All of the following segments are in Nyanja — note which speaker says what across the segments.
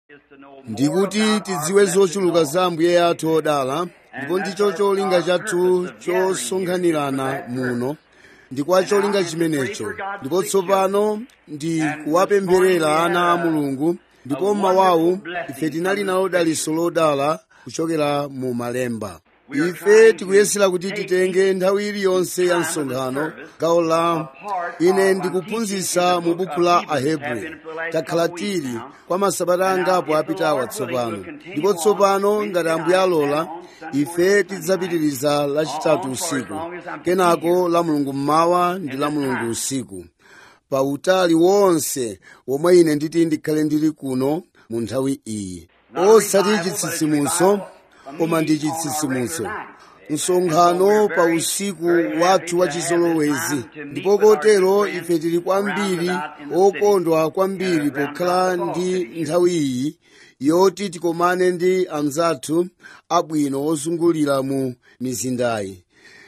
Speaker 1: ndikuti tidziwe zochuluka za ambuye athu odala ndipo ndicho cholinga chathu chosonkhanirana muno ndi kwa cholinga chimenecho ndipo tsopano ndi kuwapempherera ana a mulungu ndipo mmawawu ife tinali nalo daliso lodala kuchokera mu malemba ife tikuyesera kuti titenge nthawi iliyonse ya msonkhano gawo la ine ndikuphunzitsa mu buku la ahebri takhala tili kwa masabata angapo apitawa tsopano ndipo tsopano ngati ambuye alola ife tidzapitiriza lachitatu usiku kenako la mulungu mmawa ndi la mulungu usiku pa utali wonse womwe ine nditi ndikhale ndili kuno mu nthawi iyi osati chitsitsimutso koma ndi chitsitsimutso msonkhano pa usiku wathu wa chizolowezi ndipo kotero ife tili kwambiri okondwa kwambiri pokhala ndi nthawi iyi yoti tikomane ndi anzathu abwino ozungulira mu mizindayi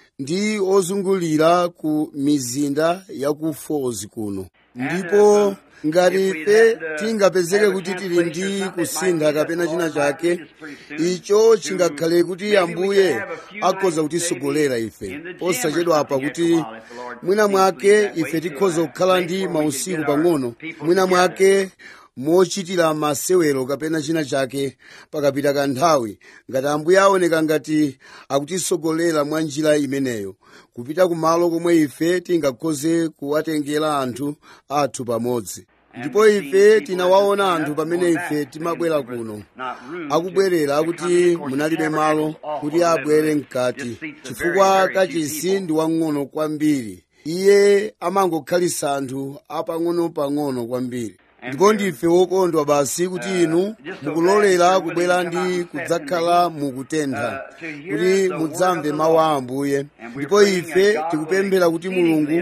Speaker 1: ndi ozungulira ku mizinda ya ku falls kuno ndipo ngati ife tingapezeke kuti tili ndi kusintha kapena china chake icho chingakhale kuti ambuye akhoza kutisogolera ife osachedwa apa kuti mwina mwake ife tikhoza kukhala ndi mausiku pang'ono mwina mwake mochitira masewero kapena china chake pakapita kanthawi ngati ambuye aoneka ngati akutisogolera mwa njira imeneyo kupita kumalo komwe ife tingakhoze kuwatengera anthu athu pamodzi ndipo ife tinawaona anthu pamene ife timabwera kuno akubwerera akuti munalibe malo kuti abwere mkati chifukwa kachisi ndi wang'ono kwambiri iye amangokhalisa anthu apang'ono-pang'ono kwambiri ndipo ndife wokondwa basi kuti inu mukulolera kubwera ndi kudzakhala mukutentha kuti mudzamve mawu a ambuye ndipo ife tikupemphera kuti mulungu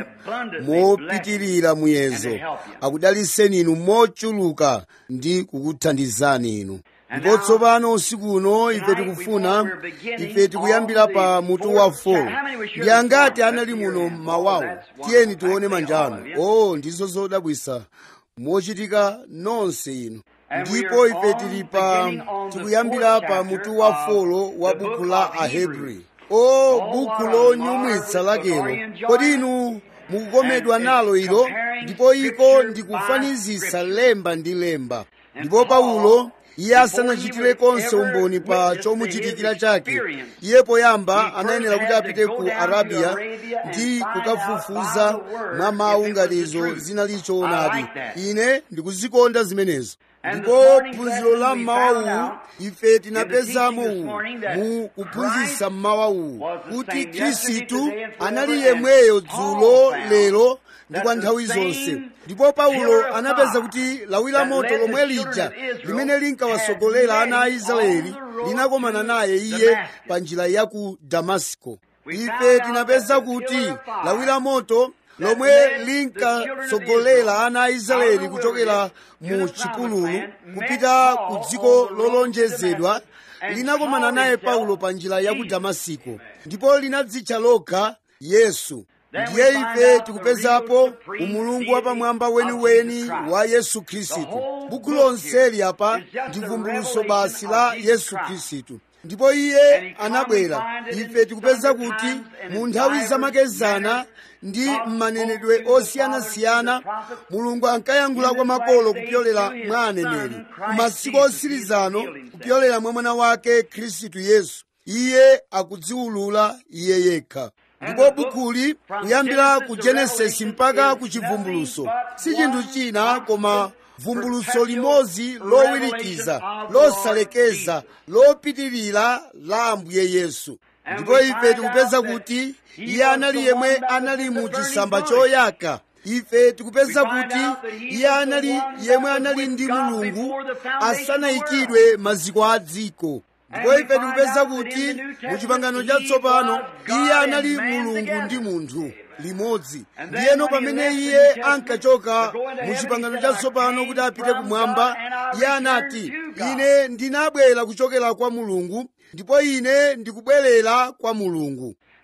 Speaker 1: mopitirira muyezo akudaliseni inu mochuluka ndi kukuthandizani inu ndipo tsopano usiku uno ife tikufuna ife tikuyambira pa mutu wa 4 ndi angati anali muno mmawawo tiyeni tione manjano o ndizo zodabwisa mochitika nonse inu ndipo ife tili pa tikuyambira pa mutu wa folo wa buku la ahebri o buku lonyumwitsa lakelo kodi inu mukukomedwa nalo ilo ndipo iko ndikufanizisa lemba ndi lemba ndipo paulo iye asanachitire konse umboni pa chomuchitikira chake iye poyamba anayenera kuti apite ku arabiya ndi kukafufuza mwa mawu ngati izo zinali choonadi ine ndikuzikonda zimenezo ndipo phunziro la mmawa uwu ife tinapezamo uwu mu kuphunzitsa mmawa uwu kuti khristu anali yemweyo dzulo lero ndi kwa nthawi zonse ndipo paulo anapeza kuti lawi la moto lomwe lija limene linkawasogolera ana a israeli linakomana naye iye pa njira ya ku damasiko ife tinapeza kuti lawi la moto lomwe linkatsogolera ana a israeli kuchokera mu chipululu kupita ku dziko lolonjezedwa linakomana naye paulo pa njira ya ku damasiko ndipo linadzitcha lokha yesu ndiye ife tikupezapo umulungu wapamwamba weniweni wa yesu khristu buku lonseli apa ndi vumbuluso basi la yesu khristu ndipo iye anabwera ife tikupeza kuti mu nthawi zamakezana ndi m'manenedwe osiyanasiyana mulungu ankayankhula kwa makolo kupyolera mwa aneneri masiku otsirizano kupyolera mwa mwana wake khristu yesu iye akudziwulula iye yekha ndipo bukuli kuyambira ku genesisi mpaka ku chivumbuluso si chinthu china koma vumbuluso limodzi lowirikiza losalekeza lopitirira la ambuye yesu ndipo ife tikupeza kuti iye anali yemwe anali mu chisamba choyaka ife tikupeza kuti iye anali yemwe anali ndi mulungu asanayikidwe maziko a dziko ndipo ife tikupeza kuti mu chipangano chatsopano iye anali mulungu ndi munthu limodzi ndiyeno pamene iye ankachoka mu chipangano chatsopano kuti apite kumwamba iye anati ine ndinabwera kuchokera kwa mulungu ndipo ine ndikubwerera kwa mulungu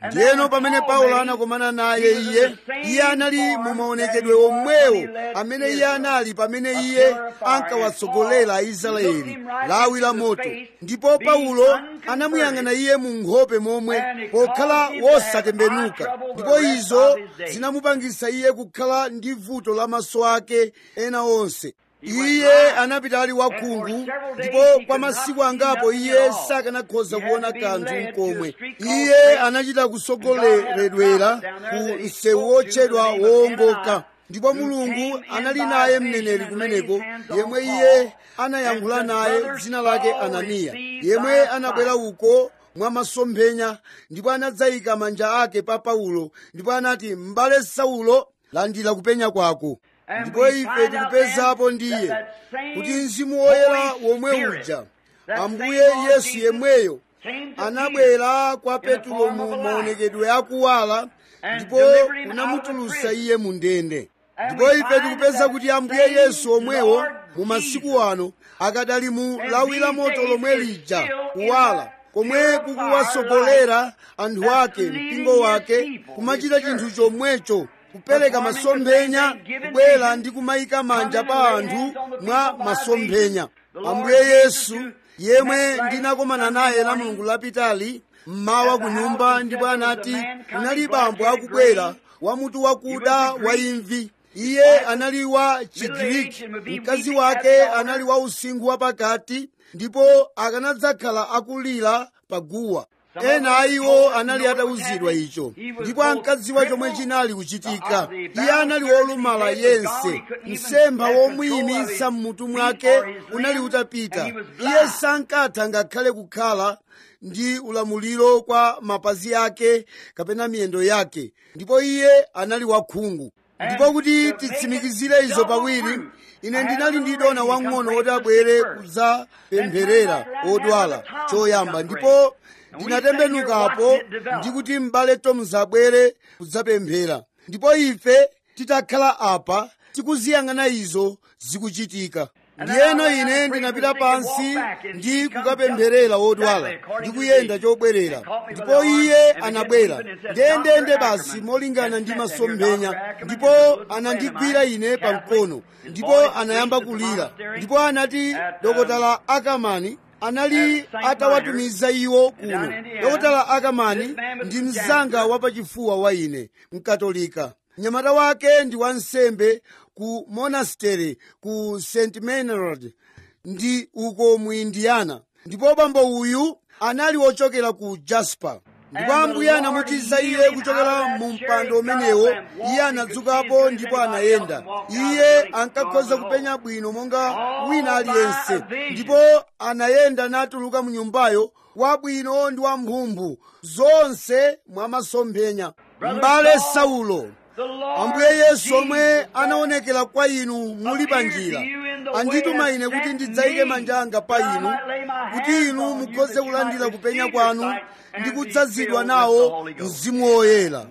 Speaker 1: ndiyeno pamene paulo anakomana naye iye iye anali mu maonekedwe omwewo amene iye anali pamene iye ankawatsogolera aisraeli lawi la moto ndipo paulo anamuyang'ana iye mu nkhope momwe pokhala wosatembenuka ndipo izo zinamupangisa iye kukhala ndi vuto la maso ake ena onse iye anapita ali wakhungu ndipo kwa masiku angapo iye sakanakhoza kuona kanthu komwe iye anachita kusogoleredwera ku msewu wotchedwa wowongoka ndipo mulungu anali naye mneneri kumeneko yemwe iye anayankhula naye dzina lake ananiya yemwe anabwera uko mwa masomphenya ndipo anadzayika manja ake pa paulo ndipo anati m'bale saulo landira kupenya kwako ndipo ife tikupezapo ndiye kuti mzimu woyera womwe uja ambuye yesu yemweyo anabwera kwa petulo mu maonekedwe akuwala ndipo unamutulusa iye mu ndende ndipo ife tikupeza kuti ambuye yesu omwewo mu masiku ano akadali mu lawi la moto lomwe lija kuwala komwe kukuwasogolera anthu ake mpingo wake kumachita chinthu chomwecho kupereka masomphenya kubwera ndi kumayika manja pa anthu mwa masomphenya ambuye yesu yemwe ndinakomana naye la mulungu lapitali mmawa ku nyumba ndipo anati kunali bambo akubwera wamutu wakuda wa imvi iye anali wa chigiriki mkazi wake anali wa usinkhu wapakati ndipo akanadzakhala akulira paguwa ena a iwo anali atawuzidwa icho ndipo ankadziwa chomwe chinali kuchitika iye anali wolumala yense msempha womuyimisa mmutu mwake unali utapita iye sankatha ngakhale kukhala ndi ulamuliro kwa mapazi ake kapena miyendo yake ndipo iye anali wakhungu ndipo kuti titsimikizire izo pawiri ine ndinali ndi dona wang'ono woti abwere kudzapempherera odwala choyamba ndipo ndinatembenukapo ndikuti m'bale toms abwere kudzapemphera ndipo ife titakhala apa tikuziyang'ana izo zikuchitika ndiyeno ine ndinapita pansi ndi kukapempherera wodwala ndikuyenda chobwerera ndipo iye anabwera ndendende basi molingana ndi masomphenya ndipo anandigwira ine pamkono ndipo anayamba kulira ndipo anati dokotala akamani anali atawatumiza iwo kuno dokotala akamani ndi mzanga wapachifuwa wa ine mkatolika mnyamata wake ndi wansembe ku monastery ku st menard ndi uko mu indiana ndipo bambo uyu anali wochokera ku jasper ndipo ambuye anamutiza iye kuchokera mu mpando umenewo iye anadzukapo ndipo anayenda iye ankakhoza kupenya bwino monga wina aliyense ndipo anayenda natuluka mu nyumbayo wabwino ndi wamphumphu zonse mwa masomphenya m'bale saulo ambuye yesu omwe anaonekera kwa inu muli pa njira andituma ine kuti ndidzayike manja anga pa inu kuti inu mukhoze kulandira kupenya kwanu ndi kudzazidwa nawo mzimu woyera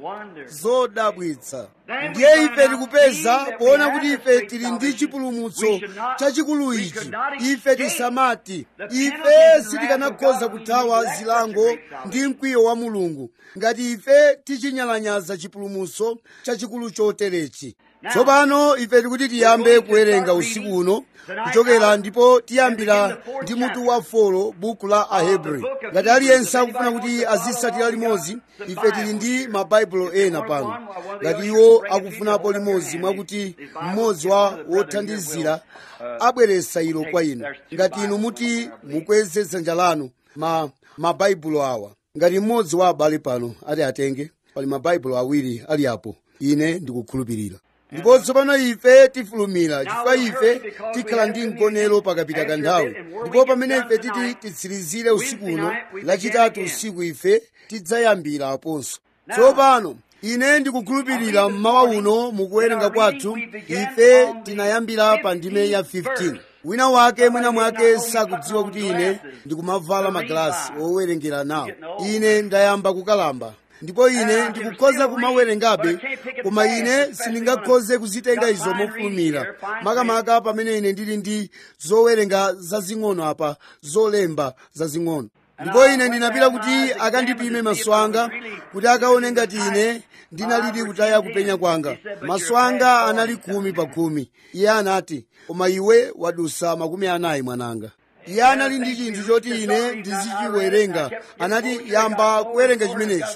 Speaker 1: zodabwitsa ndiye ife tikupeza poona kuti ife tili ndi chipulumutso chachikulu ichi ife tisamati ife sitikanakhoza kuthawa zilango ndi mkwiyo wa mulungu ngati ife tichinyalanyaza chipulumutso chachikulu choterechi tsopano ife tikuti tiyambe kuwerenga usiku uno kuchokera ndipo tiyambira ndi mutu wa folo buku la ahebri ngati aliyense akufuna kuti azisatira limodzi ife tili ndi mabaibulo ena pano ngati iwo akufunapo limodzi mwakuti mmodzi wa wothandizira abweresa ilo kwa inu ngati inu muti mukweze dzanja lanu ma mabaibulo awa ngati mmodzi wa abale pano ati atenge pali mabaibulo awiri ali apo ine ndikukhulupirira ndipo tsopano ife tifulumira chifukwa ife tikhala ndi mgonero pakapita kanthawi ndipo pamene ife titi titsirizire usiku uno lachitatu usiku ife tidzayambira aponso tsopano ine ndikukhulupirira mmawa uno mukuwerenga kwathu ife tinayambira pa ndime ya 15 wina wake mwina mwake sakudziwa kuti ine ndikumavala magalasi owerengera nawo ine ndayamba kukalamba ndipo ine ndikukhoza kumawerengabe koma ine sindingakhoze kuzitenga izo mofulumira makamaka pamene ine ndili ndi zowerenga zazing'ono apa zolemba zazing'ono ndipo ine ndinapita kuti akandipime maso anga kuti akaone ngati ine ndinalidi kutaya kupenya kwanga maso anga anali khumi pa khumi iye anati koma iwe wadusa makumi anayi mwananga iye anali ndi chinthu choti ine ndizichiwerenga anati yamba kuwerenga chimenechi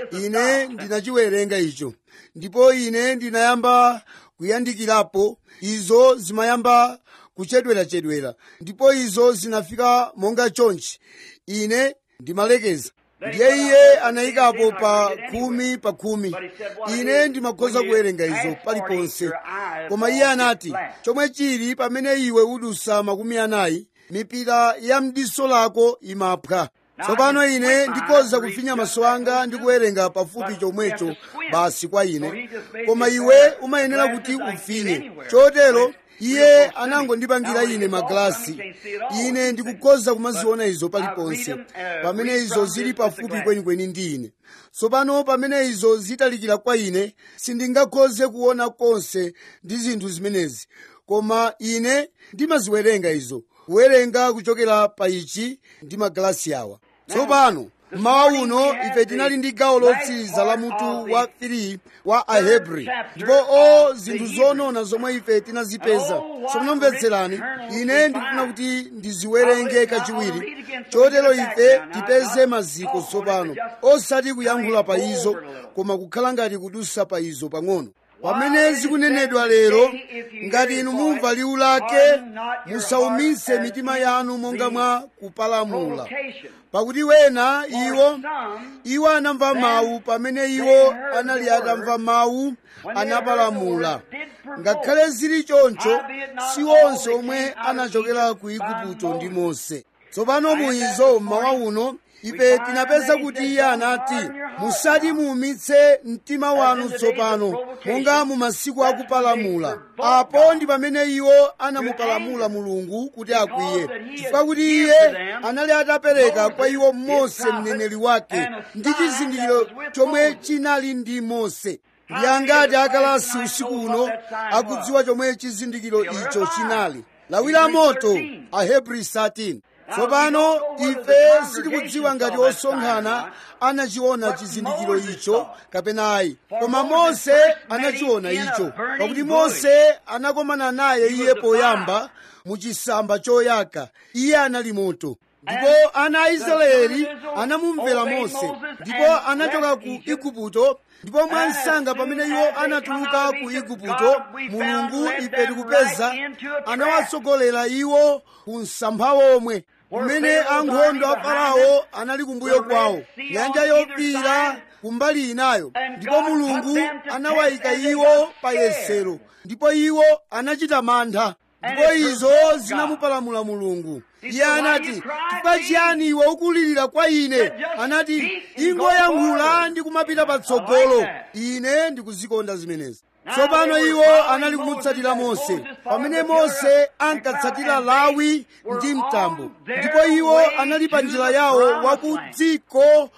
Speaker 1: ine ndinachiwerenga icho ndipo ine ndinayamba kuyandikirapo izo zimayamba kuchedwerachedwera ndipo izo zinafika monga chonchi ine ndimalekeza ndiye iye anayikapo pa khumi pa khumi ine ndimakhoza kuwerenga izo paliponse koma iye anati chomwe chili pamene iwe udusa makumi anayi mipira ya mdiso lako imaphwa tsopano ine ndikhoza kufinya maso anga ndi kuwerenga pafupi chomwecho basi kwa ine koma iwe umayenera kuti ufinye chotero iye anangondipangira ine magalasi ine ndikukhoza kumaziona izo paliponse pamene izo zili pafupi kwenikweni ndi ine tsopano pamene izo zitalikira kwa ine sindingakhoze kuona konse ndi zinthu zimenezi koma ine ndimaziwerenga izo kuwerenga kuchokera pa ichi ndi magalasi awa tsopano mmawa uno ife tinali ndi gawo lotsiriza la mutu wa 3 wa ahebri ndipo o zinthu zonona zomwe ife tinazipeza somnomvetserani ine ndikufuna kuti ndiziwerenge kachiwiri chotero ife tipeze maziko tsopano osati kuyankhula pa izo koma kukhala ngati kudusa pa izo pang'ono pamene zikunenedwa lero ngati inu mumva liwu lake musaumise mitima yanu monga mwa kupalamula pakuti wena iwo iwo anamva mawu pamene iwo anali atamva mawu anapalamula ngakhale zili choncho si onse omwe anachokera ku igupto ndi mose tsopano muizo mmawa uno ife tinapeza kuti iye anati musati muumitse mtima wanu tsopano monga mu masiku akupalamula apo ndi pamene iwo anamupalamula mulungu kuti akwiye chifukwa kuti iye anali atapereka kwa iwo mose mneneri wake ndi chizindikiro chomwe chinali ndi mose ndi angati akalasi usiku uno akudziwa chomwe chizindikiro icho chinali lawi la moto ahebri 13 tsopano ife sitikudziwa ngati osonkhana anachiona chizindikiro icho kapena ayi koma mose anachiona icho pakuti mose anakomana naye iye poyamba mu chisamba choyaka iye anali moto ndipo ana a israeli anamumvera mose ndipo anachoka ku igupto ndipo mwansanga pamene iwo anatuluka ku igupto mulungu ife tikupeza anawatsogolera iwo ku msampha womwe kumene ankhondo a farao anali kumbuyo kwawo nyanja yofiira kumbali inayo ndipo mulungu anawayika iwo pa yesero ndipo iwo anachita mantha ndipo izo zinamupalamula mulungu iye anati chifukwa chiyani iwe ukulirira kwa ine anati ingoyankhula ndi kumapita patsogolo ine ndikuzikonda zimenezi tsopano iwo anali kumutsatira mose pamene mose ankatsatira lawi ndi mtambo ndipo iwo anali pa njira yawo wa ku dziko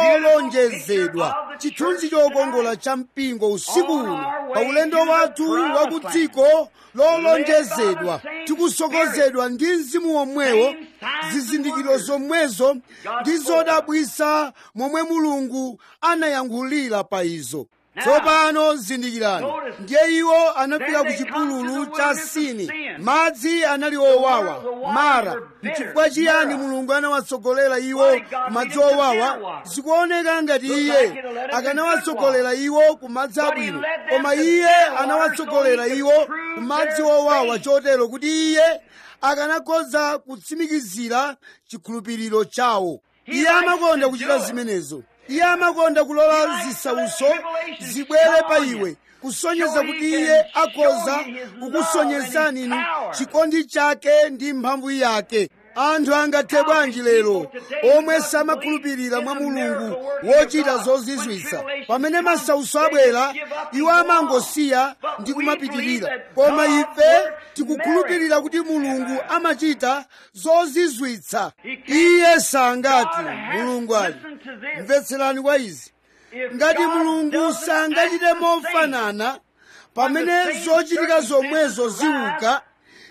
Speaker 1: lolonjezedwa chithunzi chokongola cha mpingo usiku uno pa ulendo wathu wa ku dziko lolonjezedwa tikusokozedwa ndi mzimu womwewo zizindikiro zomwezo ndi zodabwisa momwe mulungu anayankhulira pa izo tsopano zindikirani ndiye iwo anafika ku chipululu cha sini madzi anali owawa mara mchifukwa chiyani mulungu anawatsogolera iwo ku madzi owawa zikuoneka ngati iye akanawatsogolera iwo ku madzi abwino koma iye anawatsogolera iwo ku madzi owawa chotero kuti iye akanakhoza kutsimikizira chikhulupiriro chawo iye amakonda kuchita zimenezo iye amakonda kulola zisauso zibwere pa iwe kusonyeza kuti iye akhoza kukusonyezani inu chikondi chake ndi mphamvu yake anthu angathe bwanji lero omwe samakhulupirira mwa mulungu wochita zozizwitsa pamene masauso abwera iwo amangosiya ndi kumapitirira koma ife tikukhulupirira kuti mulungu amachita zozizwitsa iye sangati mulungu ali mvetserani kwa izi ngati mulungu sangachite mofanana pamene zochitika zomwezo ziuka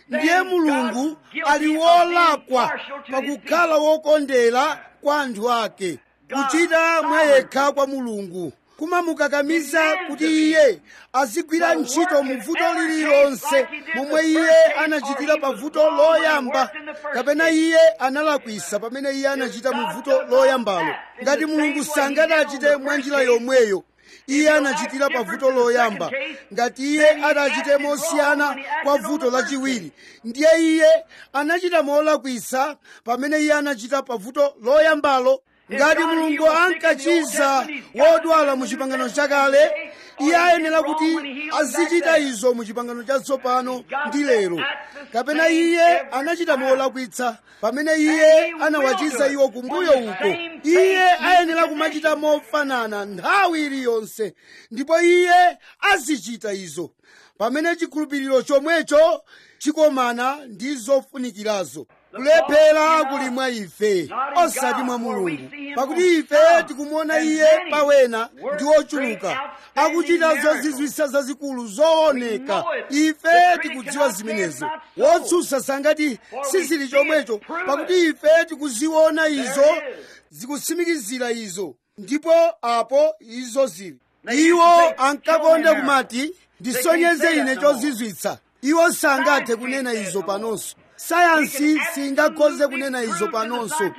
Speaker 1: ndiye mulungu ali wolakwa pakukhala wokondera kwa anthu ake kuchita mwa yekha kwa mulungu kumamukakamiza kuti iye azigwira ntchito mu vuto lililonse momwe iye anachitira pa vuto loyamba kapena iye analakwisa pamene iye anachita mu vuto loyambalo ngati mulungu sangati achite mwa njira yomweyo iye anachitira pa vuto loyamba ngati iye atachite mosiyana kwa vuto lachiwiri ndiye iye anachita molakwisa pamene iye anachita pa vuto loyambalo ngati mulungu ankachiza wodwala mu chipangano chakale iye ayenera kuti azichita izo mu chipangano chatsopano ndi lero kapena iye anachita molakwitsa pamene iye anawachiza iwo kumbuyo uko iye ayenera kumachita mofanana nthawi iliyonse ndipo iye azichita izo pamene chikhulupiriro chomwecho chikomana ndi zofunikirazo kulephera kuli mwa ife osati mwa mulungu pakuti ife tikumuona iye pawena ndi ochuluka akuchita zozizwisa zazikulu zooneka ife tikudziwa zimenezo wotsutsa sangati sizili chomwecho pakuti ife tikuziona izo zikutsimikizira izo ndipo apo izo zili iwo ankakonda kumati ndisonyeze ine chozizwitsa iwo sangathe kunena izo panonso sayansi singakhoze kunena izo panonso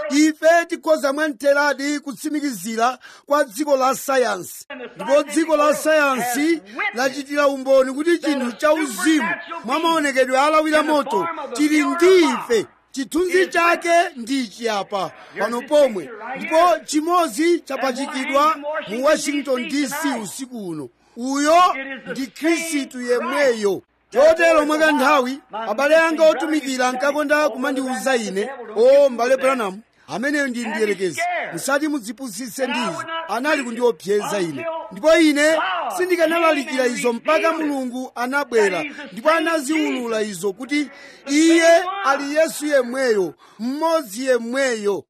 Speaker 1: ife tikhoza mwamtheradi kutsimikizira kwa dziko la sayansi ndipo dziko la sayansi lachitira umboni kuti chinthu cha uzimu mwa maonekedwe alawira moto chili ndi ife chithunzi chake ndi chiyapa pano pomwe ndipo chimodzi chapachikidwa mu washington dc usiku uno uyo ndi khristu yemweyo chotero mwakanthawi abale anga otumikira ankakonda kumandiwuza ine o mbale branham ameneyo ndi ndiyerekezi musati mudzipusitse ndizo anali kundiopseza ine ndipo ine sindikanalalikira izo mpaka mulungu anabwera ndipo anaziwulula izo kuti iye ali yesu yemweyo mmodzi yemweyo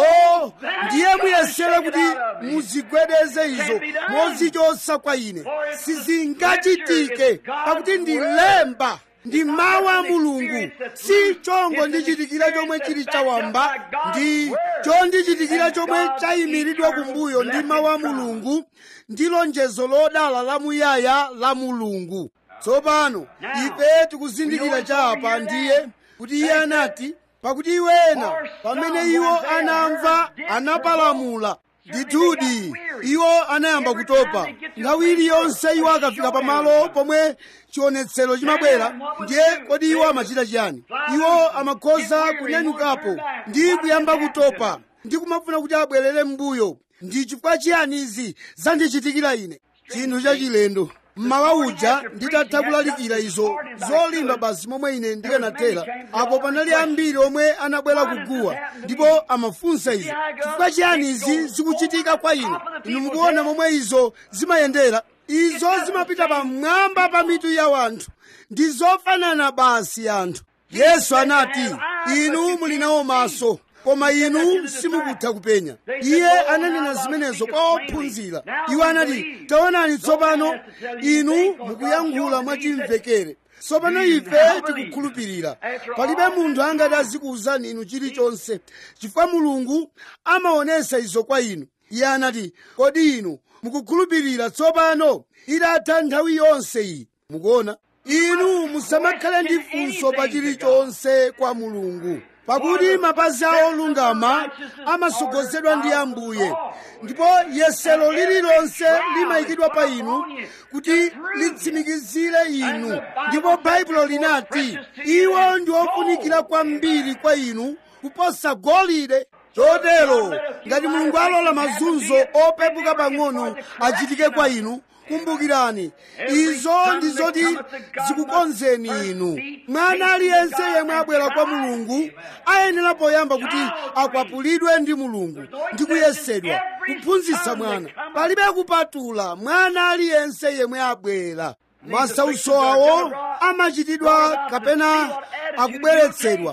Speaker 1: o ndiye muyesere kuti muzigwedeze izo mozichotsa kwa ine sizingachitike pakuti ndi lemba ndi mawu a mulungu si chongo ndichitikira chomwe chili chawamba ndi chondichitikira chomwe chayimiridwa kumbuyo ndi mawu a mulungu ndi lonjezo lodala lamuyaya la mulungu tsopano ife tikuzindikira chapa ndiye kuti iye anati pakuti iwena pamene iwo anamva anapalamula ndithudi iwo anayamba kutopa nthawi iliyonse iwo akafika pamalo pomwe chionetsero chimabwera ndiye kodi iwo amachita chiyani iwo amakhoza kunyanyukapo ndi kuyamba kutopa ndi kumafuna kuti abwerere m'mbuyo ndi chifukwa chiyani izi zandichitikira ine chinthu chachilendo mmawa uja nditatha kulalikira izo zolimba basi momwe ine ndikanathera apo panali ambiri omwe anabwera kuguwa ndipo amafunsa izo chifukwa chiyani izi zikuchitika kwa ine inu mukuona momwe izo zimayendera izo zimapita pamwamba pa mitu ya wanthu ndi zofanana basi anthu yesu anati inu muli nawo maso koma inu simukutha kupenya iye ananena zimenezo kwa ophunzira iwo anati taonani tsopano inu mukuyankhula mwachimvekere tsopano ife tikukhulupirira palibe munthu angati azikuwuzani inu chilichonse chifukwa mulungu amaonesa izo kwa inu iye anati kodi inu mukukhulupirira tsopano itatha nthawi yonse iyi mukuona inu musamakhale ndi funso pa chilichonse kwa mulungu pakuti mapazi a olungama amasogozedwa ndi ambuye ndipo yesero lililonse limayikidwa pa inu kuti litsimikizire inu ndipo baibulo linati iwo ndi ofunikira kwambiri kwa inu kuposa golide chotero ngati mulungu alola mazunzo opepuka pang'ono achitike kwa inu kumbukirani izo ndi zoti zikukonzeni inu mwana aliyense yemwe abwera kwa mulungu ayenera poyamba kuti akwapulidwe ndi mulungu ndi kuyesedwa kuphunzitsa mwana palibe kupatula mwana aliyense yemwe abwera masautso awo amachitidwa kapena akubweretsedwa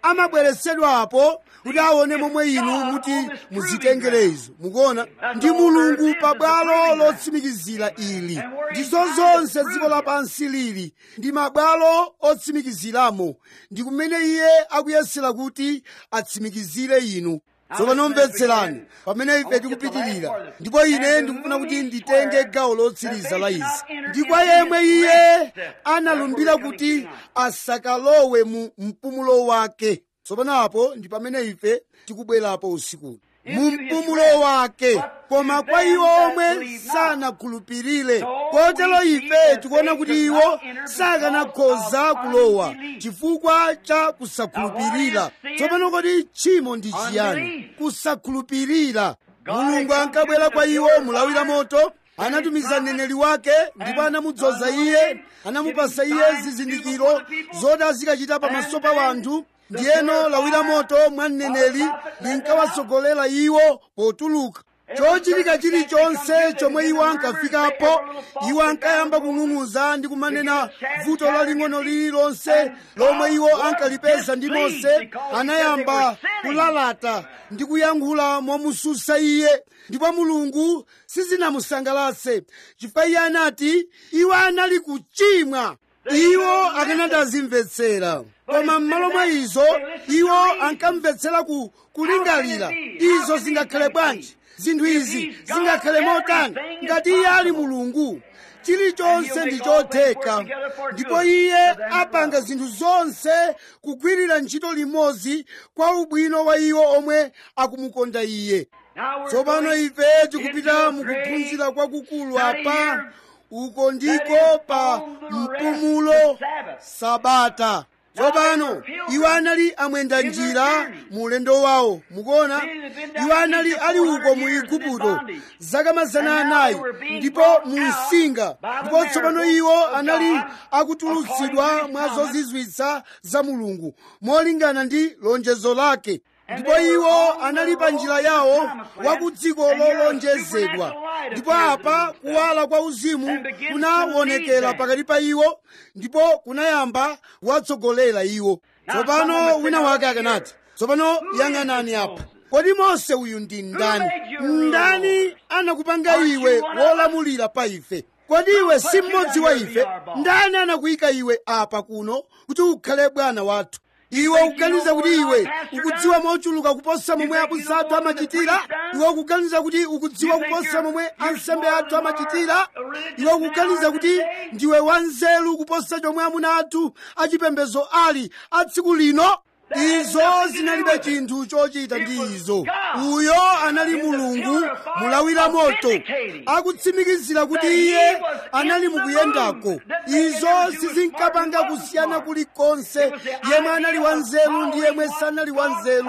Speaker 1: amabweretsedwapo kuti aone momwe inu muti muzitengere izo mukuona ndi mulungu pabwalo lotsimikizira ili ndizo zonse dziko lapansi lili ndi mabwalo otsimikiziramo ndi kumene iye akuyesera kuti atsimikizire inu tsopano mvetserani pamene ife tikupitirira ndipo ine ndikufuna kuti nditenge gawo lotsiriza la izi ndi kwa yemwe iye analumbira kuti asakalowe mu mpumulo wake tsopano apo ndi pamene ife tikubwerapo usiku mu mpumulo wake koma kwa iwo omwe sanakhulupirire kotero ife tikuona kuti iwo sakanakhoza kulowa chifukwa cha kusakhulupirira tsopano kodi tchimo ndi chiyani kusakhulupirira mulungu ankabwera kwa iwo mulawira moto anatumiza mneneri wake ndipo anamudzoza iye anamupasa iye zizindikiro zoti azikachita pamaso pa wanthu ndiyeno lawira moto mwa mneneri linkawatsogolera iwo potuluka chochitika chilichonse chomwe iwo ankafikapo iwo ankayamba kung'ung'uza ndi kumanena vuto laling'ono lililonse lomwe iwo ankalipeza ndi mose anayamba kulalata ndi kuyankhula momususa iye ndipo mulungu sizinamusangalatse chifukwa iye anati iwo anali kuchimwa iwo akanati azimvetsera koma m'malo mwa izo iwo ankamvetsera ku kulingalira izo zingakhale bwanji zinthu izi zingakhale motani ngati iye ali mulungu chilichonse ndi chotheka ndipo iye apanga zinthu zonse kugwirira ntchito limodzi kwa ubwino wa iwo omwe akumukonda iye tsopano ife tikupita mukuphunzira kwakukulu apa uko ndiko pa mpumulo sabata tsopano iwo anali amwenda njira mu ulendo wawo mukuona iwo anali ali uko mu igupto zaka mazana anayi ndipo mu msinga ndipo tsopano iwo anali akutulutsidwa mwa zozizwitsa za mulungu molingana ndi lonjezo lake ndipo iwo anali pa njira yawo wa ku dziko lolonjezedwa ndipo apa kuwala kwa uzimu kunaonekera pakati pa iwo ndipo kunayamba kuwatsogolera iwo tsopano wina wake akanati tsopano yang'anani apa kodi mose uyu ndi ndani ndani anakupanga iwe wolamulira pa ife kodi iwe si mmodzi wa ife ndani anakuyika iwe apa kuno kuti ukhale bwana wathu iwe ukuganiza kuti iwe ukudziwa mochuluka kuposa momwe abusa athu amachitira iwe ukuganiza kuti ukudziwa kuposa momwe ansembe athu amachitira iwe ukuganiza kuti ndiwe wanzeru kuposa chomwe amuna athu achipembedzo ali a tsiku lino izo zinalibe chinthu chochita ndi izo uyo anali mulungu mulawira moto akutsimikizira kuti iye anali mukuyendako izo sizinkapanga kusiyana kulikonse yemwe anali wanzeru ndi yemwe sanali wanzeru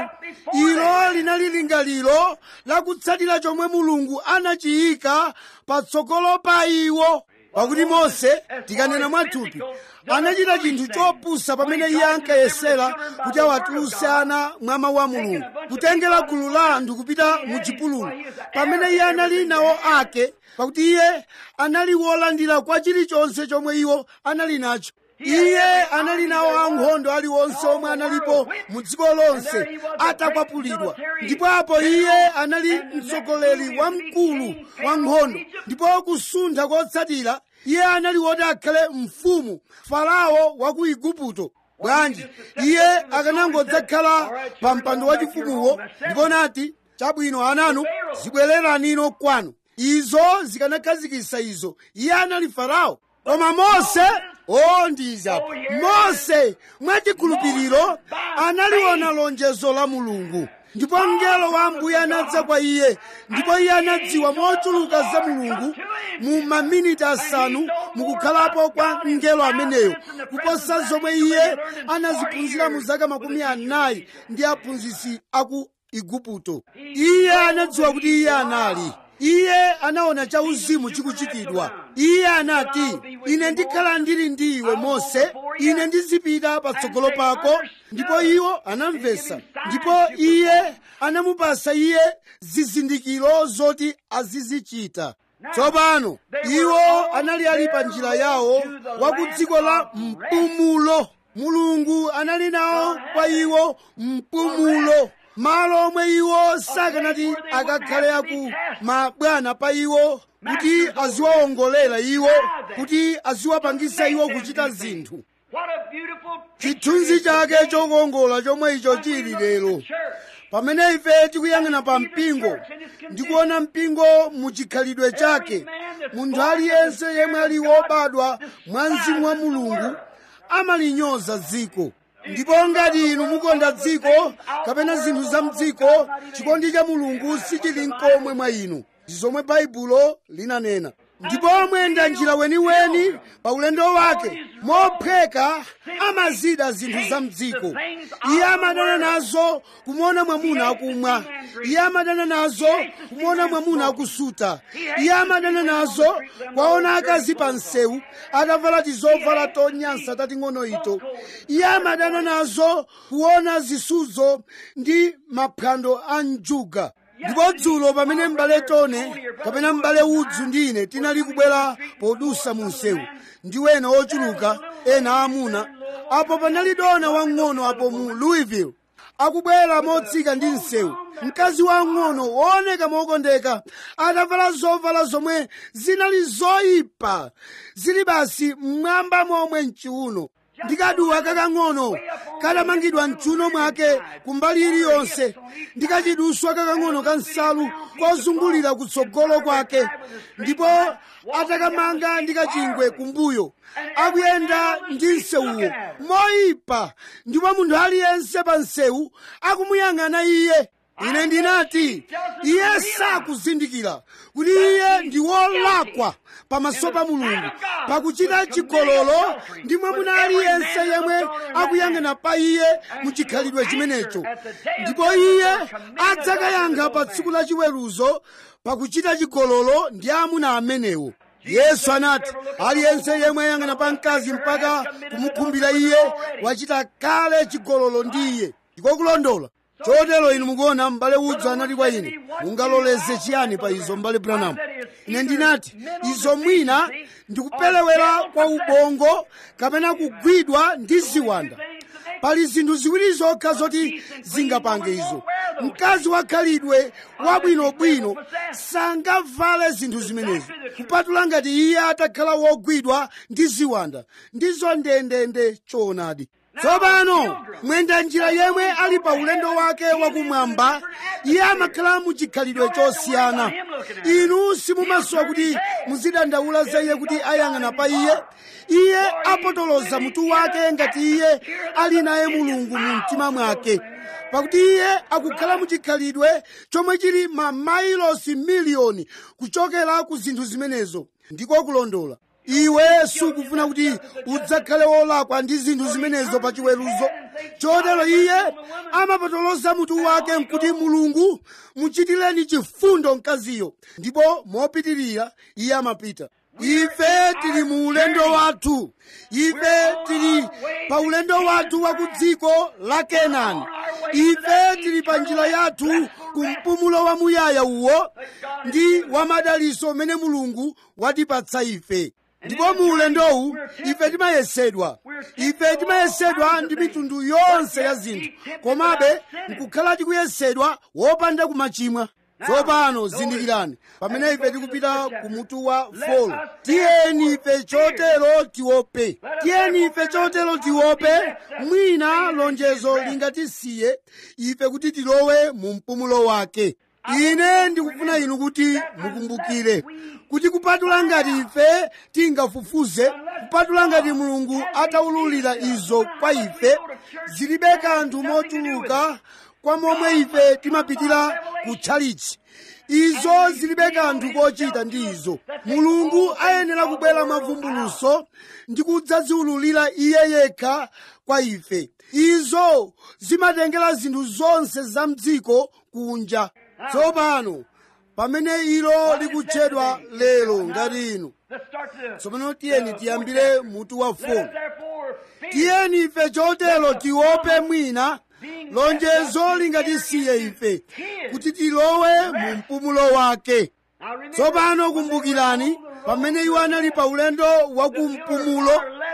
Speaker 1: ilo linali lingaliro lakutsatira chomwe mulungu anachiyika patsogolo pa iwo pakuti mose tikanena mwathupi anachita chinthu chopusa pamene iye ankayesera kuti awatulutse ana mwa mawu a mulungu kutengera gulu la anthu kupita mu chipululu pamene iye anali nawo ake pakuti iye anali wolandira kwa chilichonse chomwe iwo anali nacho iye anali nawo ankhondo aliwonse omwe analipo mu dziko lonse atakwapulidwa ndipo apo iye anali mtsogoleri wamkulu wa nkhondo ndipo kusuntha kotsatira iye anali woti akhale mfumu farao wa ku igupto bwanji iye akanangodzakhala pa mpando wachifumuwo ndipo nati chabwino ananu zibwereranino kwanu izo zikanakhazikitsa izo iye anali farao koma mose o ndizapo mose mwachikhulupiriro analiona lonjezo la mulungu ndipo mngelo wa ambuye anadza kwa iye ndipo iye anadziwa mochuluka za mulungu mu maminiti asanu mukukhalapo kwa mngelo ameneyo kuposa zomwe iye anaziphunzira mu zaka makumi anayi ndi aphunzitsi aku igupto iye anadziwa kuti iye anali iye anaona chauzimu chikuchitidwa iye anati ine ndikhala ndili ndi iwe mose ine ndizipita patsogolo pako ndipo iwo anamvesa ndipo iye anamupasa iye zizindikiro zoti azizichita tsopano iwo anali ali pa njira yawo wa ku dziko la mpumulo mulungu anali nawo kwa iwo mpumulo malo omwe iwo sakanati akakhale aku mabwana pa iwo kuti aziwawongolera iwo kuti aziwapangisa iwo kuchita zinthu
Speaker 2: What a beautiful
Speaker 1: chithunzi chake chokongola chomwe icho chili lero pamene ife tikuyang'ana pa mpingo ndikuona mpingo muchikhalidwe chake munthu aliyense yemwe ali wobadwa mwa mzimu wa mulungu amalinyoza dziko ndipo ngati inu mukonda dziko kapena zinthu za mdziko chikondi cha mulungu sichili nkomwe mwa inu ndi zomwe baibulo linanena ndipo mwenda njira weniweni pa ulendo wake mophweka amazida zinthu za mdziko iye amadana nazo kumuona mwamuna akumwa iye amadana nazo kumuona mwamuna akusuta iye amadana nazo kwaona akazi pa msewu atavala tizovala tonyansa tating'ono ito iye amadana nazo kuona zisudzo ndi maphwando a njuga ndipo dzulo pamene m'bale tone kapena m'bale udzu ndi ine tinali kubwera podusa mu msewu ndi wena ochuluka ena amuna apo panali dona wang'ono apo mu louisville akubwera motsika ndi msewu mkazi wang'ono wooneka mokondeka atavala zovala zomwe zinali zoyipa zili basi mmwamba momwe mchiuno ndikaduwa kakang'ono katamangidwa mchiuno mwake kumbali iliyonse ndikachiduswa kakang'ono ka nsalu kozungulira kutsogolo kwake ndipo atakamanga ndi kachingwe kumbuyo akuyenda ndi msewuwo moyipa ndipo munthu aliyense pa msewu akumuyang'ana iye ine ndinati iye sakuzindikira kuti iye ndi wolakwa pamaso pa mulungu pakuchita chigololo ndi mwamuna aliyense yemwe akuyang'ana pa iye mu chikhalidwe chimenecho ndipo iye adzakayankha pa tsiku la chiweruzo pakuchita chigololo ndi amuna amenewo yesu anati aliyense yemwe ayang'ana pa mkazi mpaka kumukhumbira iye wachita kale chigololo ndi iye ndiko kulondola chotero inu mukuona m'bale udzu anati kwa ine mungaloleze chiyani pa izo m'bale branamu ine ndinati izo mwina ndikupelewera kwa ubongo kapena kugwidwa ndi ziwanda pali zinthu ziwiri zokha zoti zingapange izo mkazi wakhalidwe wabwinobwino sangavale zinthu zimenezi kupatula ngati iye atakhala wogwidwa ndi ziwanda ndizo ndendende choonadi tsopano mwenda njira yemwe ali pa ulendo wake wakumwamba iye amakhala mu chikhalidwe chosiyana inu simumasowa kuti muzidandaula za iye kuti ayang'ana pa iye iye apotoloza mutu wake ngati iye ali naye mulungu mu mtima mwake pakuti iye akukhala mu chikhalidwe chomwe chili mamailosi miliyoni kuchokera ku zinthu zimenezo ndiko kulondola iwe sukufuna kuti udzakhale wolakwa ndi zinthu zimenezo pa chiweruzo chotero iye amapotoloza mutu wake nkuti mulungu muchitireni chifundo mkaziyo ndipo mopitirira iye amapita ife tili mu ulendo wathu ife tili pa ulendo wathu wa ku dziko la kenani ife tili pa njira yathu ku mpumulo wamuyaya uwo ndi wamadaliso umene mulungu watipatsa ife ndipo mu ulendowu ife timayesedwa ife timayesedwa ndi mitundu yonse ya zinthu komabe nkukhala tikuyesedwa wopanda kumachimwa tsopano zindikirani pamene ife tikupita ku mutu wa folo tiyeni ife chotero tiope tiyeni ife chotero tiope mwina lonjezo lingatisiye ife kuti tilowe mu mpumulo wake ine ndikufuna inu kuti mukumbukire kuti kupatula ngati ife tingafufuze kupatula ngati mulungu ataululira izo kwa ife zilibe kanthu mochuluka kwa momwe ife timapitira ku tchalichi izo zilibe kanthu kochita ndi izo mulungu ayenera kubwera mavumbuluso ndi kudzaziululira iye yekha kwa ife izo zimatengera zinthu zonse za mdziko kunja tsopano pamene ilo likutchedwa lero ngati inu tsopano tiyeni tiyambire mutu wa folo tiyeni ife chotero tiope mwina lonjezo lingatisiye ife kuti tilowe mu mpumulo wake tsopano kumbukirani pamene iwo anali pa ulendo wa kumpumulo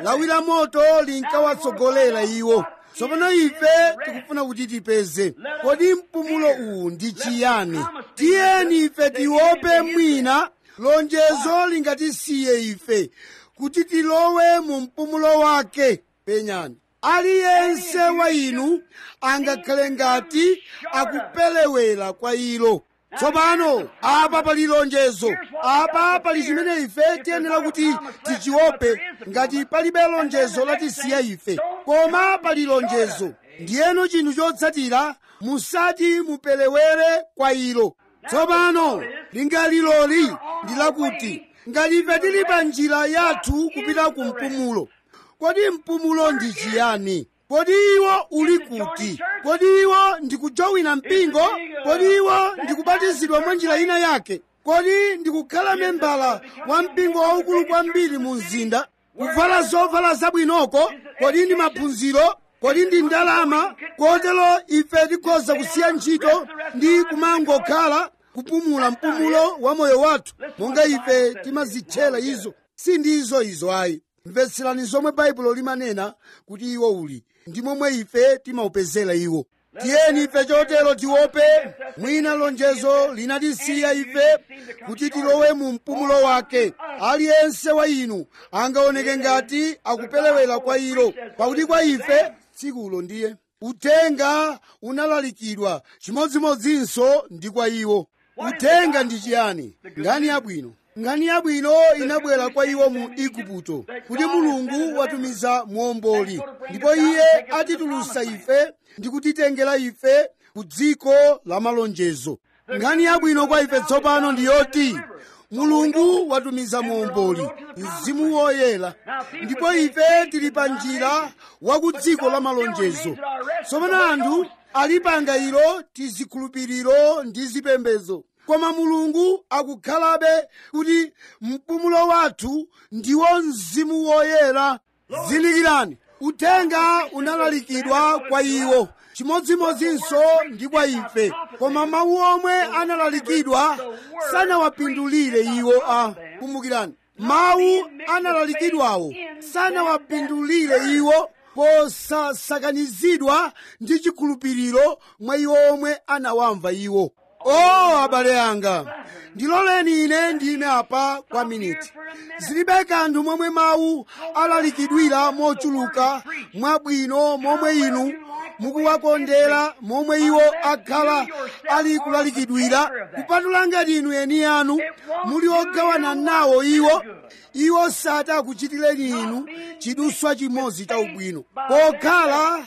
Speaker 1: lawi la moto linkawatsogolera iwo tsopano ife tikufuna kuti tipeze kodi mpumulo uwu ndi chiyani tiyeni ife tiope mwina lonjezo lingatisiye ife kuti tilowe mu mpumulo wake penyani aliyense wa inu angakhale ngati akupelewera kwa ilo tsopano apa pali lonjezo apa pali chimene ife tiyenera kuti tichiope ngati palibe lonjezo latisiya ife koma pali lonjezo ndiyeno chinthu chotsatira musati mupelewere kwa ilo tsopano lingaliloli ndi lakuti ngati ife tili pa njira yathu kupita ku mpumulo kodi mpumulo ndi chiyani kodi iwo uli kuti kodi iwo ndikujowina mpingo kodi iwo ndikubatizidwa mwa njira ina yake kodi ndikukhala membala wa mpingo waukulu kwambiri mu mzinda kuvala zovala zabwinoko kodi ndi maphunziro kodi ndi ndalama kotero ife tikhoza kusiya ntchito ndi kumangokhala kupumula mpumulo wa moyo wathu monga ife timazitchera izo si ndizo izo ayi mvetserani zomwe baibulo limanena kuti iwo uli ndi momwe ife timaupezera iwo tiyeni ife chotero tiope mwina lonjezo linatisiya ife kuti tilowe mu mpumulo wake aliyense wa inu angaoneke ngati akupelewera kwa ilo pakuti kwa ife tsikulo ndiye uthenga unalalikidwa chimodzimodzinso ndi kwa iwo uthenga ndi chiyani ngani yabwino ngani yabwino inabwera kwa iwo mu igupto kuti mulungu watumiza muomboli ndipo iye atitulusa ife ndi kutitengera ife ku dziko la malonjezo ngani yabwino kwa ife tsopano ndi yoti mulungu watumiza muomboli mzimu woyera ndipo ife tili pa njira wa ku dziko la malonjezo tsopano anthu alipanga ilo tizikhulupiriro ndi zipembedzo koma mulungu akukhalabe kuti mpumulo wathu ndiwo mzimu woyera zindikirani uthenga unalalikidwa kwa iwo chimodzimodzinso ndi kwa ife koma mawu omwe analalikidwa sanawapindulire iwo a kumbukirani mawu analalikidwawo sanawapindulire iwo posasakanizidwa ndi chikhulupiriro mwa iwo omwe anawamva iwo o abale anga ndiloleni ine ndime apa kwa miniti zilibe kanthu momwe mawu alalikidwira mochuluka mwabwino momwe inu mukuwakondera momwe iwo akhala ali kulalikidwira kupatula ngati inu eni anu muli ogawana nawo iwo iwo sati akuchitireni inu chiduswa chimodzi cha ubwino pokhala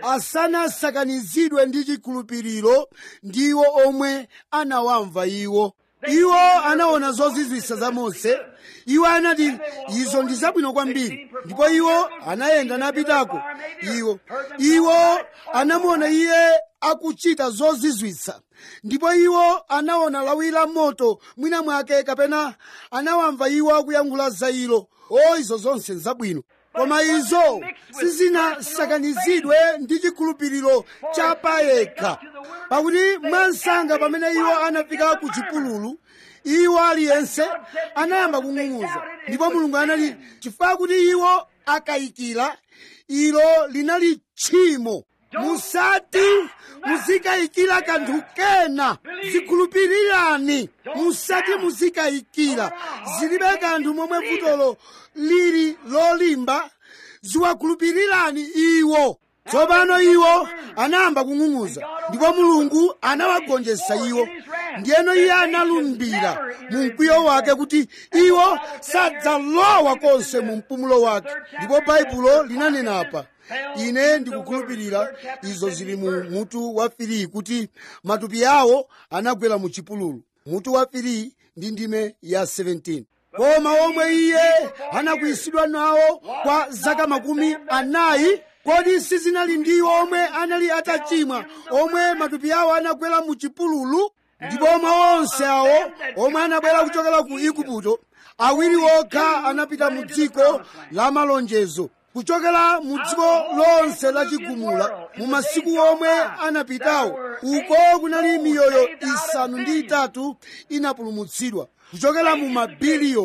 Speaker 1: asanasakanizidwe ndi chikhulupiriro ndiwo omwe anawamva iwo iwo anaona zozizwisa za mose iwo anati izo ndi zabwino kwambiri ndipo iwo anayenda napitako iwo iwo anamuona iye akuchita zozizwitsa ndipo iwo anaona lawi la moto mwina mwake kapena anawamva iwo akuyankhula za ilo o izo zonse nzabwino koma izo sizinasakanizidwe ndi chikhulupiriro cha payekha pakuti mwansanga pamene iwo anafika ku chipululu iwo aliyense anayamba kung'ung'uza ndipo mulungu anati chifukwa kuti iwo akayikira ilo linali tchimo musati muzikayikira kanthu kena zikhulupirirani musati muzikayikira zilibe kanthu momwe vutolo lili lolimba ziwakhulupirirani iwo tsopano iwo anayamba kung'ung'uza ndipo mulungu anawagonjetsa iwo ndiyeno iye analumbira mu mkwiyo wake kuti iwo sadzalowa konse mu mpumulo wake ndipo baibulo linanena apa ine ndikukhulupirira izo zili mu mutu wa filiyi kuti matupi awo anagwera mu chipululu mutu wa filiyi ndi ndime ya 17 koma omwe iye anakwisidwa nawo kwa zaka makumi anayi kodi sizinali ndiwo omwe anali atachimwa omwe matupi awo anagwera mu chipululu ndipo omwe onse awo omwe anabwera kuchokera ku igupto awiri okha anapita mu dziko la malonjezo kuchokera mu dziko lonse la chigumula mu masiku omwe anapitawo uko kunali miyoyo isanu ndi itatu inapulumutsidwa kuchokera mu mabiliyoni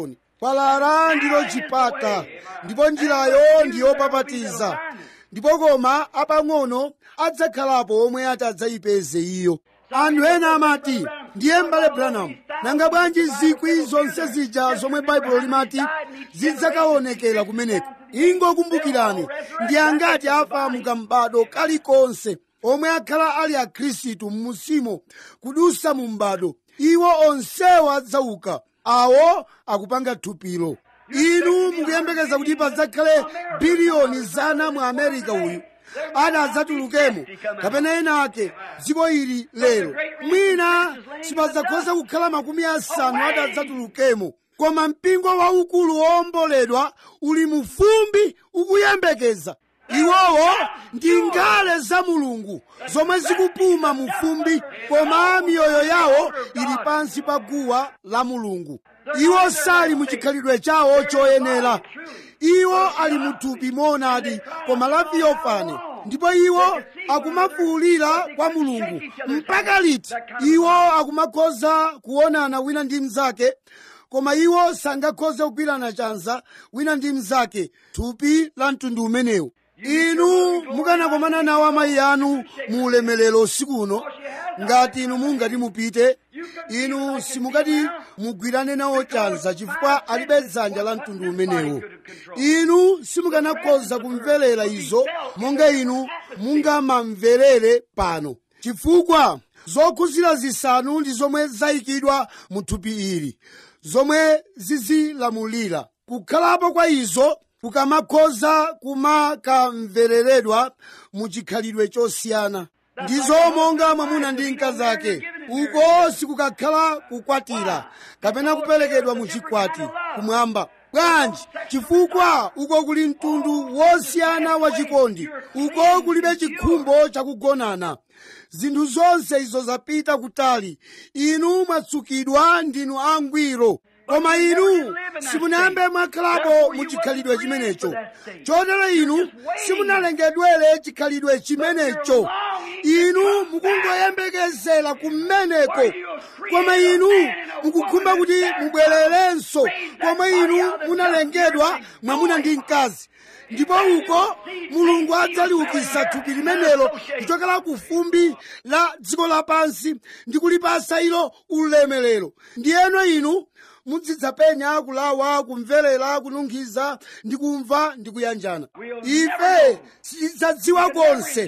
Speaker 1: kwalala ndilo chipata ndipo njirayo ndiyopapatiza ndipo koma apang'ono adzakhalapo omwe ati adzayipeze iyo anthu ena amati ndiye m'bale branham nanga bwanji zikwi zonse zija zomwe baibulo limati zidzakaonekera kumeneko ingokumbukirani ndi angati afa mukambado kalikonse omwe akhala ali akhristu mmusimo kudusa mu mbado iwo onsewo adzauka awo akupanga thupilo inu mukuyembekeza kuti padzakhale biliyoni zana mu amerika uyu ati adzatulukemo kapena ena ake dziko ili lero mwina sipadzakhoza kukhala makumi asanu ati adzatulukemo koma mpingo waukulu wowomboledwa uli mu fumbi ukuyembekeza iwowo ndi ngale za mulungu zomwe zikupuma mu fumbi koma miyoyo yawo ili pansi pa guwa la mulungu iwo sali mu chikhalidwe chawo choyenera iwo ali mu thupi monadi koma la theophany ndipo iwo akumafuwulira kwa mulungu mpaka liti iwo akumakhoza kuonana wina ndi mnzake koma iwo sangakhoze kugwirana chanza wina ndi mnzake thupi la mtundu umenewu inu mukanakomana nawo amayi anu mu ulemerero usiku uno ngati inu mungati mupite inu simukati mugwirane nawo chanza chifukwa alibe dzanja la mtundu umenewo inu simukanakhoza kumverera izo monga inu mungamamverere pano chifukwa zokhuzira zisanu ndi zomwe zayikidwa mu thupi ili zomwe zizilamulira kukhalapo kwa izo kukamakhoza kumakamvereredwa mu chikhalidwe chosiyana ndizo monga mwamuna ndi mkazi ake uko sikukakhala kukwatira kapena kuperekedwa mu chikwati kumwamba bwanji chifukwa uko kuli mtundu wosiyana wa chikondi uko kulibe chikhumbo chakugonana zinthu zonse izo zapita kutali inu mwatsukidwa ndinu angwiro koma inu simunayambe mwakhalapo mu chikhalidwe chimenecho chotero inu simunalengedwere chikhalidwe chimenecho inu mukungoyembekezera kumeneko koma inu mukukhumba kuti mubwererenso komwe inu munalengedwa mwamuna ndi mkazi ndipo uko mulungu adzaliukitsa thupi limenelo kuchokera ku fumbi la dziko lapansi ndi kulipasa ilo ulemerero ndiyeno inu mudzidzapenya kulawa kumverera kununkhiza ndi kumva ndi kuyanjana ife sitidzadziwa konse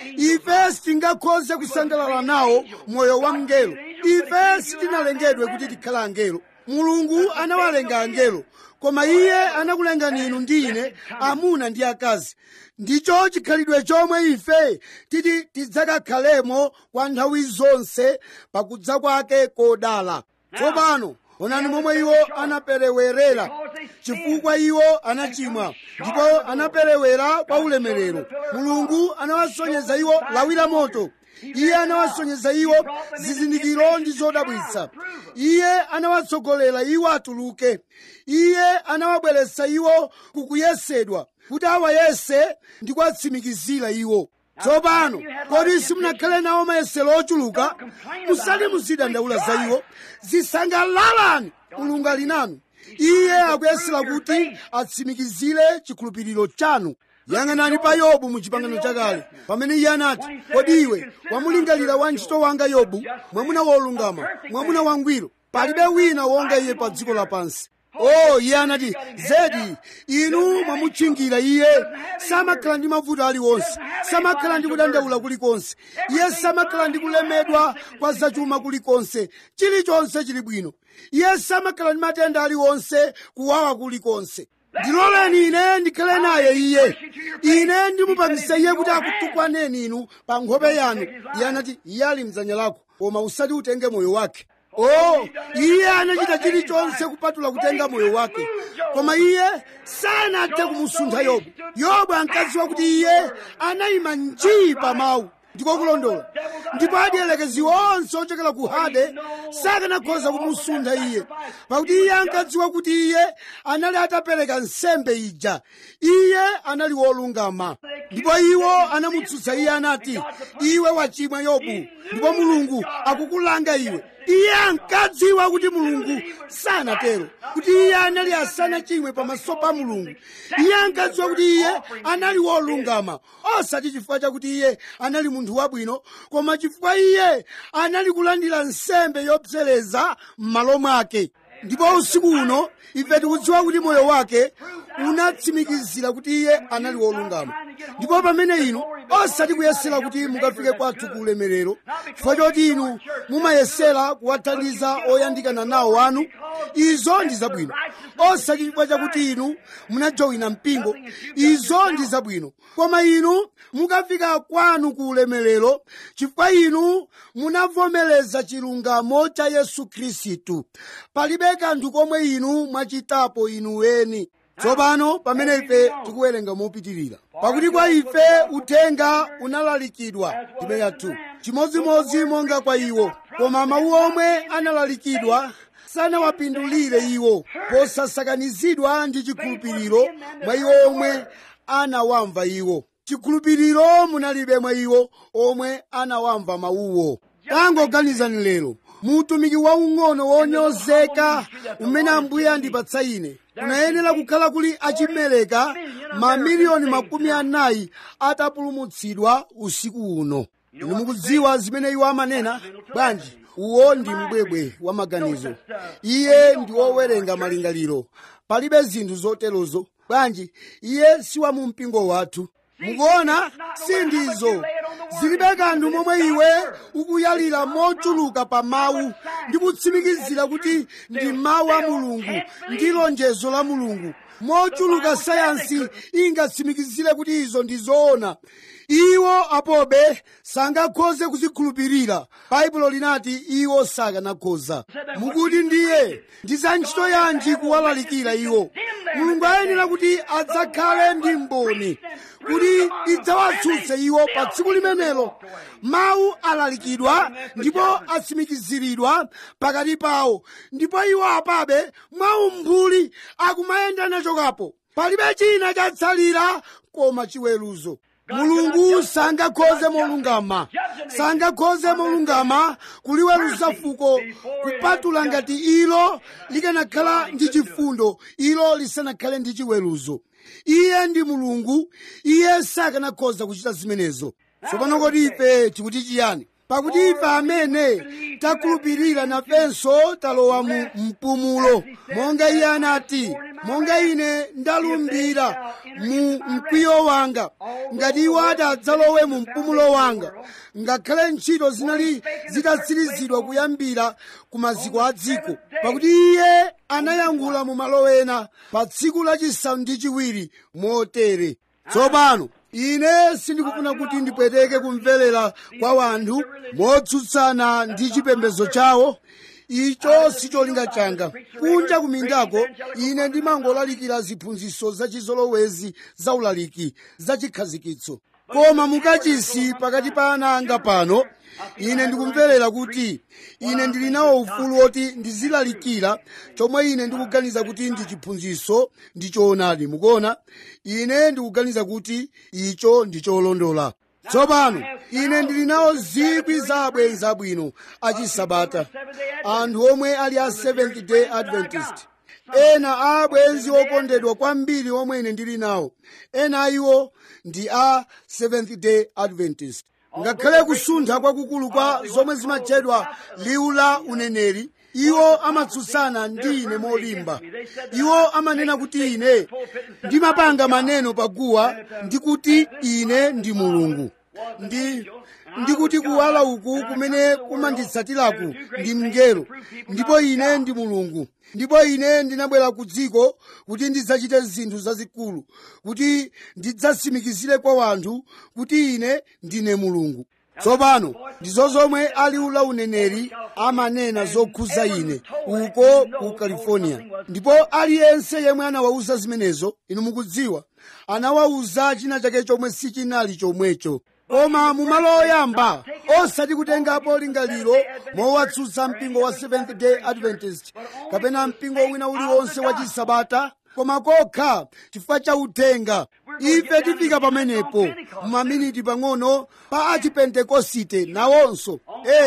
Speaker 1: ife sitingakhoze kusangalala nawo moyo wa mngelo ife sitinalengedwe kuti tikhale angelo mulungu anawalenga angelo koma iye anakulengani inu ndi ine amuna ndi akazi ndicho chikhalidwe chomwe ife titi tidzakakhalemo kwa nthawi zonse pakudza kwake kodala tsopano onani momwe iwo anaperewerera chifukwa iwo anachimwa ndipo anaperewera kwa ulemerero mulungu anawasonyeza iwo lawi la moto iye anawasonyeza iwo zizindikiro ndi zodabwitsa iye anawatsogolera iwo atuluke iye anawabweretsa iwo kukuyesedwa kuti awayese ndi kuwatsimikizira iwo tsopano kodi simunakhale nawo mayesero ochuluka musati muzidandaula za iwo zisangalalani mulungu ali nanu iye akuyesera kuti atsimikizire chikhulupiriro chanu yang'anani pa yobu mu chipangano chakale pamene iye anati kodi iwe wamulingalira wantchito wanga yobu mwamuna wolungama mwamuna wangwiro palibe wina wonga iye pa dziko lapansi oh iye anati zedi inu mwamutchingira iye samakhala ndi mavuto aliwonse samakhala ndi kudandaula kulikonse iye samakhala ndi kulemedwa kwa zachuma kulikonse chilichonse chili bwino iye samakhala ndi matenda aliwonse kuwawa kulikonse ndiloleni ine ndikhale naye iye ine ndimupangisa iye kuti akutukwaneni inu pa nkhope yanu iye anati iye ali mdzanja lako koma usati utenge moyo wake oh iye anachita chilichonse kupatula kutenga moyo wake koma iye sanathe kumusuntha yobu yobu ankadziwa kuti iye anayima njii pa mawu ndiko kulondola ndipo adielekezi onse ochokera ku hade sakanakhoza kumusuntha iye pakuti iye ankadziwa kuti iye anali atapereka nsembe ija iye anali wolungama ndipo iwo anamutsutsa iye anati iwe wachimwa yobu ndipo mulungu akukulanga iwe iye ankadziwa kuti mulungu sanatero kuti iye anali asanachimwe pamaso pa mulungu iye ankadziwa kuti iye anali wolungama osati chifukwa chakuti iye anali munthu wabwino koma chifukwa iye anali kulandira nsembe yopsereza m'malo mwake ndipo usiku uno ife tikudziwa kuti moyo wake unatsimikizira kuti iye anali wolungama ndipo pamene inu osati kuyesera kuti mukafike kwathu ku ulemerero chifukwa choti inu mumayesera kuwathandiza oyandikana nawo wanu izo ndi zabwino osati chifukwa chakuti inu munajowina mpingo izo ndi zabwino koma inu mukafika kwanu ku ulemerero chifukwa inu munavomereza chilungamo cha yesu khristu palibe kanthu komwe inu mwachitapo inu weni tsopano pamene ife tikuwerenga mopitirira pakuti kwa ife uthenga unalalikidwa tibe yathu chimodzimodzi monga kwa iwo koma mawu omwe analalikidwa sanawapindulire iwo posasakanizidwa ndi chikhulupiriro mwa iwo omwe anawamva iwo chikhulupiriro munalibe mwa iwo omwe anawamva mawuwo tangoganizani lero muutumiki waung'ono wonyozeka umene ambuye andipatsa ine kunayenera kukhala kuli achimeleka mamiliyoni makumi anayi atapulumutsidwa usiku uno inu mukudziwa zimene iwo amanena bwanji uwo ndi mbwebwe wa maganizo iye ndi wowerenga malingaliro palibe zinthu zoterozo bwanji iye si wa mu mpingo wathu mukuona sindizo zilibe kanthu momwe iwe ukuyalira mochuluka pa mawu ndi kutsimikizira kuti ndi mawu a mulungu ndi lonjezo la mulungu mochuluka sayansi ingatsimikizire kuti izo ndi zoona iwo apobe sangakhoze kuzikhulupirira baibulo linati iwo sakanakhoza mukuti ndiye ndi za ntchito yanji kuwalalikira iwo mulungu ayenera kuti adzakhale ndi mboni kuti idzawatsutse iwo pa tsiku limenelo mawu alalikidwa ndipo atsimikiziridwa pakati pawo ndipo iwo apabe mwaumbuli akumayenda nachokapo palibe china chatsalira koma chiweruzo mulungu sangakhoze molungama sangakhoze molungama kuliweruza fuko kupatula ngati ilo likanakhala ndi chifundo ilo lisanakhale ndi chiweruzo iye ndi mulungu iye sakanakhoza kuchita zimenezo tsopano kodi ife tikuti chiyani pakuti ife amene takhulupirira nafenso talowa mu mpumulo monga iye anati monga ine ndalumbira mu mkwiyo wanga ngati iwo adzalowe mu mpumulo wanga ngakhale ntchito zinali zitatsirizidwa kuyambira ku maziko a dziko pakuti iye anayankhula mu malo ena pa tsiku lachisanu ndi chiwiri motere tsopano ine sindikufuna kuti ndipweteke kumverera kwa wanthu motsutsana ndi chipembedzo chawo icho sicholinga changa kunja kumindako ine ndimangolalikira ziphunzitso zachizolowezi za ulaliki zachikhazikitso koma mukachisi pakati pa ana anga pano ine ndikumverera kuti ine ndili nawo ufulu woti ndizilalikira chomwe ine ndikuganiza kuti ndi chiphunzitso ndi choonadi mukuona ine ndikuganiza kuti icho ndi cholondola tsopano ine ndili nawo zikwi za abwenzi abwino achisabata anthu omwe ali a seventh day adventist ena a abwenzi okondedwa kwambiri omwe ine ndili nawo ena a iwo ndi a seventh day adventist ngakhale kusuntha kwakukulu kwa zomwe zimatchedwa liwu la uneneri iwo amatsutsana ndi ine molimba iwo amanena kuti ine ndimapanga maneno paguwa ndi kuti ine ndi mulungu ndi ndikuti kuwala uku kumene kumanditsatiraku ndi mngelo ndipo ine ndi mulungu ndipo ine ndinabwera ku dziko kuti ndidzachite zinthu zazikulu kuti ndidzatsimikizire kwa wanthu kuti ine ndine mulungu tsopano ndizo zomwe aliwu la uneneri amanena zokhuza ine uko ku california ndipo aliyense yemwe anawawuza zimenezo inu mukudziwa anawawuza china chake chomwe sichinali chomwecho koma mumalo oyamba osati kutengapo lingaliro mowatsutsa mpingo wa seventh day adventist kapena mpingo wina uliwonse wa chisabata koma kokha chifukwa cha uthenga ife tifika pamenepo maminiti pang'ono pa achipentekosite nawonso eya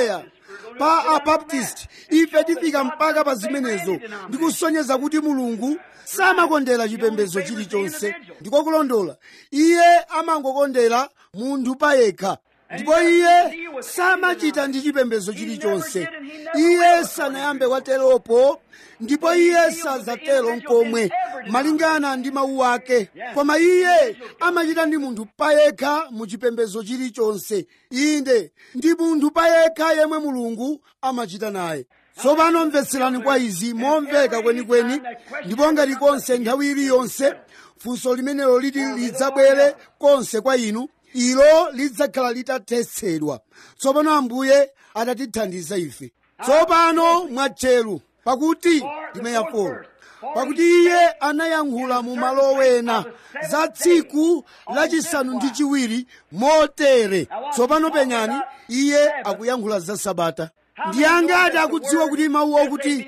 Speaker 1: pa abaptisti ife tifika mpaka pa zimenezo ndikusonyeza kuti mulungu samakondera chipembedzo chilichonse ndiko kulondola iye amangokondera munthu payekha ndipo iye samachita ndi chipembedzo chilichonse iye sanayambe kwateropo ndipo iye sadzatero nkomwe malingana ndi mawu ake koma iye amachita ndi munthu payekha mu chipembedzo chilichonse inde ndi munthu payekha yemwe mulungu amachita naye tsopano mvetserani kwa izi momveka kwenikweni ndipo ngati konse nthawi iliyonse funso limenelo liti lidzabwere konse kwa inu ilo lidzakhala litathetsedwa tsopano ambuye atatithandiza ife tsopano mwatcheru pakuti ndime ya 4 pakuti iye anayankhula mu malo wena za tsiku lachisanu ndi chiwiri motere tsopano penyani iye akuyankhula za sabata ndi angati akudziwa kuti mawu okuti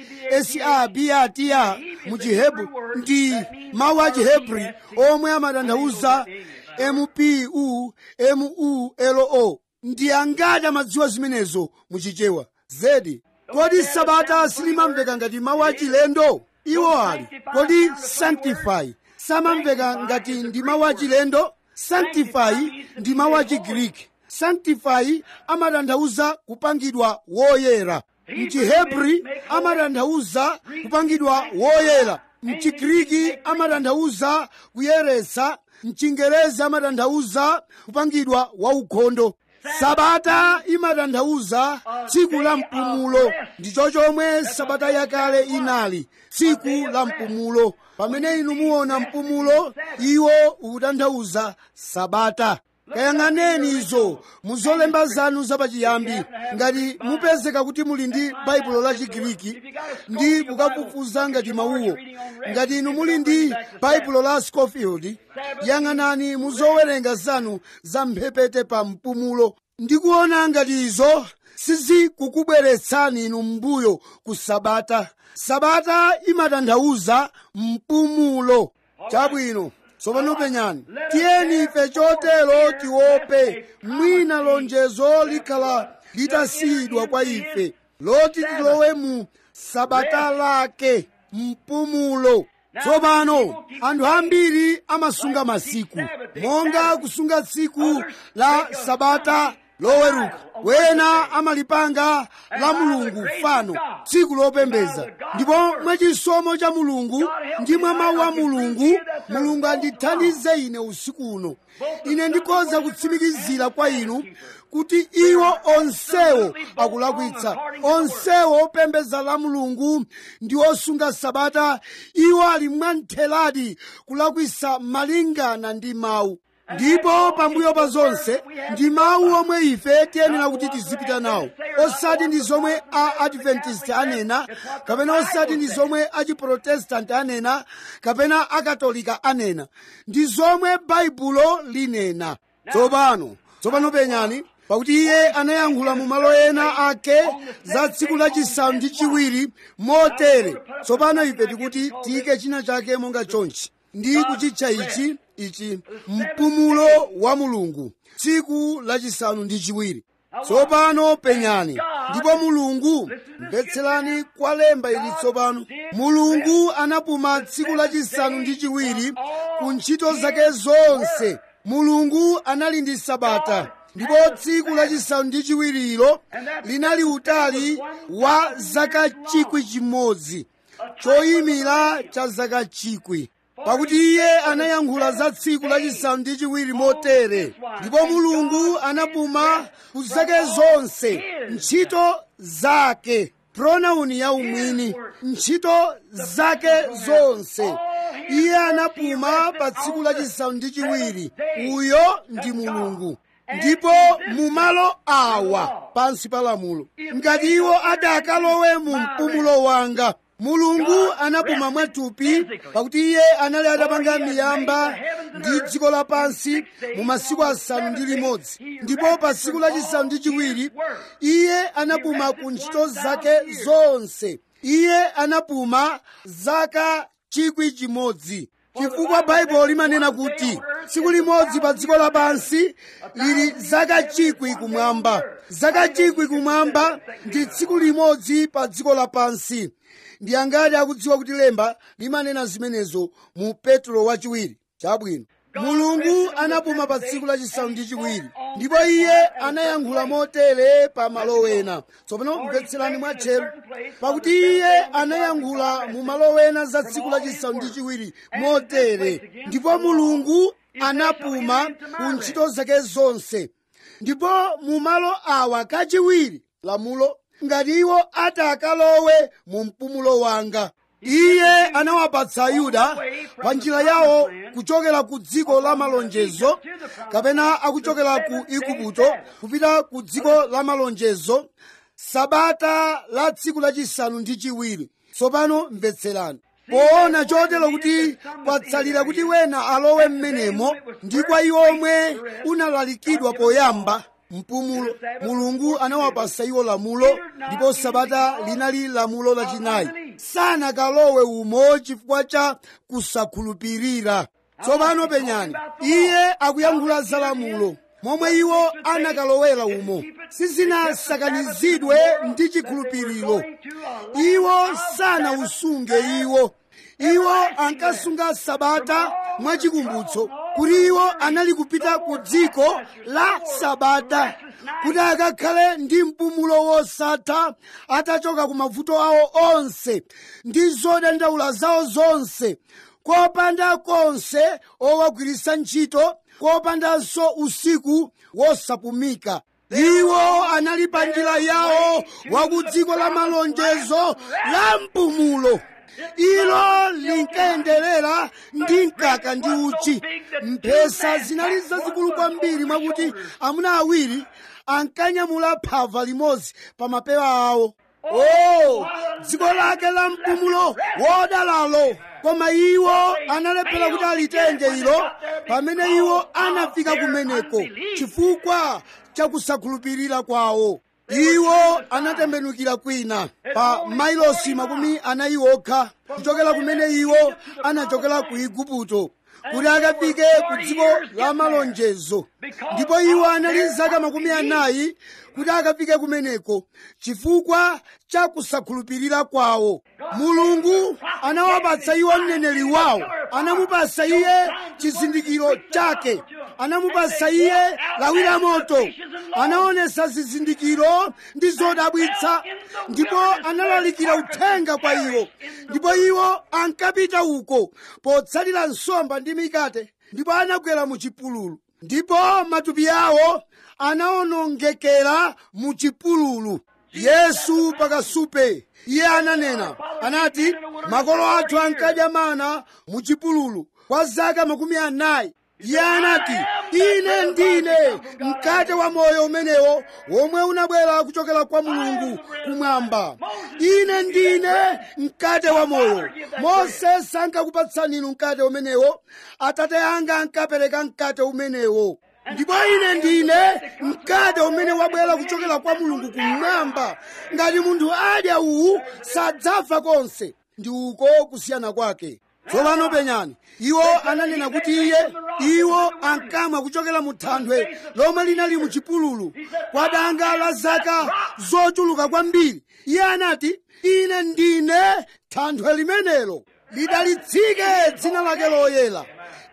Speaker 1: sabata mu chihebru ndi mawu a chihebri omwe amatanthauza mpu mulo ndi angati amadziwa zimenezo muchichewa zedi kodi sabata silimamveka ngati mawu achilendo iwo ali kodi sanctify samamveka ngati ndi mawu achilendo sanctify ndi mawu achigiriki sanctify amatanthauza kupangidwa woyera mchihebri amatanthauza kupangidwa woyera mchigiriki amatanthauza kuyeretsa mchingerezi amatanthauza kupangidwa waukhondo sabata imatanthauza tsiku la mpumulo ndicho chomwe sabata yakale inali tsiku la mpumulo pamene inu muona mpumulo iwo ukutanthauza sabata kayang'aneni izo muzolemba zanu zapachiyambi ngati mupezeka kuti muli ndi baibulo la chigiriki ndi kukafufuza ngati mawuwo ngati inu muli ndi baibulo la scofield yang'anani muzowerenga zanu za mphepete pa mpumulo ndikuona ngati izo sizikukubweretsani inu mbuyo ku sabata sabata imatanthauza mpumulo chabwino tsopano penyani tiyeni ife chotero tiope mwina lonjezo likhala litasiyidwa kwa ife loti tilowe mu sabata lake mpumulo tsopano anthu ambiri amasunga masiku monga kusunga tsiku la sabata loweruka wena amalipanga la mulungu fano tsiku lopembeza ndipo mwachisomo cha mulungu ndi mwa mawu a mulungu mulungu andithandize ine usiku uno ine ndikhoza kutsimikizira kwa inu kuti iwo onsewo akulakwitsa onsewo opembeza la mulungu ndi osunga sabata iwo ali mwamtheradi kulakwitsa malingana ndi mawu ndipo pambuyo pa zonse ndi mawu omwe ife tiyenera kuti tizipita nawo osati ndi zomwe a adventist anena kapena osati ndi zomwe achiprotestanti anena kapena akatolika anena ndi zomwe baibulo linena tsopano tsopano penyani pakuti iye anayankhula mu malo ena ake za tsiku lachisanu ndi chiwiri motere tsopano ife tikuti tiyike china chake monga chonchi ndi kuchitcha ichi ichi mpumulo wa mulungu tsiku lachisanu ndi chiwiri tsopano penyani ndipo mulungu mvetserani kwa lemba ili tsopano mulungu anapuma tsiku lachisanu ndi chiwiri ku ntchito zake zonse mulungu anali ndi sabata ndipo tsiku lachisanu ndi chiwirilo linali utali wa zaka chikwi chimodzi choyimira cha zaka chikwi pakuti iye anayankhula za tsiku lachisanu ndi chiwiri motere ndipo mulungu anapuma ku zake zonse ntchito zake pronauni ya umwini ntchito zake zonse iye anapuma pa tsiku lachisanu ndi chiwiri uyo ndi mulungu ndipo mu malo awa pansi pa lamulo ngati iwo adakalowe mu mpumulo wanga mulungu anapuma mwathupi pakuti iye anali atapanga miyamba ndi dziko lapansi mu masiku asanu ndi limodzi ndipo pa tsiku lachisanu ndi chiwiri iye anapuma ku ntchito zake zonse iye anapuma zaka chikwi chimodzi chifukwa baibulo limanena kuti tsiku limodzi pa dziko lapansi lili zaka chikwi kumwamba zaka chikwi kumwamba ndi tsiku limodzi pa dziko lapansi ndi angati akudziwa kuti lemba limanena zimenezo mu petro wachiwiri chabwino mulungu anapuma pa tsiku lachisanu ndi chiwiri ndipo iye anayankhula motere pa malo ena tsopano mvetserani mwatcheru pakuti iye anayankhula mu malo ena za tsiku lachisanu ndi chiwiri motere ndipo mulungu anapuma ku ntchito zake zonse ndipo mu malo awa kachiwiri lamulo ngati iwo atakalowe mu mpumulo wanga iye anawapatsa ayuda pa njira yawo kuchokera ku dziko la malonjezo kapena akuchokera ku igupto kupita ku dziko la malonjezo sabata la tsiku lachisanu ndi chiwiri tsopano mvetserani poona chotero kuti kwatsalira kuti wena alowe m'menemo ndi kwa iwo omwe unalalikidwa poyamba mpumulo mulungu anawapasa iwo lamulo ndipo sabata linali lamulo lachinayi sanakalowe umo chifukwa cha kusakhulupirira tsopano penyani iye akuyankhula za lamulo momwe iwo anakalowera umo sizinasakanizidwe ndi chikhulupiriro iwo sanausunge iwo iwo ankasunga sabata mwachikumbutso kuti iwo anali kupita ku dziko la sabata kuti akakhale ndi mpumulo wosatha atachoka ku mavuto awo onse ndi zodandaula zawo zonse kopanda konse owagwiritsa ntchito kopandanso usiku wosapumika iwo anali pa njira yawo wa ku dziko la malonjezo la mpumulo ilo linkayenderera ndi mkaka ndi uchi mphesa zinali zazikulu kwambiri mwakuti amuna awiri ankanyamula phava limodzi pa mapewa awo o dziko lake la mpumulo wodalalo koma iwo analephera kuti alitenge ilo pamene iwo anafika kumeneko chifukwa chakusakhulupirira kwawo iwo anatembenukira kwina pa mailosi makumi anayi okha kuchokera kumene iwo anachokera ku igupto kuti akafike ku dziko la malonjezo ndipo iwo anali zaka makumi anayi kuti akafike kumeneko chifukwa cha kusakhulupirira kwawo mulungu anawapatsa iwo mneneri wawo anamupasa iye chizindikiro chake anamupasa iye lawi la moto anaonesa zizindikiro ndi zodabwitsa ndipo analalikira uthenga kwa iwo ndipo iwo ankapita uko potsatira nsomba ndi mikate ndipo anagwera mu chipululu ndipo matupi awo anaonongekera mu chipululu yesu pakasupe iye ananena anati makolo athu ankadya mana mu chipululu kwa zaka makumi anayi iye anati ine ndine mkate wa moyo umenewo womwe unabwera kuchokera kwa mulungu kumwamba ine ndine mkate wa moyo mose sankakupatsani inu mkate umenewo atate anga ankapereka mkate umenewo ndipo ine ndine mkate umene wabwera kuchokera kwa mulungu kumwamba ngati munthu adya uwu sadzafa konse ndi uko kusiyana kwake tsopano penyani iwo ananena kuti iye iwo ankamwa kuchokera mu thanthwe lomwe linali mu chipululu kwa danga la zaka zochuluka kwambiri iye anati ine ndine thanthwe limenelo lidalitsike dzina lake loyera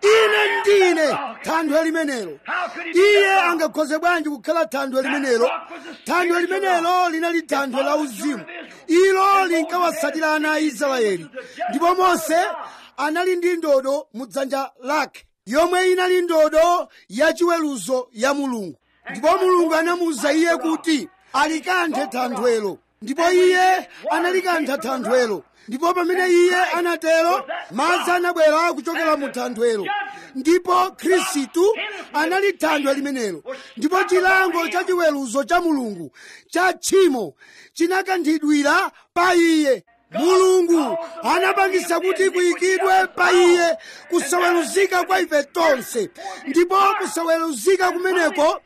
Speaker 1: ine ndine thanthwe limenelo iye angakhoze bwanji kukhala thanthwe limenelo thanthwe limenelo linali thanthwe la uzimu ilo linkawatsatira ana a israeli ndipo mose anali ndi ndodo mu dzanja lake yomwe inali ndodo yachiweruzo ya mulungu ndipo mulungu anamuwuza iye kuti alikanthe thanthwelo ndipo iye analikantha thanthwelo ndipo pamene iye anatero madzi anabwera kuchokera mu thanthwelo ndipo khristu anali thanthwe limenelo ndipo chilango cha chiweruzo cha mulungu cha tchimo chinakanthidwira pa iye mulungu anapangisa kuti kuyikidwe pa iye kusaweruzika kwa ife tonse ndipo kusaweruzika kumeneko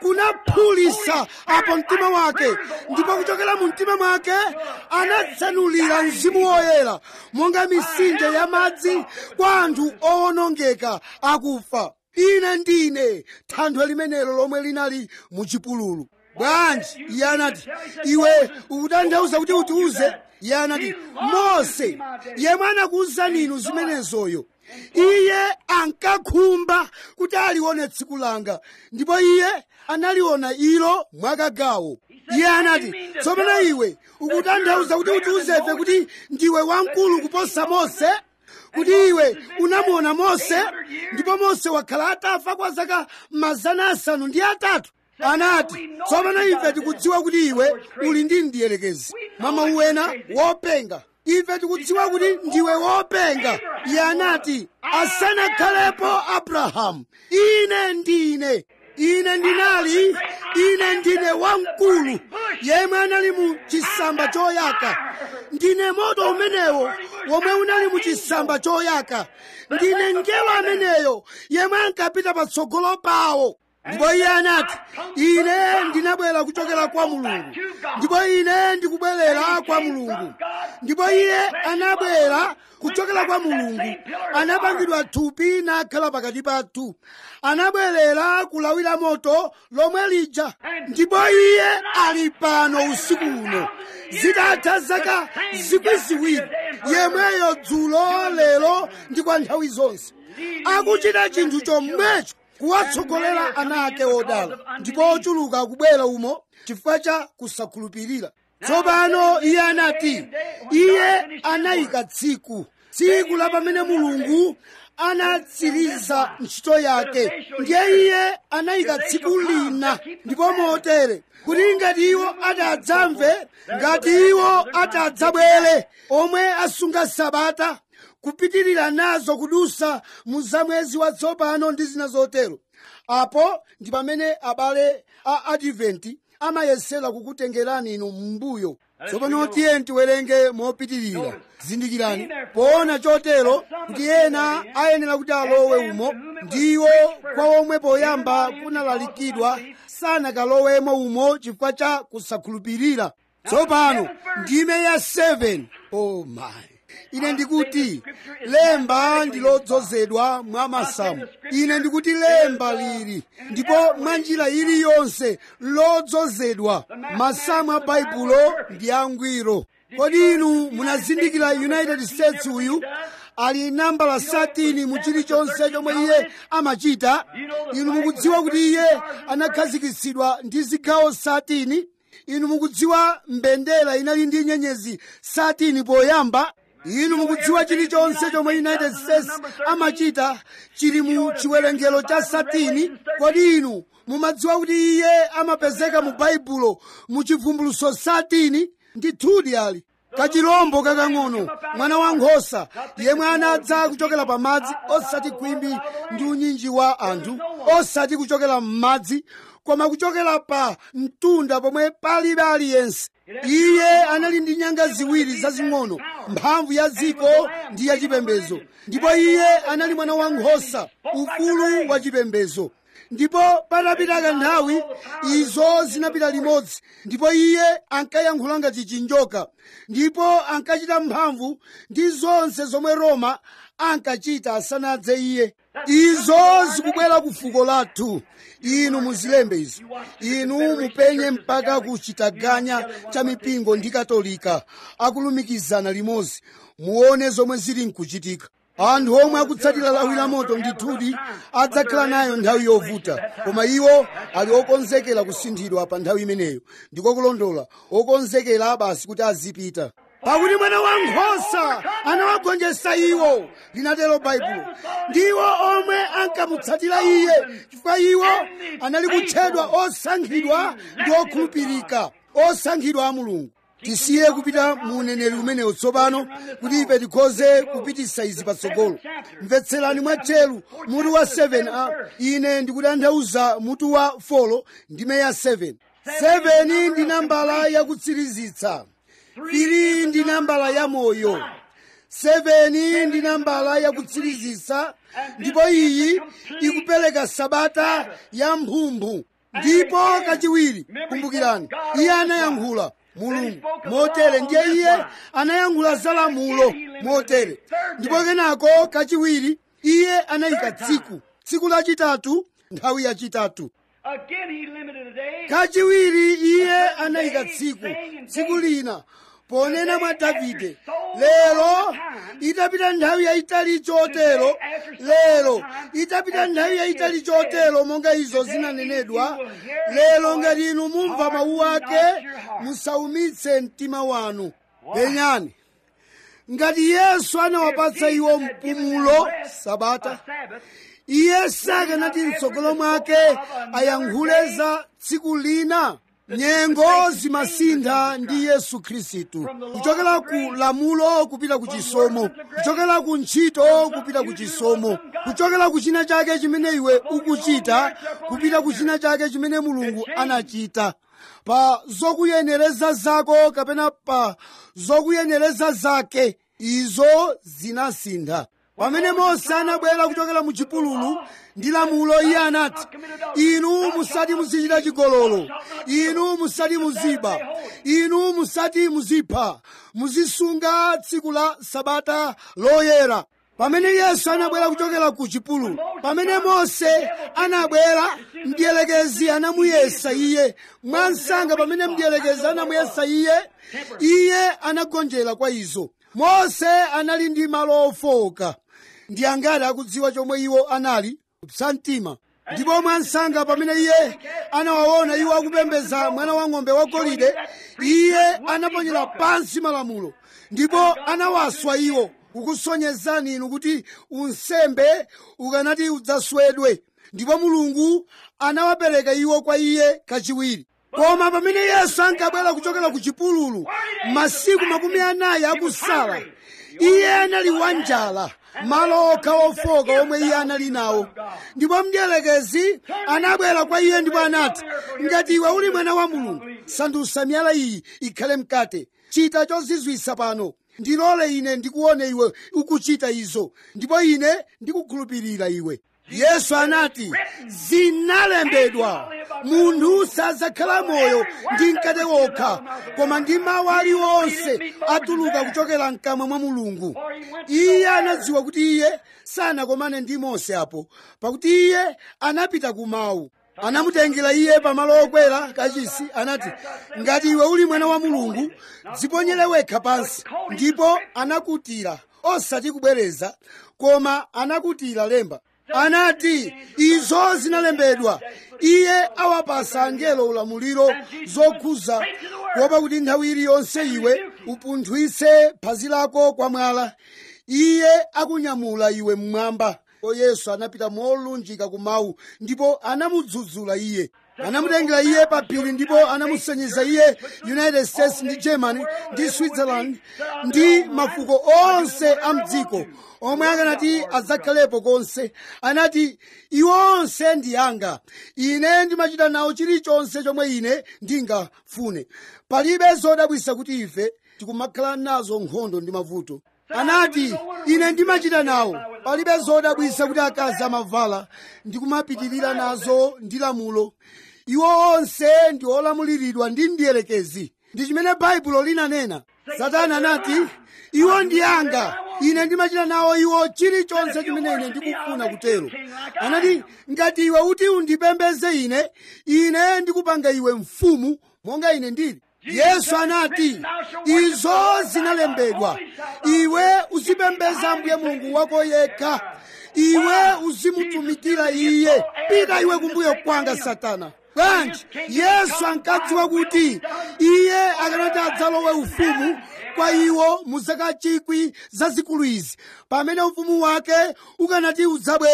Speaker 1: kunaphulisa apo mtima wake ndipo kuchokera mu mtima mwake anatsanulira mzimu woyera monga misinje ya madzi kwa anthu owonongeka akufa ine ndine thanthwe limenelo lomwe linali muchipululu bwanji iye anati iwe ukutanthauza kuti utiuze iye anati mose yemwe anakuwuzani inu zimenezoyo iye ankakhumba kuti alione tsiku langa ndipo iye analiona ilo mwakagawo iye anati tsopano iwe ukutanthauza kuti utiuzefe kuti ndiwe wamkulu kuposa mose kuti iwe unamuona mose ndipo mose wakhala atafa kwa zaka mazana asanu ndi atatu anati tsopano ife tikudziwa kuti iwe uli ndi mdierekezi mwa mawu ena wopenga ife tikudziwa kuti ndiwe wopenga iye anati asanakhalepo abrahamu ine ndine ine ndinali ine ndine wamkulu yemwe anali mu chisamba choyaka ndine moto umenewo womwe unali mu chisamba choyaka ndine ngelo ameneyo yemwe ankapita patsogolo pawo ndipo iye anati ine ndinabwera kuchokera kwa mulungu ndipo ine ndikubwerera kwa mulungu ndipo iye anabwera kuchokera kwa mulungu anapangidwa thupi nakhala pakati pathu anabwerera kulawira moto lomwe lija ndipo iye ali pano usiku uno zitatha zaka zikwi ziwiri yemweyo dzulo lero ndi kwa nthawi zonse akuchita chinthu chomwecho kuwatsogolera ana ake odala ndipo ochuluka akubwera umo chifukwa cha kusakhulupirira tsopano iye anati iye anayika tsiku tsiku la pamene mulungu anatsiriza ntchito yake ndiye iye anayika tsiku lina ndipo motere kuti ngati iwo atadzamve ngati iwo atadzabwere omwe asunga sabata kupitirira nazo kudusa mu zamwezi watsopano ndi zina zotero apo ndi pamene abale a adventi amayesera kukutengerani inu m'mbuyo tsopano tiye tiwerenge mopitirira zindikirani poona chotero kuti ena ayenera kuti alowe umo ndiwo kwa omwe poyamba kunalalikidwa sanakalowemo umo chifukwa cha kusakhulupirira tsopano ndime ya 7 oh my ine ndikuti lemba ndi lodzozedwa mwa masamu ine ndikuti lemba lili ndipo mwa njira iliyonse lodzozedwa masamu a baibulo ndi angwiro kodi inu munazindikira united states uyu ali nambala 13 mu chilichonse chomwe iye amachita inu mukudziwa kuti iye anakhazikitsidwa ndi zigawo 13 inu mukudziwa mbendera inali ndi nyenyezi 13 poyamba inu mukudziwa chilichonse chomwe united states amachita chili mu chiwerengero cha satini kodi inu mumadziwa kuti iye amapezeka mu baibulo mu chivumbuluso satini ndithudi ali kachirombo kakang'ono mwana wa nkhosa yemwe anadza kuchokera pa madzi osati khwimbi ndi unyinji wa anthu osati kuchokera m'madzi koma kuchokera pa mtunda pomwe palibe aliyense iye anali ndi nyanga ziwiri zazing'ono mphamvu ya dziko ndi ya chipembedzo ndipo iye anali mwana wa nkhosa ufulu wa chipembedzo ndipo patapita kanthawi izo zinapita limodzi ndipo iye ankayankhula ngati chinjoka ndipo ankachita mphamvu ndi zonse zomwe roma ankachita asanadze iye izo zikubwera ku fuko lathu inu muzilembe izo inu mupenye mpaka ku chitaganya cha mipingo ndi katolika akulumikizana limodzi muone zomwe zili nkuchitika anthu omwe akutsatira lawi la moto ndithudi adzakhala nayo nthawi yovuta koma iwo ali okonzekera kusinthidwa pa nthawi imeneyo ndiko kulondola okonzekera basi kuti azipita pakuti mwana wa nkhosa anawagonjetsa iwo linatero baibulo ndiwo omwe ankamutsatira iye chifukwa iwo anali kutchedwa osankhidwa ndi okhulupirika osankhidwa a mulungu tisiye kupita mu uneneri umenewu tsopano kuti ife tikhoze kupititsa izi patsogolo mvetserani mwatcheru mutu wa 7 a ine ndikutanthauza mutu wa 4 ndime ya 7 7 ndi nambala yakutsirizitsa 3 ndi nambala ya moyo 7 ndi nambala ya kutsirizisa ndipo iyi ikupereka sabata ya mphumphu ndipo kachiwiri kumbukirani iye anayankhula mulungu motere ndiye iye anayankhula za lamulo motere ndipo kenako kachiwiri iye anayika tsiku tsiku lachitatu nthawi yachitatu
Speaker 2: Again, he limited a day.
Speaker 1: kachiwiri iye anayika tsiku tsiku lina ponena mwa davide lero itapita nthawi yayitali chotero lero itapita nthawi yayitali chotero monga izo zinanenedwa lero ngati inu mumva mawu ake musaumitse mtima wanu penyani ngati yesu anawapatsa iwo mpumulo sabata
Speaker 2: Sabbath.
Speaker 1: iye sakanati mtsogolo mwake ayankhule za tsiku lina nyengo zimasintha ndi yesu khristu kuchokera ku lamulo kupita ku chisomo kuchokera ku ntchito kupita ku chisomo kuchokera ku china chake chimene iwe ukuchita kupita ku china chake chimene mulungu anachita pa zokuyenereza zako kapena pa zokuyenereza zake izo zinasintha pamene mose anabwera kuchokera mu chipululu ndi lamulo iye anati inu musati muzichita chigololo inu musati muziba inu musati muzipha muzisunga tsiku la sabata loyera pamene yesu anabwera kuchokera ku chipululu pamene mose anabwera mdierekezi anamuyesa iye mwansanga pamene mdierekezi anamuyesa iye iye anagonjera kwa izo mose anali ndi malo ofowoka ndi angati akudziwa chomwe iwo anali kupsa mtima ndipo mwansanga pamene iye anawaona iwo akupembedza mwana wa ng'ombe wagolide iye anaponyera pansi malamulo ndipo anawaswa iwo kukusonyezani inu kuti unsembe ukanati udzaswedwe ndipo mulungu anawapereka iwo kwa iye kachiwiri koma pamene yesu ankabwera kuchokera ku chipululu masiku makumi anayi akusala iye anali wanjala malo okha ofoka omwe iye anali nawo ndipo mdierekezi anabwera kwa iye ndipo anati ngati iwe uli mwana wa mulungu sandutsa miyala iyi ikhale mkate chita chozizwitsa pano ndilole ine ndikuone iwe ukuchita izo ndipo ine ndikukhulupirira iwe yesu anati zinalembedwa munthu sadzakhala moyo ndi mkate wokha koma ndi mawu aliwonse atuluka kuchokera mkamwa mwa mulungu iye anadziwa kuti iye sanakomane ndi mose apo pakuti iye anapita ku mawu anamutengera iye pamalo okwera kachisi anati ngati iwe uli mwana wa mulungu dziponyere wekha pansi ndipo anakutira osati kubwereza koma anakutira lemba anati izo zinalembedwa iye awapasa angelo ulamuliro zokhuza kuopa kuti nthawi iliyonse iwe upunthwitse phazi lako kwa mwala iye akunyamula iwe mmwamba o yesu anapita molunjika ku mawu ndipo anamudzudzula iye anamutengera iye pa phiri ndipo anamusonyeza iye united states ndi germany ndi switzerland ndi mafuko onse a mdziko omwe akanati adzakhalepo konse anati iwo onse ndi anga ine ndimachita nawo chilichonse chomwe ine ndingafune palibe zodabwitsa kuti ife tikumakhala nazo nkhondo ndi mavuto anati ine ndimachita nawo palibe zodabwitsa kuti akazi amavala ndikumapitirira nazo ndi lamulo iwo onse ndi olamuliridwa ndi mdierekezi ndi chimene baibulo linanena satana anati iwo ndi anga ine ndimachita nawo iwo chilichonse chimene ine ndikufuna kutero anati ngati iwe uti undipembeze ine ine ndikupanga iwe mfumu monga ine ndili yesu anati izo zinalembedwa iwe uzipembeza ambuye mulungu wako yekha iwe uzimutumikira iye pita iwe kumbuyo kwanga satana bwanji yesu ankadziwa kuti iye akanati adzalowe ufumu kwa iwo mu zaka chikwi zazikulu izi pamene ufumu wake ukanati udzabwere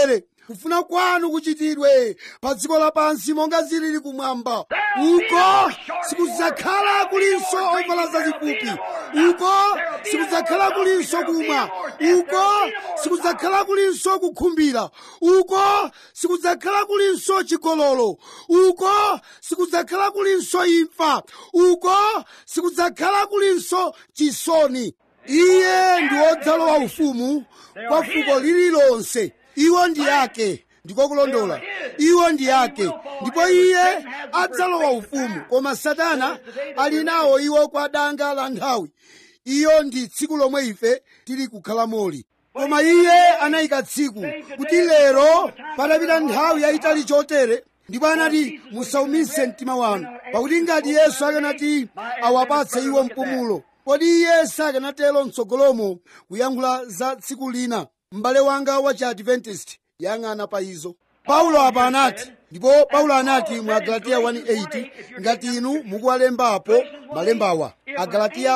Speaker 1: kufuna kwanu kuchitidwe pa dziko lapansi monga zilili kumwamba uko sikudzakhala kulinso ovala zazifupi uko sikudzakhala kulinso kumwa uko sikudzakhala kulinso kukhumbira uko sikudzakhala kulinso chigololo uko sikudzakhala kulinso imfa uko sikudzakhala kulinso chisoni iye ndi wodzalowa ufumu kwa fuko lililonse iwo ndi yake ndiko kulondola iwo ndi yake ndipo iye adzalowa ufumu koma satana ali nawo iwo kwa danga la nthawi iyo ndi tsiku lomwe ife tili kukhalamoli koma iye anayika tsiku kuti lero patapita nthawi yayitali chotere ndipo anati musaumise mtima wanu pakuti ngati yesu akanati awapatse iwo mpumulo kodi iye sakanatero mtsogolomo kuyankhula za tsiku lina m'bale wanga wa chiadventist yang'ana pa izo paulo apa anati ndipo paulo anati mu agalatiya 1:8 ngati inu mukuwalembapo malembawa agalatiya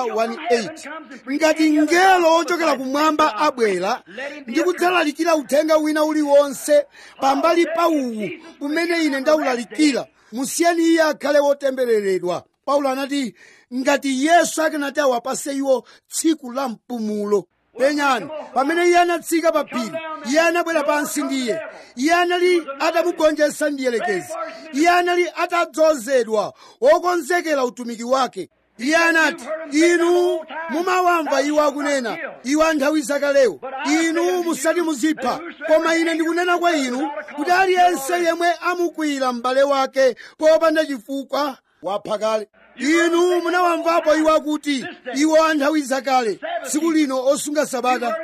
Speaker 1: 1:8 ngati mngelo ochokera kumwamba abwera ndi kudzalalikira uthenga wina uliwonse pambali pa uwu umene ine ndawulalikira musiyeni iye akhale wotembereredwa paulo anati ngati yesu akanati awapase iwo tsiku la mpumulo penyani pamene iye anatsika pa phiri iye anabwera pansi ndiye iye anali atamugonjetsa ndiyelekezi iye anali atadzozedwa wokonzekera utumiki wake iye anati inu mumawamva iwo akunena iwo anthawi zakalewo inu musati muzipha koma ine ndikunena kwa inu kuti aliyense yemwe amukwira m'bale wake popanda chifukwa wapha kale inu munawamvapo iwo akuti iwo anthawi zakale tsiku lino osunga sabata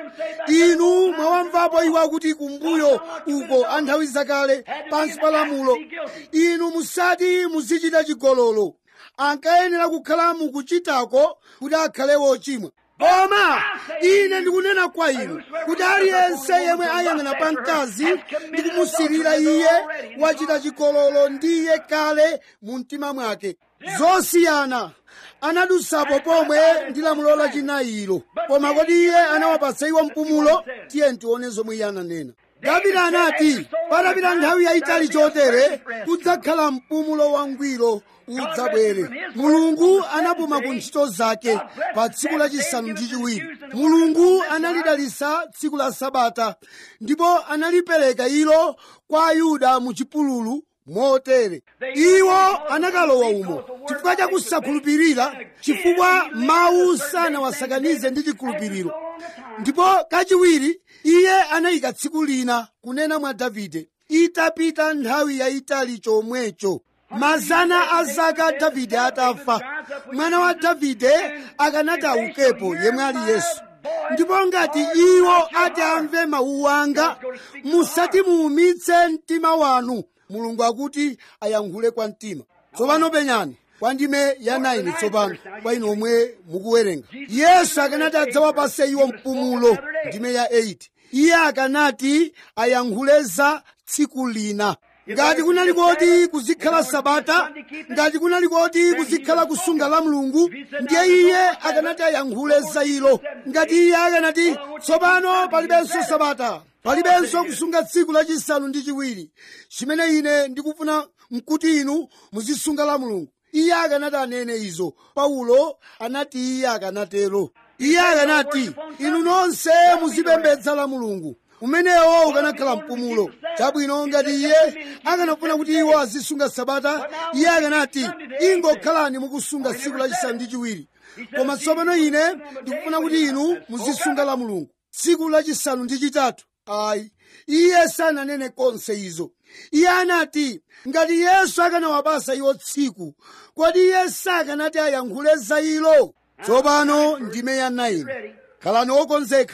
Speaker 1: inu mwawamvapo iwo akuti kumbuyo uko anthawi zakale pansi pa lamulo inu musati muzichita chigololo ankayenera kukhala mukuchitako kuti akhale wochimwa koma ine ndikunena kwa inu kuti aliyense yemwe ayang'ana pa mkazi ndi kumusirira iye wachita chigololo ndiye kale mu mtima mwake zosiyana anadutsapo pomwe ndi lamulo lachinayiro koma kodi iye anawapatsa iwo mpumulo tiye tione zomwe iye ananena davide anati patapita nthawi yayitali chotere kudzakhala mpumulo wangwiro udzabwere mulungu anapuma ku ntchito zake pa tsiku lachisanu ndi chiwiri mulungu analidalitsa tsiku la sabata ndipo analipereka ilo kwa ayuda mu chipululu motere iwo anakalowa umo chifukwa cha kusakhulupirira chifukwa mawu sanawasakanize ndi chikhulupiriro ndipo kachiwiri iye anayika tsiku lina kunena mwa davide itapita nthawi yayitali chomwecho mazana a zaka davide atafa mwana wa davide akanati aukepo yemwe ali yesu ndipo ngati iwo ati amve mawu anga musati muumitse mtima wanu mulungu akuti ayankhule kwa mtima tsopano penyani kwa ndime ya 9 tsopano kwa inu omwe mukuwerenga yesu akanati adzawapase iwo mpumulo ndime ya 8 iye akanati ayankhule za tsiku lina ngati kunali koti kuzikhala sabata ngati kunali koti kuzikhala kusunga la mulungu ndiye iye akanati ayankhule za ilo ngati iye akanati tsopano palibenso sabata palibenso kusunga tsiku lachisanu ndi chiwiri chimene ine ndikufuna mkuti inu muzisunga la mulungu iye akanati anene izo paulo anati iye akanatero iye akanati inu nonse muzipembedza la mulungu umenewo ukanakhala mpumulo chabwino ngati iye akanafuna kuti iwo azisunga sabata iye akanati ingokhalani mukusunga tsiku lachisanu ndi chiwiri koma tsopano ine ndikufuna kuti inu muzisunga la mulungu tsiku lachisanu ndi chitatu ayi iye sananene konse izo iye anati ngati yesu akanawapasa iwo tsiku kodi iye sakanati ayankhule za ilo tsopano ndime ya 9 khalani wokonzeka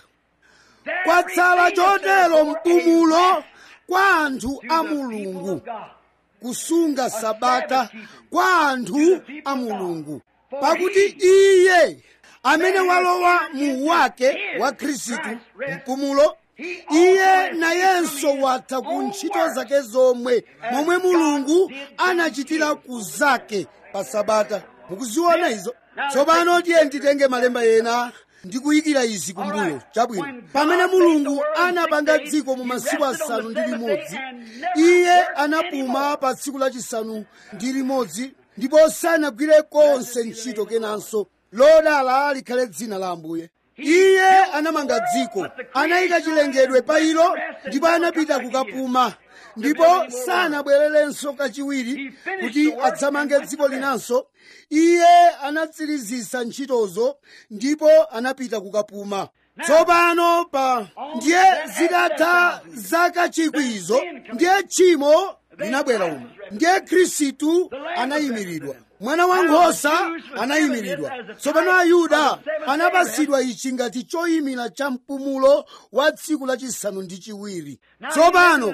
Speaker 1: kwatsala chotero mpumulo kwa anthu a mulungu kusunga sabata kwa anthu a mulungu pakuti iye amene walowa mu wake wa khristu mpumulo iye nayenso watha ku ntchito zake zomwe momwe mulungu anachitira ku zake pa sabata mukuziona izo tsopano tiye nditenge malemba ena ndikuyikira izi kumbuyo chabwino pamene mulungu anapanga dziko mu masiku asanu ndi limodzi iye anapuma pa tsiku lachisanu ndi limodzi ndipo sanagwire konse ntchito kenanso lodala likhale dzina la ambuye iye anamanga dziko anayika chilengedwe pa ilo ndipo anapita kukapuma ndipo sanabwererenso kachiwiri kuti adzamange dziko linanso iye anatsirizisa ntchitozo ndipo anapita kukapuma tsopano pa ndiye zitatha zaka chikwizo ndiye tchimo linabwera umo ndiye khristu anayimiridwa mwana wankhosa anayimiridwa tsopano ayuda anapasidwa ichi ngati choyimira cha mpumulo wa tsiku lachisanu ndi chiwiri tsopano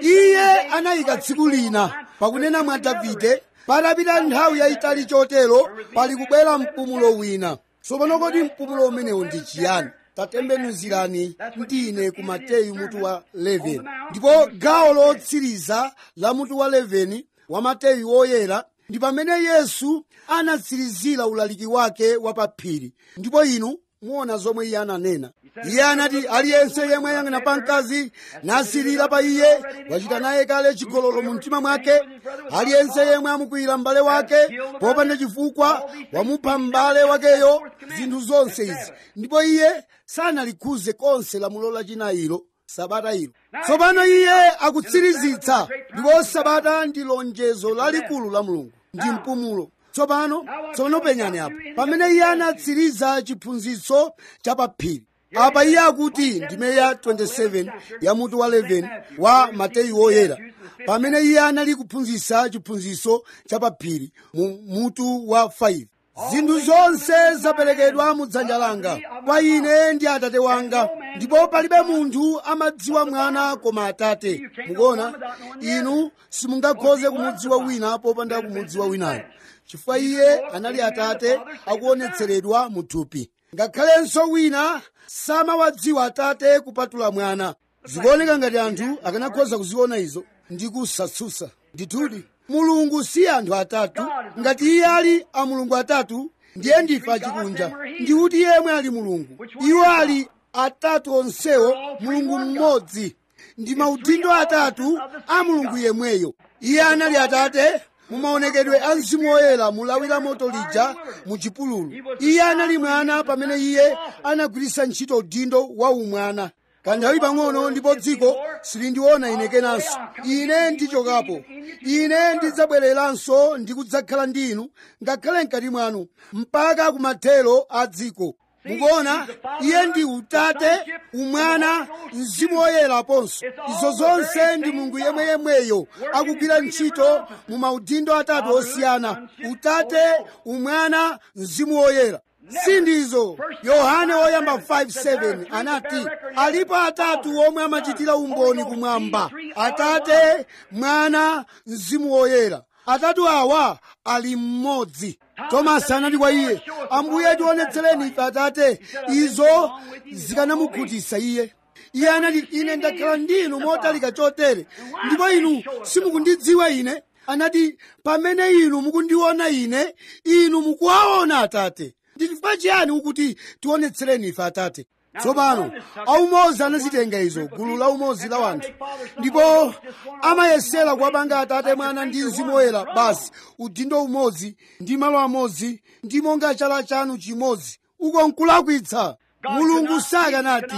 Speaker 1: iye anayika tsiku lina pakunena mwa davide patapita nthawi yayitali chotero pali kubwera mpumulo wina tsopano kodi mpumulo umenewu ndi chiyani tatembenuzirani ndine ku mateyu mutu wa 11 ndipo gawo lotsiriza la mutu wa 11 wa mateyu woyera ndi pamene yesu anatsirizira ulaliki wake wa pa phiri ndipo inu muona zomwe iye ananena iye anati aliyense yemwe ayang'ana pa mkazi nasirira pa iye wachita naye kale chigololo mu mtima mwake aliyense yemwe amukwira m'bale wake popanda chifukwa wamupha m'bale wakeyo zinthu zonse izi ndipo iye sanalikhuze konse lamulo lachinayiro sabata ilo tsopano iye akutsirizitsa ndipo sabata ndi lonjezo lalikulu la mulungu ndi mpumulo tsopano tsopano penyani apo pamene iye anatsiriza chiphunzitso cha paphiri apa iye akuti ndime ya 27 ya mutu wa 11 wa mateyu woyera pamene iye anali kuphunzitsa chiphunzitso cha paphiri mu mutu wa 5 zinthu zonse zaperekedwa mu dzanja langa kwa ine ndi atate wanga ndipo palibe munthu amadziwa mwana koma atate mukuona inu simungakhoze kumudziwa wina popanda kumudziwa winayo chifukwa iye anali atate akuonetseredwa mu thupi ngakhalenso wina samawadziwa atate kupatula mwana zikuoneka ngati anthu akanakhoza kuziona izo ndi kusatsutsa ndithudi mulungu si anthu atatu ngati iye ali a mulungu atatu ndiye ndife achikunja ndikuti yemwe ali mulungu iwo ali atatu onsewo mulungu mmodzi ndi maudindo atatu a mulungu yemweyo iye anali atate mumaonekedwe a mzimu woyera mulawira moto lija mu chipululu iye anali mwana pamene iye anagwiritsa ntchito udindo wa umwana kanthawi pang'ono ndipo dziko silindiona ine kenanso ine ndichokapo ine ndidzabwereranso ndi kudzakhala ndi inu ngakhale mkati mwanu mpaka kumathero a dziko mukuona iye ndi utate umwana mzimu woyera aponso izo zonse ndi mulungu yemweyemweyo akugwira ntchito mu maudindo atatu osiyana utate umwana mzimu woyera sindizo yohane woyamba 5:7 anati alipo atatu omwe amachitira umboni kumwamba atate mwana mzimu woyera atatu awa ali mmodzi tomasi anati kwa iye ambuye tionetsereni ife atate izo zikanamukhutitsa iye iye anati ine ndakhala ndinu motalika chotere ndipo inu simukundidziwa ine anati pamene inu mukundiona ine inu mukuwaona atate ndi chifukwa chiyani ukuti tionetsereni ife atate tsopano aumozi anazitenga izo gulu la umozi la wanthu ndipo amayesera kuwapanga atate mwana ndi mzimu woyera basi udindo umodzi ndi malo amodzi ndi monga chala chanu chimodzi uko nkulakwitsa mulungu sakanati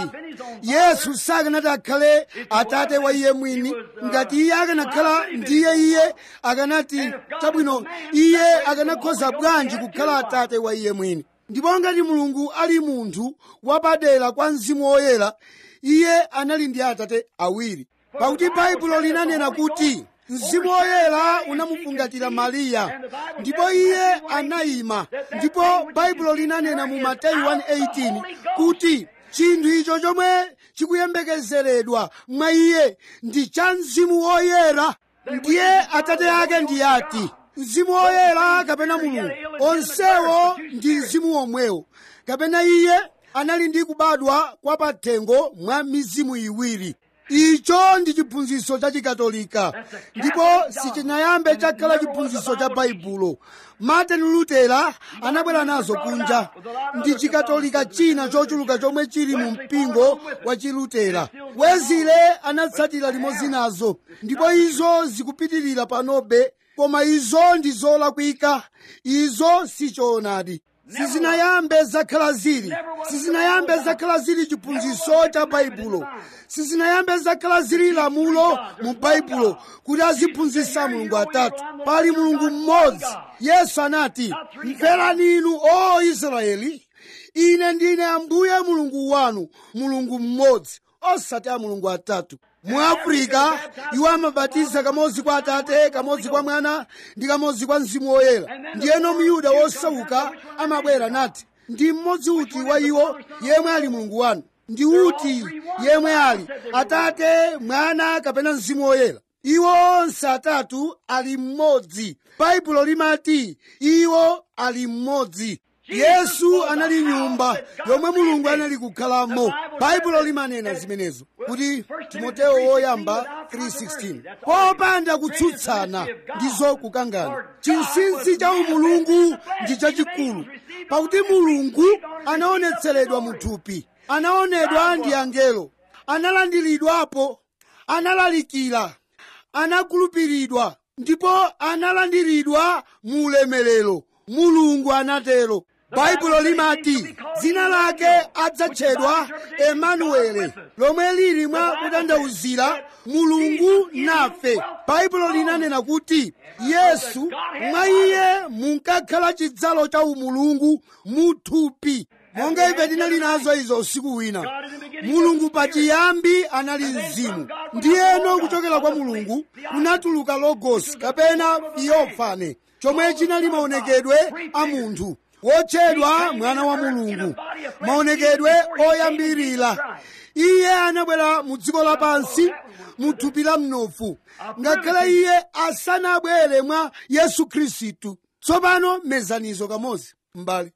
Speaker 1: yesu sakanati akhale atate wa iye mwini ngati iye akanakhala ndiye iye akanati chabwino iye akanakhoza bwanji kukhala atate wa iye mwini ndipo ngati mulungu ali munthu wapadera kwa mzimu woyera iye anali ndi atate awiri pakuti baibulo linanena kuti mzimu woyera unamufungatira mariya ndipo iye anayima ndipo baibulo linanena mu mateyu 1:18 kuti chinthu icho chomwe chikuyembekezeredwa mwa iye ndi cha mzimu woyera ndiye atate ake ndi ati mzimu woyera kapena mulungu onsewo ndi mzimu womwewo kapena iye anali ndi kubadwa kwa pathengo mwa mizimu iwiri icho ndi chiphunzitso cha chikatolika ndipo sichinayambe chakhala chiphunzitso cha baibulo martin lutera anabwera nazo kunja ndi chikatolika china chochuluka chomwe chili mu mpingo wa chilutera wezile anatsatira limodzi nazo ndipo izo zikupitirira panobe koma izo ndi zolakwika izo sichoonadi sizinayambe zakhala zili sizinayambe zakhala zili chiphunzitso cha baibulo sizinayambe zakhala zili lamulo mu baibulo kuti aziphunzitsa mulungu atatu pali mulungu mmodzi yesu anati mverani inu o israeli ine ndine ambuye mulungu wanu mulungu mmodzi osati a mulungu atatu mu afrika iwo amabatiza kamodzi kwa atate kamodzi kwa mwana ndi kamodzi kwa mzimu woyera ndiyeno myuda wosauka amabwera nati ndi mmodzi uti wa iwo yemwe ali mulungu wanu ndi uti yemwe ali atate mwana kapena mzimu woyera iwo onse atatu ali mmodzi baibulo limati iwo ali mmodzi yesu anali nyumba yomwe mulungu anali kukhalamo baibulo limanena zimenezo kuti timoteyo woyamba 3:16 popanda kutsutsana ndizo kukangana chinsinsi cha umulungu ndi chachikulu pakuti mulungu anaonetseredwa mu thupi anaonedwa ndi angelo analandiridwapo analalikira anakhulupiridwa ndipo analandiridwa mu ulemerero mulungu anatero baibulo limati dzina lake adzatchedwa emanuele lomwe lili mwa kutanthauzira mulungu nafe baibulo linanena kuti yesu mwa iye munkakhala chidzalo cha umulungu muthupi monga ife tinali nazo izo usiku wina mulungu pachiyambi anali mzimu ndiyeno kuchokera kwa mulungu kunatuluka logosi kapena theophane chomwe chinali maonekedwe a munthu wotchedwa mwana wa mulungu maonekedwe oyambirira iye anabwera mu dziko lapansi mu thupi la mnofu ngakhale iye asanabwere mwa yesu khristu tsopano mezanizo kamodzi mbali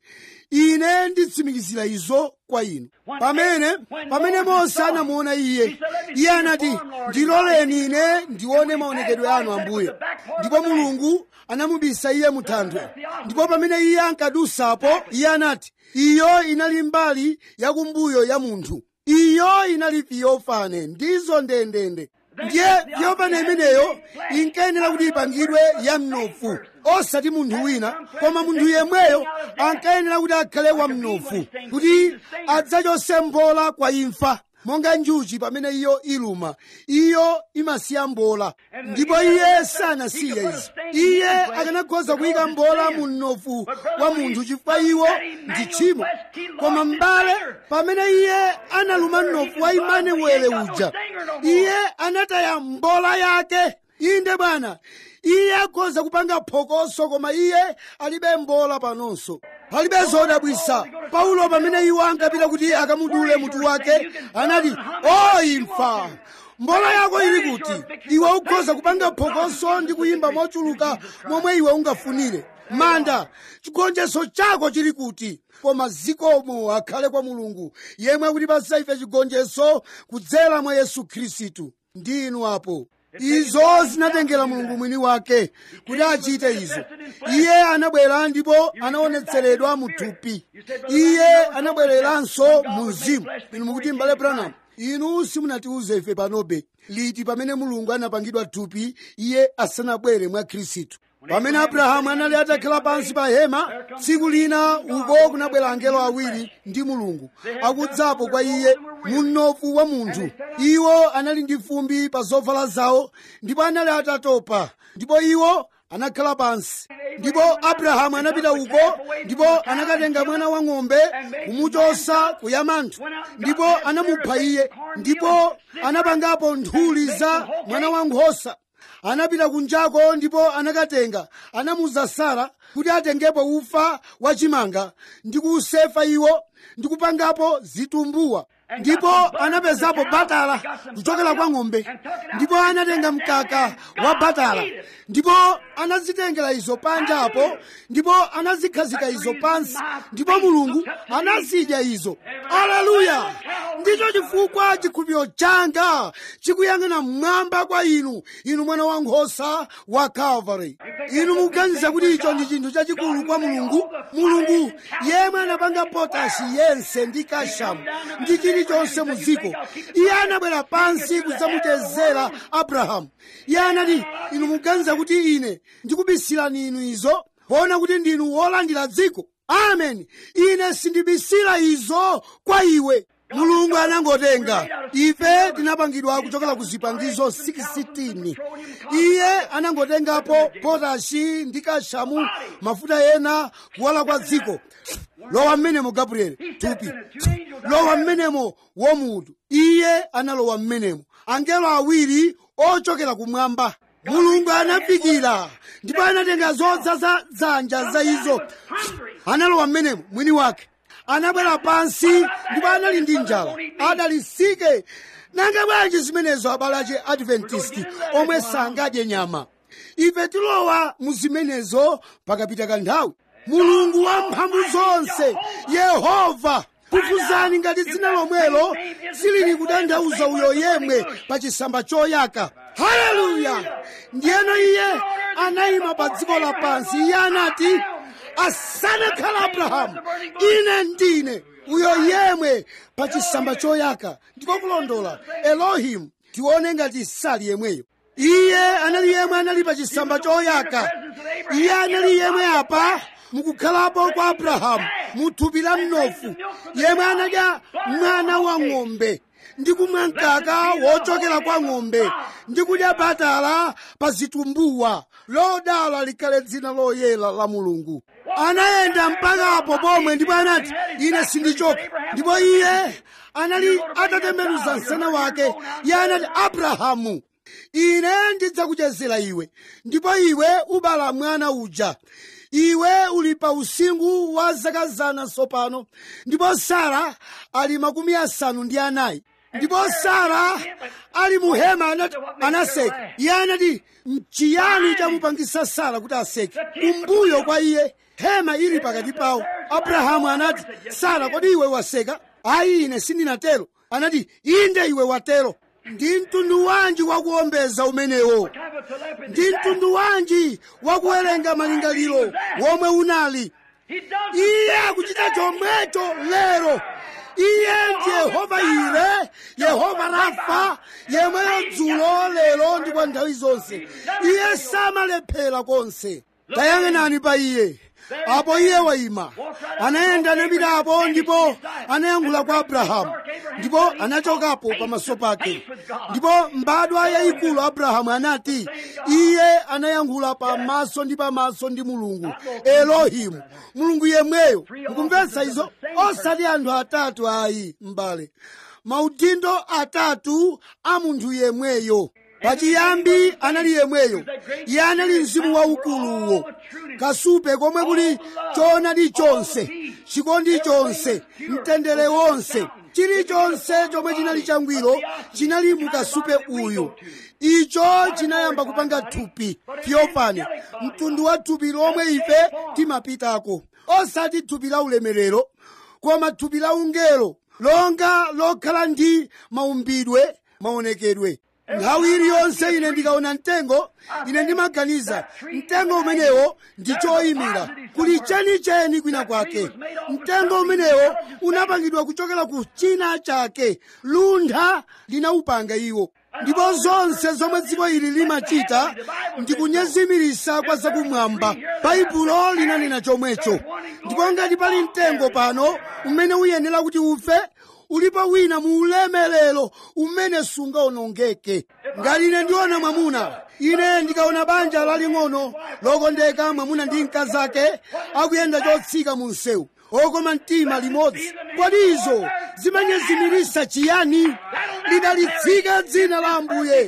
Speaker 1: ine nditsimikizira izo kwa inu pamene pamene mose anamuona iye iye anati ndiloleni ine ndione maonekedwe anu ambuye ndipo mulungu anamubisa iye mu thanthwe ndipo pamene iye ankadusapo iye anati iyo inali mbali yakumbuyo ya munthu iyo inali theophane ndizo ndendende ndiye theophane imeneyo inkayenera kuti ipangidwe ya mnofu osati munthu wina koma munthu yemweyo ankayenera kuti akhale wa mnofu kuti adzachose mbola kwa imfa monga njuchi pamene iyo iluma iyo imasiya mbola ndipo iye sanasiye izi iye akanakhoza kuyika mbola mu mnofu wa munthu chifukwa iwo ndi tchimo koma m'bale pamene iye analuma mnofu wa imanuele uja iye anataya mbola yake inde bwana iye akhoza kupanga phokoso koma iye alibe mbola panonso palibe zodabwisa paulo pamene iwo ankapita kuti akamudule mutu wake anati o imfa mbola yako ili kuti iwe ukhoza kupanga phokoso ndi kuyimba mochuluka momwe iwe ungafunire manda chigonjetso chako chili kuti koma zikomo akhale kwa mulungu yemwe akutipasa ife chigonjetso kudzera mwa yesu khristu ndi inu apo izo zinatengera mulungu mwini wake kuti achite izo iye anabwera ndipo anaonetseredwa mu thupi iye anabwereranso mu mzimu inu mukuti mbale branham inu simunatiuze ife panobe liti pamene mulungu anapangidwa thupi iye asanabwere mwa khristu pamene abrahamu anali atakhala pansi pa hema tsiku lina uko kunabwera angelo awiri ndi mulungu akudzapo kwa iye mu mnofu wa munthu iwo anali ndi fumbi pa zovala zawo ndipo anali atatopa ndipo iwo anakhala pansi ndipo abrahamu anapita uko ndipo anakatenga mwana wa ng'ombe kumuchosa ku yamanthu ndipo anamupha iye ndipo anapangapo nthuli za mwana wa nkhosa anapita kunjako ndipo anakatenga anamuza sara kuti atengepo ufa wachimanga ndi kuusefa iwo ndikupangapo zitumbuwa ndipo anapezapo batala kuchokera kwa ng'ombe ndipo anatenga mkaka wa batala ndipo anazitengera izo panjapo ndipo anazikhazika izo pansi ndipo mulungu anazidya izo aleluya ndicho chifukwa chikhulupiriro changa chikuyang'ana mmwamba kwa inu inu mwana wa nkhosa wa calvary inu mukuganiza kuti icho ndi chinthu chachikulu kwa mulungu mulungu yemwe anapanga potasi yense ndi kashamu ndi chilichonse mu dziko iye anabwera pansi kudzamuchezera abrahamu iye anati inu mukuganiza kuti ine ndikubisirani inu izo poona kuti ndinu wolandira dziko amen ine sindibisira izo kwa iwe mulungu anangotenga ife tinapangidwa kuchokera ku zipangizo 16 iye anangotengapo potashi ndi kashamu mafuta ena kuwala kwa dziko lowa mmenemo gabrieli thupi lowa mmenemo womutu iye analowa mmenemo angelo awiri ochokera kumwamba mulungu anafikira ndipo anatenga zodzaza dzanja za izo analowa mmenemo mwini wake anabwera pansi ndipo anali ndi njala adalisike nanga bwanji zimenezo abale ache adventisti omwe sangadye nyama ife tilowa mu zimenezo pakapita kanthawi mulungu wamphamvu zonse yehova kufuzani ngati dzina lomwelo silili kutanthauza uyo yemwe pa chisamba choyaka haleluya ndiyeno iye anayima pa dziko lapansi iye anati asanakhala abrahamu ine ndine uyo yemwe pa chisamba choyaka ndiko kulondola elohimu tione ngati sali yemweyo iye anali yemwe anali pa chisamba choyaka iye anali yemwe apa mukukhalapo kwa abrahamu muthupi la mnofu yemwe anadya mwana wa ng'ombe ndi kumwa mkaka wochokera kwa ng'ombe ndi kudya batala pa zitumbuwa lodala likhale dzina loyera la mulungu anayenda mpakapo pomwe ndipo anati ine sindichoka ndipo iye anali atatembenuza msana wake iye anati abrahamu ine ndidzakuchezera iwe ndipo iwe ubala mwana uja iwe uli pa usingu wa zaka zana tsopano ndipo sara ali makumi asanu ndi anayi ndipo sara ali mu hema anati anaseka iye anati mchiyani chamupangisa sara kuti aseke kumbuyo kwa iye hema ili pakati pawo abrahamu anati sara kodi iwe waseka ayi ine sindinatero anati inde iwe watero ndi mtundu wanji wakuombeza umenewo ndi mtundu wanji wakuwerenga malingaliro womwe unali iye akuchita chomwecho lero iye ndi yehova ire yehova rafa yemweyo dzulo lero ndi kwa nthawi zonse iye samalephera konse tayang'anani pa iye apo iye wayima anayenda anapitapo ndipo anayankhula kwa abrahamu ndipo anachokapo pamaso pake ndipo mbadwa yayikulu abrahamu anati iye anayankhula pamaso ndi pamaso ndi mulungu elohimu mulungu yemweyo mukumvetsa izo osati anthu atatu ayi mbale maudindo atatu a munthu yemweyo pachiyambi anali yemweyo iye anali mzimu waukuluwo kasupe komwe kuli choonadi chonse chikondi chonse mtendere wonse chilichonse chomwe chinali changwiro chinali mukasupe uyu icho chinayamba kupanga thupi fyofani mtundu wa thupi lomwe ife timapitako osati thupi la ulemerero koma thupi la ungelo longa lokhala ndi maumbidwe maonekedwe nthawi iliyonse ine ndikaona mtengo ine ndimaganiza mtengo umenewo ndi choyimira kuli chenicheni kwina kwake mtengo umenewo unapangidwa kuchokera ku china chake luntha linawupanga iwo ndipo zonse zomwe dziko ili limachita ndi kunyezimirisa kwa zakumwamba baibulo linanena chomwecho ndipo ngati pali mtengo pano umene uyenera kuti ufe ulipo wina mu ulemerero umene sungaonongeke ngati ine ndiona mwamuna ine ndikaona banja laling'ono lokondeka mwamuna ndi mkazi ake akuyenda chotsika mu msewu okoma mtima limodzi kodi izo zimanyezimirisa chiyani lidalitsike dzina la ambuye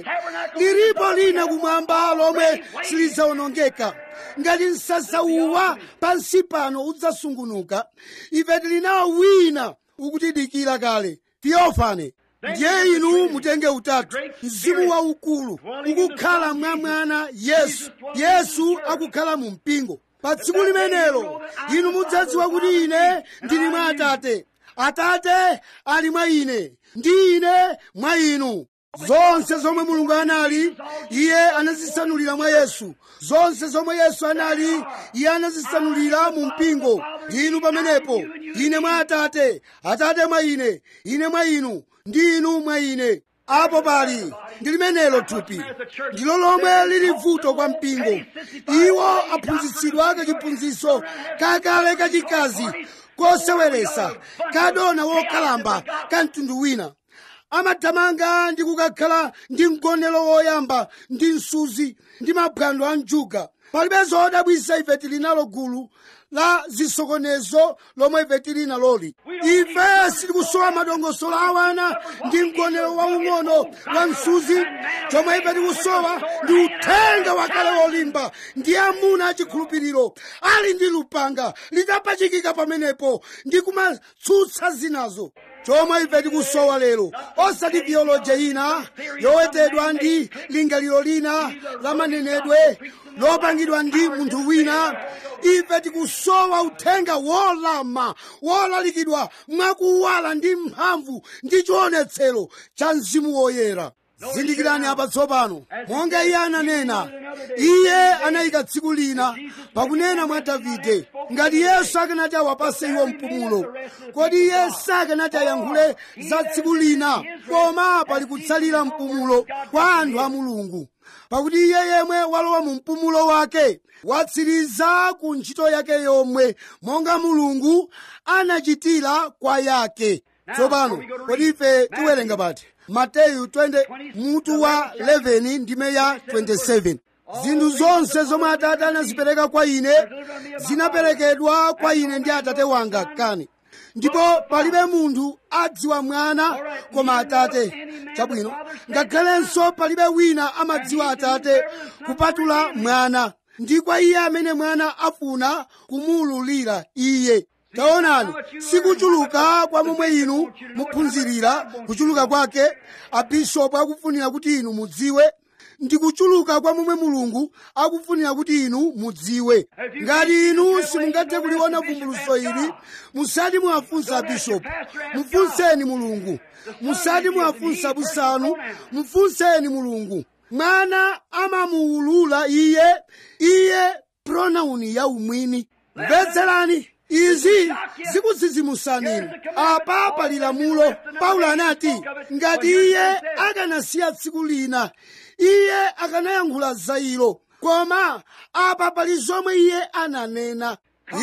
Speaker 1: lilipo lina kumwamba lomwe silidzawonongeka ngati msasa uwa pansi pano udzasungunuka ife tili nawo wina ukutidikira kale theophane ndiye inu mutenge utatu mzimu waukulu ukukhala mwa mwana yesu yesu akukhala mu mpingo pa tsiku limenelo inu mudzadziwa kuti ine ndili mwa atate atate ali mwa ine ndi ine mwa inu zonse zomwe mulungu anali iye anazisanulira mwa yesu zonse zomwe yesu anali iye anazisanulira mu mpingo ndinu pamenepo ine mwa atate atate mwa ine ine mwa inu ndi inu mwa ine apo pali ndi limenelo thupi ndilo lomwe lili vuto kwa mpingo iwo aphunzitsidwa kachiphunzitso kakale kachikazi koseweresa kadona wokalamba ka mtundu wina amathamanga ndi kukakhala ndi mgonero woyamba ndi msuzi ndi maphwando a njuga palibe zodabwisa ife tili nalo gulu la zisokonezo lomwe ife tili naloli ife sitikusowa madongosolo awana ndi mgonero waung'ono wa msuzi chomwe ife tikusowa ndi uthenga wakale wolimba ndi amuna achikhulupiriro ali ndi lupanga litapachikika pamenepo ndi kumatsutsa zinazo chomwe ife tikusowa lero osati bioloji ina yowetedwa ndi lingaliro lina la manenedwe lopangidwa ndi munthu wina ife tikusowa uthenga wolama wolalikidwa mwakuwala ndi mphamvu ndi chionetsero cha mzimu woyera zindikirani apa tsopano monga iye ananena iye anayika tsiku lina pakunena mwa davide ngati yesu akanati awapase iwo mpumulo kodi iye sakanati ayankhule za tsiku lina koma pali kutsalira mpumulo kwa anthu a mulungu pakuti iye yemwe walowa mu mpumulo wake watsiriza ku ntchito yake yomwe monga mulungu anachitira kwa yake tsopano kodi ife tiwerenga pati mateyu 20 mutu wa 11 ndime ya 27 zinthu zonse zomwe atate anazipereka kwa ine zinaperekedwa kwa ine ndi atate wanga kani ndipo palibe munthu adziwa mwana koma atate chabwino ngakhalenso palibe wina amadziwa atate kupatula mwana ndi kwa iye amene mwana afuna kumuululira iye taonani sikuchuluka kwa momwe inu muphunzirira kuchuluka kwake abishopu akufunira kuti inu mudziwe ndi kuchuluka kwa momwe mulungu akufunira kuti inu mudziwe ngati inu simungathe kuliona vumbuluso ili musati muwafunsa bishopu mufunseni mulungu musati muwafunsa busanu mufunseni mulungu mwana amamuulula iye iye pronauni ya umwini mvetserani izi zikudzidzimusani apa pali lamulo paulo anati ngati iye akanasiya tsiku lina iye akanayankhula za ilo koma apa pali zomwe iye ananena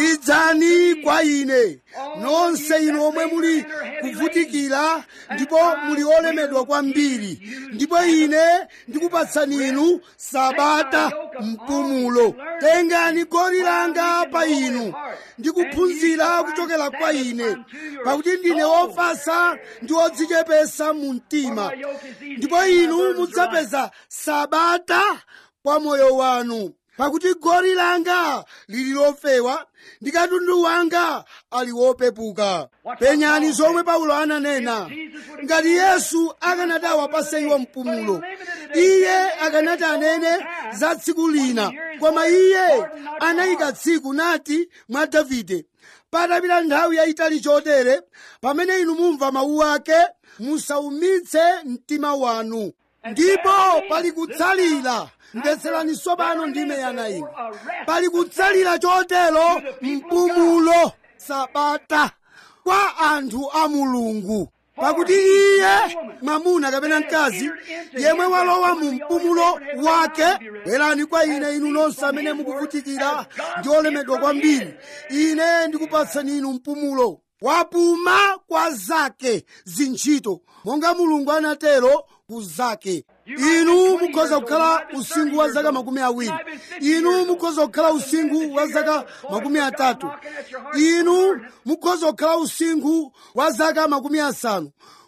Speaker 1: idzani kwa ine nonse inu omwe muli kuvutikira ndipo muli olemedwa kwambiri ndipo ine ndikupatsani inu sabata mpumulo tengani goli langa pa inu ndikuphunzira kuchokera kwa ine pakuti ndine wofasa ndi wodzichepesa mu mtima ndipo inu mudzapeza sabata kwa moyo wanu pakuti goli langa lili lofewa ndi katundu wanga ali wopepuka penyani zomwe paulo ananena ngati yesu akanati awapase iwo mpumulo iye akanati anene za tsiku lina koma iye anayika tsiku nati mwa davide patapita nthawi yayitali chotere pamene inu mumva mawu ake musaumitse mtima wanu ndipo pali kutsalira mvetserani tsopano ndime yanayi pali kutsalira chotero mpumulo sabata kwa anthu a mulungu pakuti iye mwamuna kapena mkazi yemwe walowa mu mpumulo wake bwerani kwa ine inu nonse amene mukuvutikira ndi olemedwa kwambiri ine ndikupatsani inu mpumulo wapuma kwa zake zintchito monga mulungu anatero ku zake inu mukhoza kukhala usingu wa zaka makumi awiri inu mukhoza kukhala usingu wa zaka makumi atatu inu mukhoza kukhala usingu wa zaka makumi asanu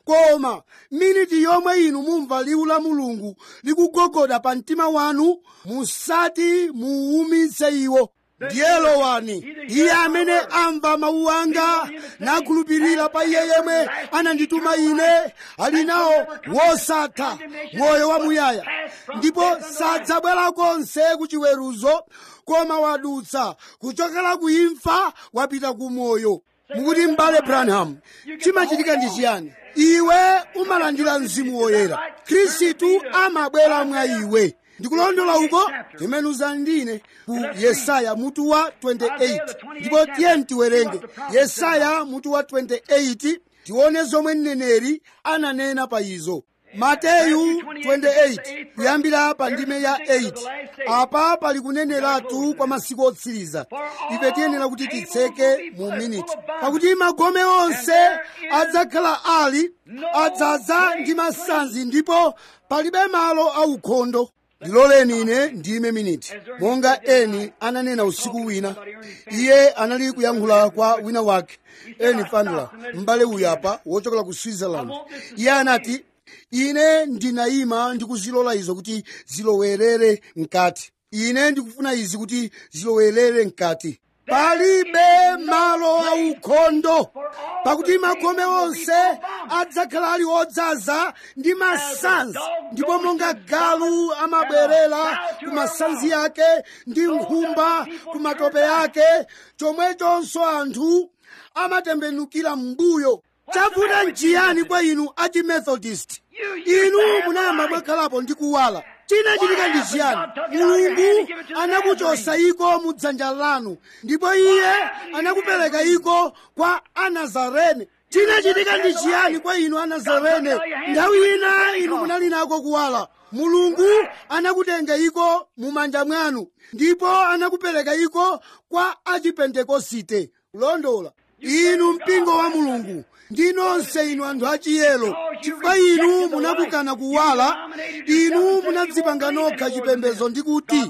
Speaker 1: koma miniti yomwe inu mumva liwu la mulungu likugogoda pa mtima wanu musati muuwumitse iwo ndiye lowani iye amene amva mawu anga nakhulupirira pa iye yemwe anandituma ine ali nawo wosatha moyo wamuyaya ndipo sadzabwera konse ku chiweruzo koma wadutsa kuchokera ku imfa wapita ku moyo mukuti m'bale branham chimachitika ndi chiyani iwe umalandira mzimu woyera khristu amabwera mwa iwe ndikulondola uko timenuzani ndine ku yesaya mutu wa 28 ndipo tiye tiwerenge yesaya mutu wa 28 tione zomwe mneneri ananena pa izo mateyu 28 kuyambira pa ndime ya 8 apa pali kuneneratu kwa masiku otsiriza ife tiyenera kuti titseke mu miniti pakuti magome onse adzakhala ali adzaza ndi masanzi ndipo palibe malo aukhondo ndiloleni ine ndime miniti monga eni ananena usiku wina iye anali kuyankhula kwa wina wake eni fandula m'bale uyu apa wochokera ku switzerland iye anati ine ndinayima ndikuzilola izo kuti zilowerere mkati ine ndikufuna izi kuti zilowerere mkati palibe malo aukhondo pakuti magome onse adzakhala ali odzaza ndi masanzi ndipo monga galu amabwerera ku masanzi ake ndi nkhumba ku matope ake chomwechonso anthu amatembenukira m'mbuyo chavuta nchiyani kwa inu achimethodist inu munayamba mwakhalapo ndi kuwala chinachitika ndi chiyani mulungu anakuchosa iko mu dzanja lanu ndipo iye anakupereka iko kwa anazarene chinachitika ndi chiyani kwa inu anazarene nthawi ina inu munali nako kuwala mulungu anakutenga iko mu manja mwanu ndipo anakupereka iko kwa achipentekosite kulondola inu mpingo wa mulungu ndi nonse inu anthu achiyero chifukwa inu munakukana kuwala inu munadzipanga nokha chipembedzo ndi kuti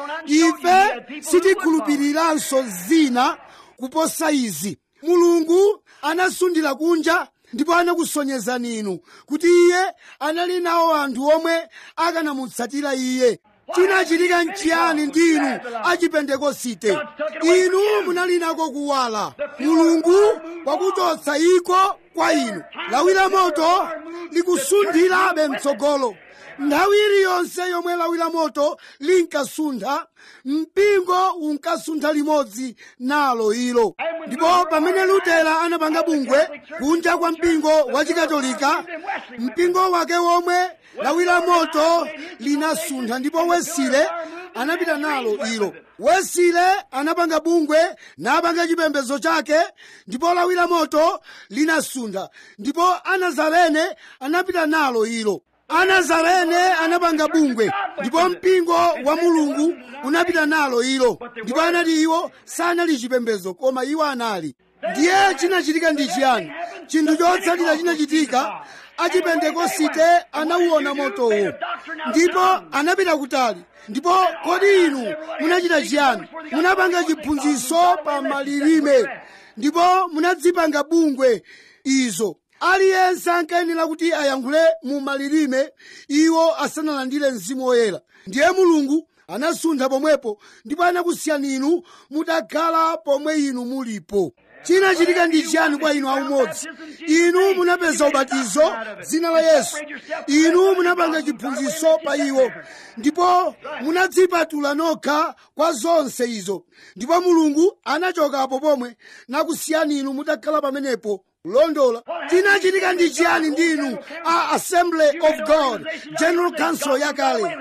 Speaker 1: ife sitikhulupiriranso zina kuposa izi mulungu anasundira kunja ndipo anakusonyezani inu kuti iye anali nawo anthu omwe akanamutsatira iye chinachitika nchiyani ndi inu achipentekosite inu munali nako kuwala mulungu wakuchotsa iko kwa inu lawi la moto likusundirabe mtsogolo nthawi iliyonse yomwe lawi la moto linkasuntha mpingo unkasuntha limodzi nalo ilo ndipo pamene lutera anapanga bungwe kunja kwa mpingo wa chikatolika mpingo wake womwe lawi la moto linasuntha ndipo wesile anapita nalo ilo wesile anapanga bungwe napanga chipembedzo chake ndipo lawi la moto linasuntha ndipo anazarene anapita nalo ilo anazarene anapanga bungwe ndipo mpingo wa mulungu unapita nalo ilo ndipo anati iwo sanali chipembedzo koma iwo anali ndiye chinachitika ndi chiyani chinthu chotsatira chinachitika achipentekosite anauona motowo ndipo anapita kutali ndipo kodi inu munachita chiyani munapanga chiphunzitso pa malilime ndipo munadzipanga bungwe izo aliyense ankayenera kuti ayankhule mu malilime iwo asanalandire mzimu woyera ndiye mulungu anasuntha pomwepo ndipo anakusiyani inu mutakhala pomwe inu mulipo chinachitika ndi chiyani kwa inu aumodzi inu munapeza ubatizo dzina la yesu inu munapanga chiphunzitso pa iwo ndipo munadzipatula nokha kwa zonse izo ndipo mulungu anachokapo pomwe nakusiyani inu mutakhala pamenepo kulondola chinachitika ndi chiyani ndinu a assembly of god general council yakale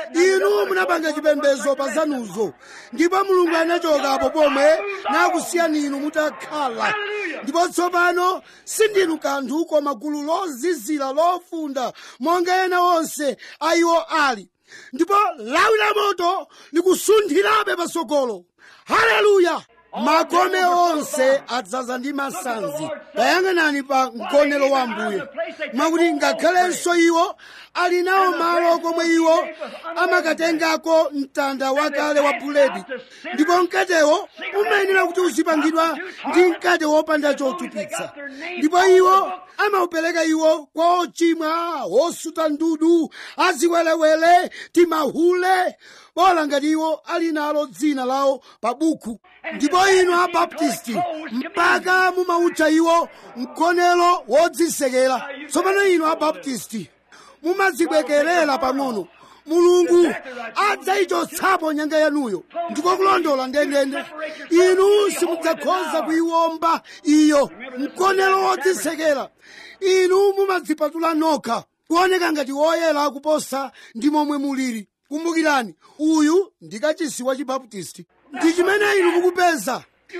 Speaker 1: inu munapanga chipembedzo pa zanuzo ndipo mulungu anachokapo pomwe nakusiyani inu mutakhala ndipo tsopano sindinu kanthu koma gulu lozizira lofunda monga ena onse a iwo ali ndipo lawi la moto likusunthirabe patsogolo haleluya magome onse adzaza ndi masanzi tayang'anani pa mgonero wa ambuye mwakuti ngakhalenso iwo ali nawo malo komwe iwo amakatengako mtanda wakale wa buledi ndipo mkatewo umayenera kuti uzipangidwa ndi mkate wopanda chotupitsa ndipo iwo amaupereka iwo kwa ochimwa osuta ndudu aziwelewele timahule bola ngati iwo ali nalo dzina lawo pa buku ndipo inu abaptisti mpaka mumautcha iwo mgonero wodzisekera tsopano inu abaptisti mumadzibwekerera pang'ono mulungu adzayichotsapo nyanga yanuyo ndiko kulondola ndendende inu simudzakhoza kuyiwomba iyo mgonero wodzisekera inu mumadzipatula nokha kuoneka ngati woyera kuposa ndi momwe muliri kumbukirani uyu ndi kachisi wa chibaptisti ndi chimene inu mukupeza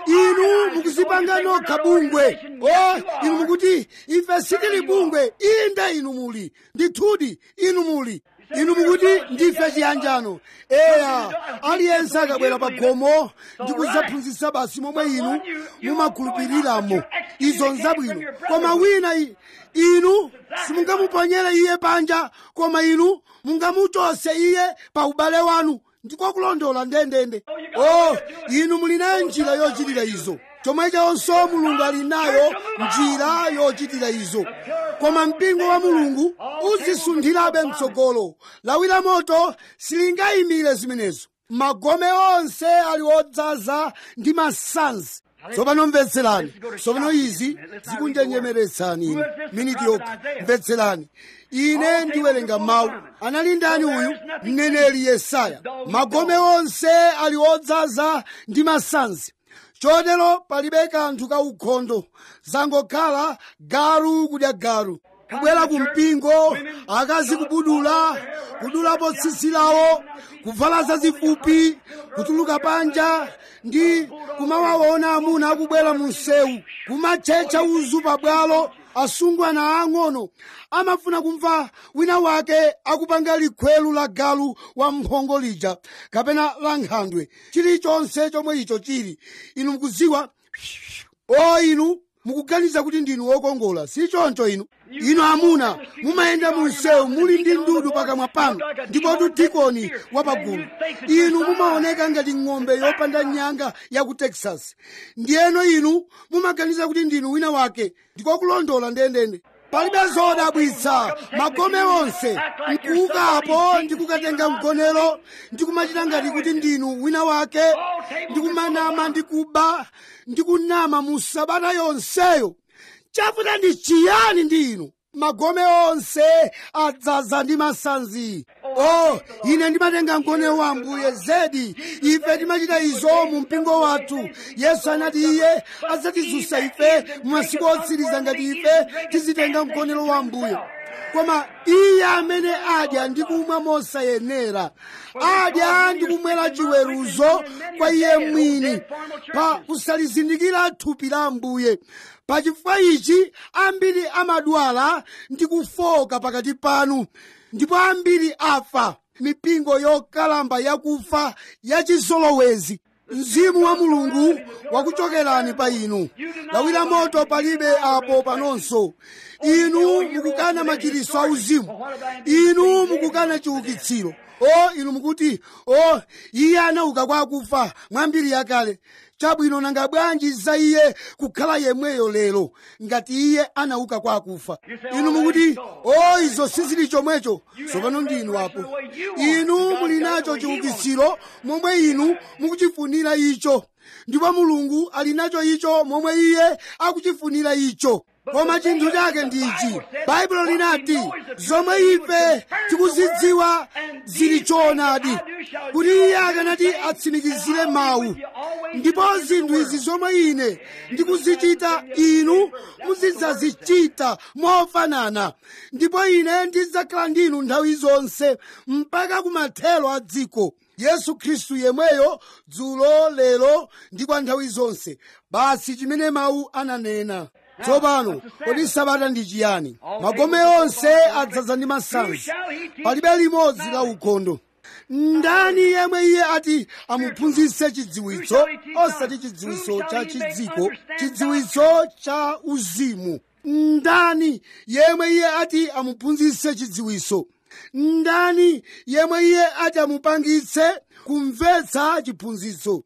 Speaker 1: inu mukuzipanga nokha bungwe o inu mukuti ife sitili bungwe inde inu muli ndithudi inu muli inu mukuti ndife chiyanjano eya aliyense akabwera pa khomo ndi kudzaphunzitsa basi momwe inu mumakhulupiriramo izo nzabwino koma wina i- inu simungamuponyere iye panja koma inu mungamuchose iye pa ubale wanu ndiko kulondola ndendende o inu muli nayo njira yochitira izo chomwechonso mulungu ali nayo njira yochitira izo koma mpingo wa mulungu uzisunthirabe mtsogolo lawi la moto silingayimire zimenezo magome onse ali odzaza ndi masanzi tsopano mvetserani tsopano izi zikunjenjemeretsani ine miniti yokha mvetserani ine ndiwerenga mawu anali ndani uyu mneneri yesaya magome onse ali odzaza ndi masanzi chotero palibe kanthu ka ukhondo zangokhala galu kudya galu kubwera ku mpingo akazi kubudula kudulapo tsitsi lawo kuvala zazifupi kutuluka panja ndi kumawaona amuna akubwera mu msewu kumatchetcha uzu pabwalo asungwana ang'ono amafuna kumva wina wake akupanga likhwelu la galu wa mphongo lija kapena la nkhandwe chilichonse chomwe icho chili inu mukudziwa o inu mukuganiza kuti ndinu wokongola si choncho inu inu amuna mumayenda mu msewu muli ndi ndudu pakamwa panu ndipo tudikoni wapagulu inu mumaoneka ngati ng'ombe yopanda nyanga ya ku texas ndiyeno inu mumaganiza kuti ndinu wina wake ndiko kulondola ndendende palibe zodabwitsa magome onse nkuukapo ndikukatenga mgonero ndikumachita ngati kuti ndinu wina wake ndikumanama ndikuba ndikunama mu sabata yonseyo chavuta ndi chiyani ndi inu magome onse adzaza ndi masanzi o ine ndimatenga mgonero wa ambuye zedi ife timachita izo mu mpingo wathu yesu anati iye adzatizunsa ife mu masiku otsiriza ngati ife tizitenga mgonero wa ambuye koma iye amene adya ndi kumwa mosayenera adya ndi kumwera chiweruzo kwa iye mwini pa kusalizindikira thupi la ambuye pachifukwa ichi ambiri amadwala ndi kufoka pakati panu ndipo ambiri afa mipingo yokalamba yakufa yachizolowezi mzimu wa mulungu wakuchokerani pa inu lawira moto palibe apo panonso inu mukukana machiritso auzimu inu mukukana chiukitsiro o inu mukuti o iye anauka kwa akufa mwambiri yakale chabwino nanga bwanji za iye kukhala yemweyo lero ngati iye anauka kwa akufa inu mukuti o izo sizili chomwecho tsopano ndinu apo inu muli nacho chiukitsiro momwe inu mukuchifunira icho ndipo mulungu ali nacho icho momwe iye akuchifunira icho koma chinthu chake ndi ichi baibulo linati zomwe ife tikuzidziwa zili choonadi kuti iye akanati atsimikizire mawu ndipo zinthu izi zomwe ine ndikuzichita inu muzidzazichita mofanana ndipo ine ndidzakhala ndinu nthawi zonse mpaka kumathero a dziko yesu khristu yemweyo dzulo lero ndi kwa nthawi zonse basi chimene mawu ananena tsopano kodi sabata ndi chiyani magome onse adzaza ndi masanzi palibe limodzi la ukhondo ndani yemwe iye ati amuphunzitse chidziwitso osati chidziwitso cha chidziko chidziwitso cha uzimu ndani yemwe iye ati amuphunzitse chidziwitso ndani yemwe iye ati amupangitse kumvetsa chiphunzitso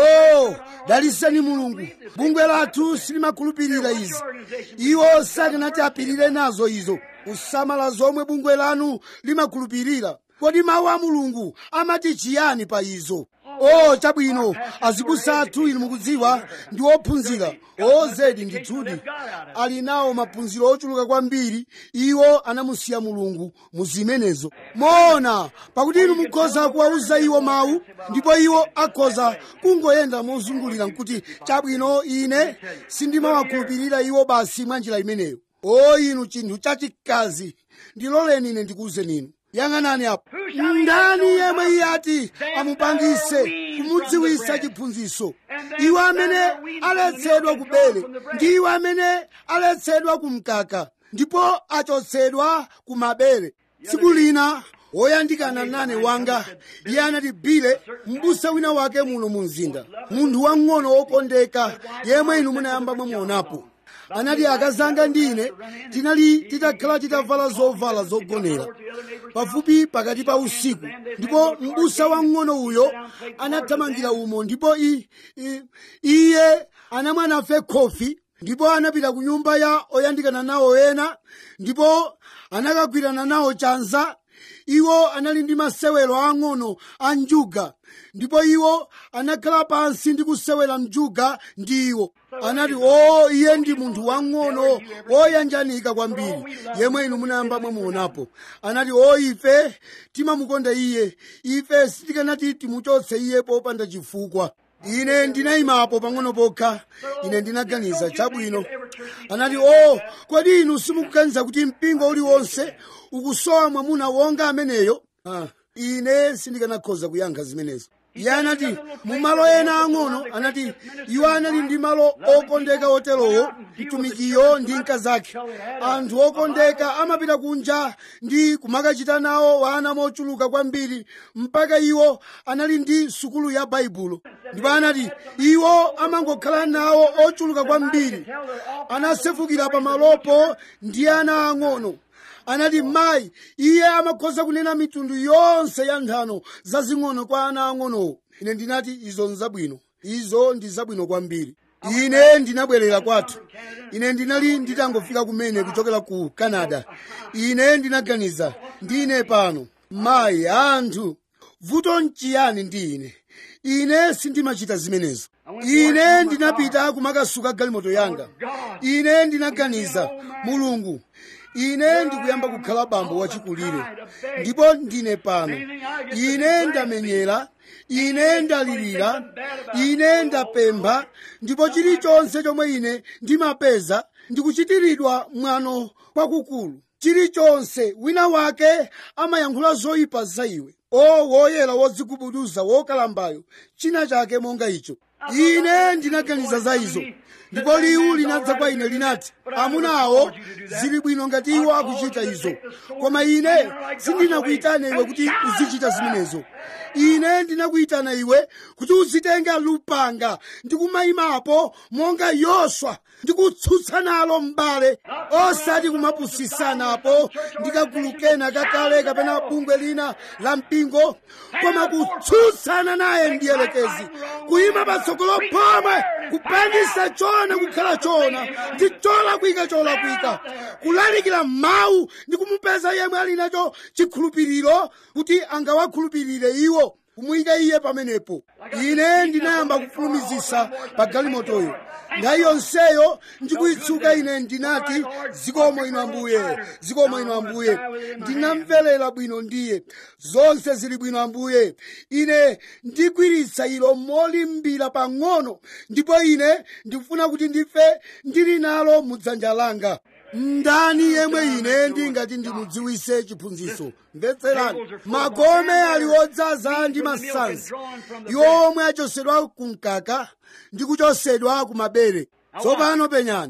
Speaker 1: o daliseni mulungu bungwe lathu silimakhulupirira izi iwo sakanati apirire nazo izo kusamala zomwe bungwe lanu limakhulupirira kodi mawu a mulungu amati chiyani pa izo o chabwino azibusa athu inu mukudziwa ndi ophunzira ozedi ndithudi ali nawo maphunziro ochuluka kwambiri iwo anamusiya mulungu mu zimenezo moona pakuti inu mukhoza kuwauza iwo mawu ndipo iwo akhoza kungoyenda mozungulira nkuti chabwino ine sindimawakhulupirira iwo basi mwa njira imeneyo o inu chinthu chachikazi ndiloleni ine ndikuwuzeni inu yang'anani apo ndani yemwe iye ati amupangise kumudziwisa chiphunzitso iwo amene aletsedwa kubele ndi iwo amene aletsedwa kumkaka ndipo achotsedwa kumabere tsiku lina woyandikana nane wanga iye anati bile m'busa wina wake muno mu mzinda munthu wang'ono wokondeka yemwe inu munayamba mwamuonapo anati akazanga ndi ine tinali titakhala titavala zovala zogonera pafupi pakati pa usiku ndipo m'busa wang'ono uyo anathamangira umo ndipo i- i- iye anamwa nafe khofi ndipo anapita ku nyumba ya oyandikana nawo ena ndipo anakagwirana nawo chanza iwo anali ndi masewero ang'ono a njuga ndipo iwo anakhala pansi ndi kusewera njuga ndi iwo anati o iye ndi munthu wang'ono woyanjanika kwambiri yemwe inu munayamba mwamuonapo anati o ife timamukonda iye ife sitikanati timuchotse iye popanda chifukwa ine ndinayimapo pang'ono pokha ine ndinaganiza chabwino anati o kodi inu simukuganiza kuti mpingo uliwonse ukusowa mwamuna wonga ameneyo ah, ine sindikanakhoza kuyankha zimenezo iye anati mu malo ena ang'ono anati iwo anali ndi malo okondeka oterowo mtumikiyo ndi mkazake anthu okondeka amapita kunja ndi kumakachita nawo wana mochuluka kwambiri mpaka iwo anali ndi sukulu ya baibulo ndipo anati iwo amangokhala nawo ochuluka kwambiri anasefukira pamalopo ndi ana ang'ono anati mayi iye amakhoza kunena mitundu yonse ya nthano zazing'ono kwa ana ang'onowo ine ndinati izo nzabwino izo ndi zabwino kwambiri ine ndinabwerera kwathu ine ndinali nditangofika kumene kuchokera ku canada ine ndinaganiza ndine pano mayi anthu vuto nchiyani ndi ine ine sindimachita zimenezo ine ndinapita kumakasuka galimoto yanga ine ndinaganiza mulungu ine ndikuyamba kukhala bambo wachikulire ndipo ndine pano ine ndamenyera ine ndalirira ine ndapempha ndipo chilichonse chomwe ine ndimapeza ndikuchitiridwa mwano kwakukulu chilichonse wina wake amayankhula zoyipa za iwe o woyera wodzigubuduza wokalambayo china chake monga icho ine ndinaganiza za izo ndipo liwu linadza kwa ine linati amuna awo zili bwino ngati iwo akuchita izo koma ine sindinakuyitane iwe kuti uzichita zimenezo ine ndinakuyitana iwe kuti uzitenga lupanga ndi kumayimapo monga yoswa ndi kutsutsa nalo m'bale osati kumapusisanapo ndi kagulu kena kakale kapena bungwe lina la mpingo koma kutsutsana naye ndiyelekezi kuyima patsogolo pomwe kupangisa chona kukhala chona ndi cholakwika cholakwika kulalikira mawu ndi kumupeza yemwe ali nacho chikhulupiriro kuti angawakhulupirire iwo kumuyika iye pamenepo ine ndinayamba kufulumizisa pa galimotoyo nthawi yonseyo ndikuyitsuka ine ndinati zikomo ino ambuye zikomo ino ambuye ndinamverera bwino ndiye zonse zili bwino ambuye ine ndigwiritsa ilo molimbira pang'ono ndipo ine ndikufuna kuti ndife ndili nalo mudzanja langa ndani yemwe ine ndingati ndimudziwise chiphunzitso mvetserani magome ali odzaza ndi masanzi iwo omwe achosedwa kumkaka ndi kuchosedwa kumabere tsopano penyani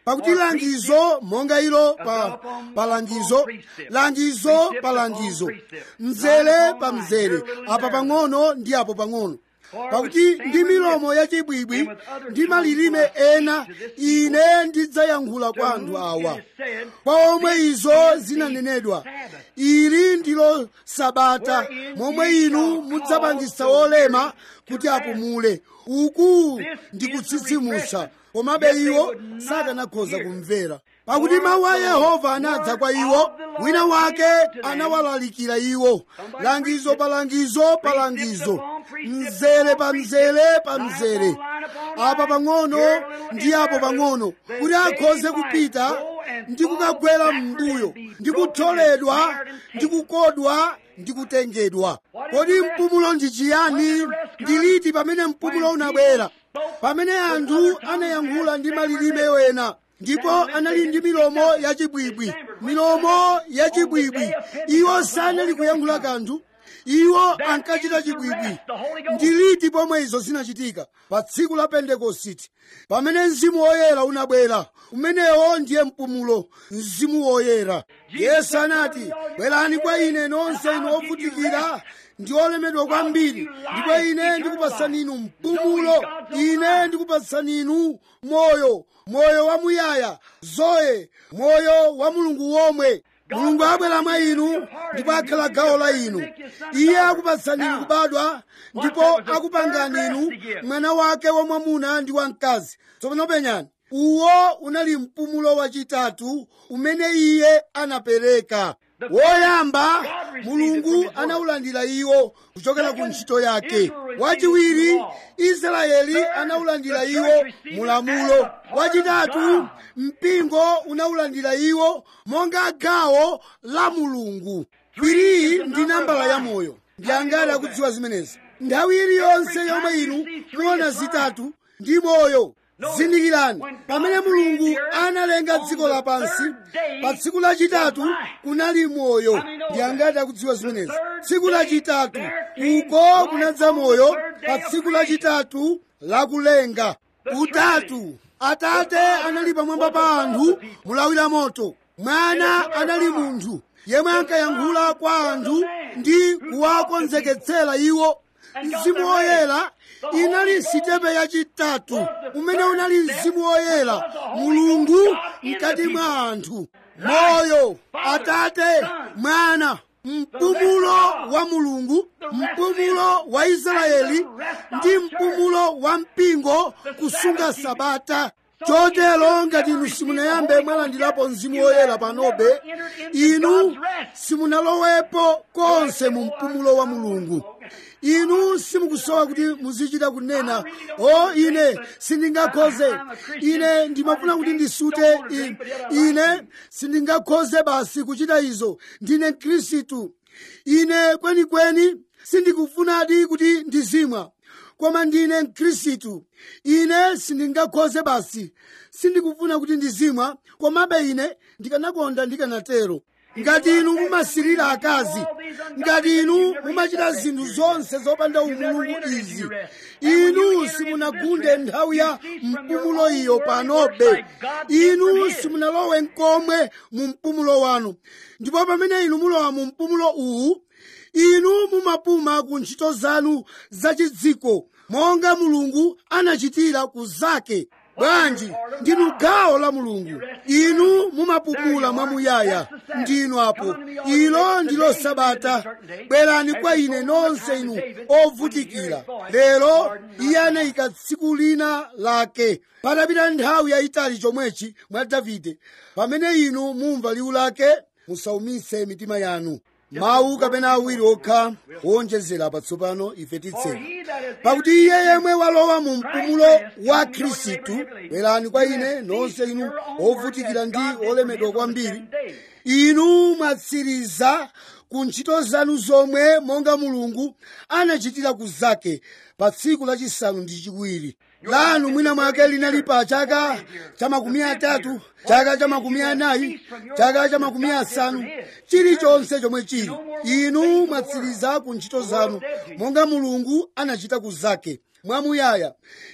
Speaker 1: pakuti langizo monga ilo pa, pa langizo langizo pa langizo mzere pa mzere apa pang'ono ndi apo pang'ono pakuti ndi milomo yachibwibwi ndi malilime ena ine ndidzayankhula kwa anthu awa kwa omwe izo zinanenedwa ili ndilo sabata momwe inu mudzapangisa olema kuti apumule uku ndi kutsitsimusa komabe iwo sakanakhoza kumvera pakuti mawu a yehova anadza kwa iwo wina wake anawalalikira iwo langizo pa langizo pa langizo mzere pa mzere pa mzere apa pang'ono ndi apo pang'ono kuti akhoze kupita ndi kukagwera m'mbuyo ndi kutholedwa ndi kukodwa ndi kutengedwa kodi mpumulo ndi chiyani ndi liti pamene mpumulo unabwera pamene anthu anayankhula ndi malilime ena ndipo anali ndi milomo yachibwibwi milomo yachibwibwi iwo sanali kuyankhula kanthu iwo ankachita chibwibwi ndi liti pomwe izo zinachitika pa tsiku la pentekositi pamene mzimu woyera unabwera umenewo ndiye mpumulo mzimu woyera yesu anati bwerani kwa ine nonse inu ovutikira ndi olemedwa kwambiri ndipo ine ndikupatsani inu mpumulo ine ndikupatsani inu moyo moyo wamuyaya zoe moyo wa mulungu womwe mulungu abwera mwa inu ndipo akhala gawo la inu iye akupatsani inu kubadwa ndipo akupangani inu mwana wake wamwamuna ndi wamkazi tsopano penyani uwo unali mpumulo wachitatu umene iye anapereka woyamba mulungu anawulandira iwo kuchokera ku ntchito yake wachiwiri israeli anawulandira iwo mulamulo wachitatu mpingo unawulandira iwo monga gawo la mulungu kwiriyi ndi nambala ya moyo ndi angati akudziwa zimenezi nthawi iliyonse yomwe inu muona zitatu ndi moyo zindikirani pamene mulungu analenga dziko lapansi pa tsiku lachitatu kunali moyo ndi angati akudziwa zimenezi tsiku lachitatu uko kunadza moyo pa tsiku lachitatu lakulenga utatu atate anali pamwamba pa anthu mulawira moto mwana anali munthu yemwe ankayankhula kwa anthu ndi kuwakonzeketsera iwo mzimu woyera inali sitepe yachitatu umene unali mzimu woyera mulungu mkati mwa anthu moyo atate mwana mpumulo wa mulungu mpumulo wa israeli ndi mpumulo wa mpingo kusunga sabata chotero ngati inu simunayambe mwalandirapo mzimu woyera panobe inu simunalowepo konse mu mpumulo wa mulungu inu simukusowa kuti muzichita kunena o ine sindingakhoze ine ndimafuna kuti ndisute i- ine sindingakhoze basi kuchita izo ndine mkhristu ine kwenikweni sindikufunadi kuti ndizimwa koma ndine mkhristu ine sindingakhoze basi sindikufuna kuti ndizimwa komabe ine ndikanakonda ndikanatero ngati inu mumasirira akazi ngati inu mumachita zinthu zonse zopanda umulungu izi inu simunagunde nthawi ya mpumulo iyo panobe inu simunalowe nkomwe mu mpumulo wanu ndipo pamene inu mulowa mu mpumulo uwu inu mumapuma ku ntchito zanu zachidziko monga mulungu anachitira ku zake bwanji ndinu gawo la mulungu inu mumapumula mwamuyaya ndinu apo ilo ndilo sabata bwerani kwa ine nonse inu ovutikira lero iye anayika tsiku lina lake patapita nthawi yayitali chomwechi mwa davide pamene inu mumva liwu lake musaumitse mitima yanu mawu kapena awiri okha owonjezera patsopano ife titseka pakuti iye yemwe walowa mu mpumulo wa khristu bwerani kwa ine nonse inu ovutikira ndi olemedwa kwambiri inu mwatsiriza ku ntchito zanu zomwe monga mulungu anachitira ku zake pa tsiku lachisanu ndi chiwiri lanu mwina mwake linali pa chaka cha makumi atatu chaka cha makumi anayi chaka cha makumi asanu chilichonse chomwe chili inu mwatsiriza ku ntchito zanu monga mulungu anachita ku zake mwamuyaya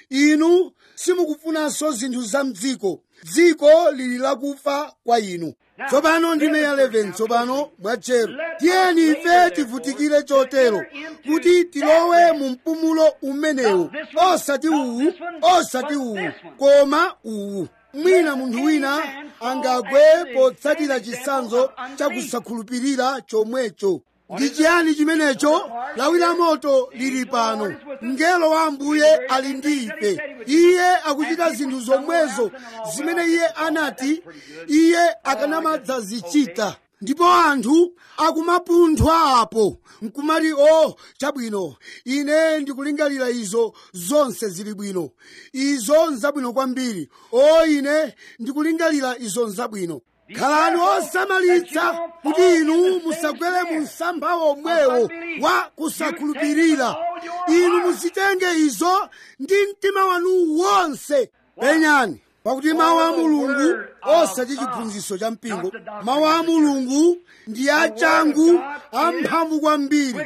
Speaker 1: inu simukufunanso zinthu za mdziko dziko lili lakufa kwa inu tsopano ndime ya 11 tsopano mwatchero tiyeni ife tivutikire chotero kuti tilowe mu mpumulo umenewu osati uwu osati uwu koma uwu mwina munthu wina angagwe potsatira chisanzo chakusakhulupirira chomwecho ndi chiyani chimenecho lawi la moto lili pano mngelo wa ambuye ali ndi ife iye akuchita zinthu zomwezo zimene iye anati iye akanamadzazichita ndipo anthu akumapunthwa apo nkumati o chabwino ine ndikulingalira izo zonse zili bwino izo nzabwino kwambiri o ine ndikulingalira izo nzabwino khalani osamalitsa kuti inu musagwere mu msampha omwewo wa kusakhulupirira inu muzitenge izo ndi mtima wanu wonse penyani pakuti mawu a mulungu osati chiphunzitso cha mpingo mawu a mulungu ndi achangu amphamvu kwambiri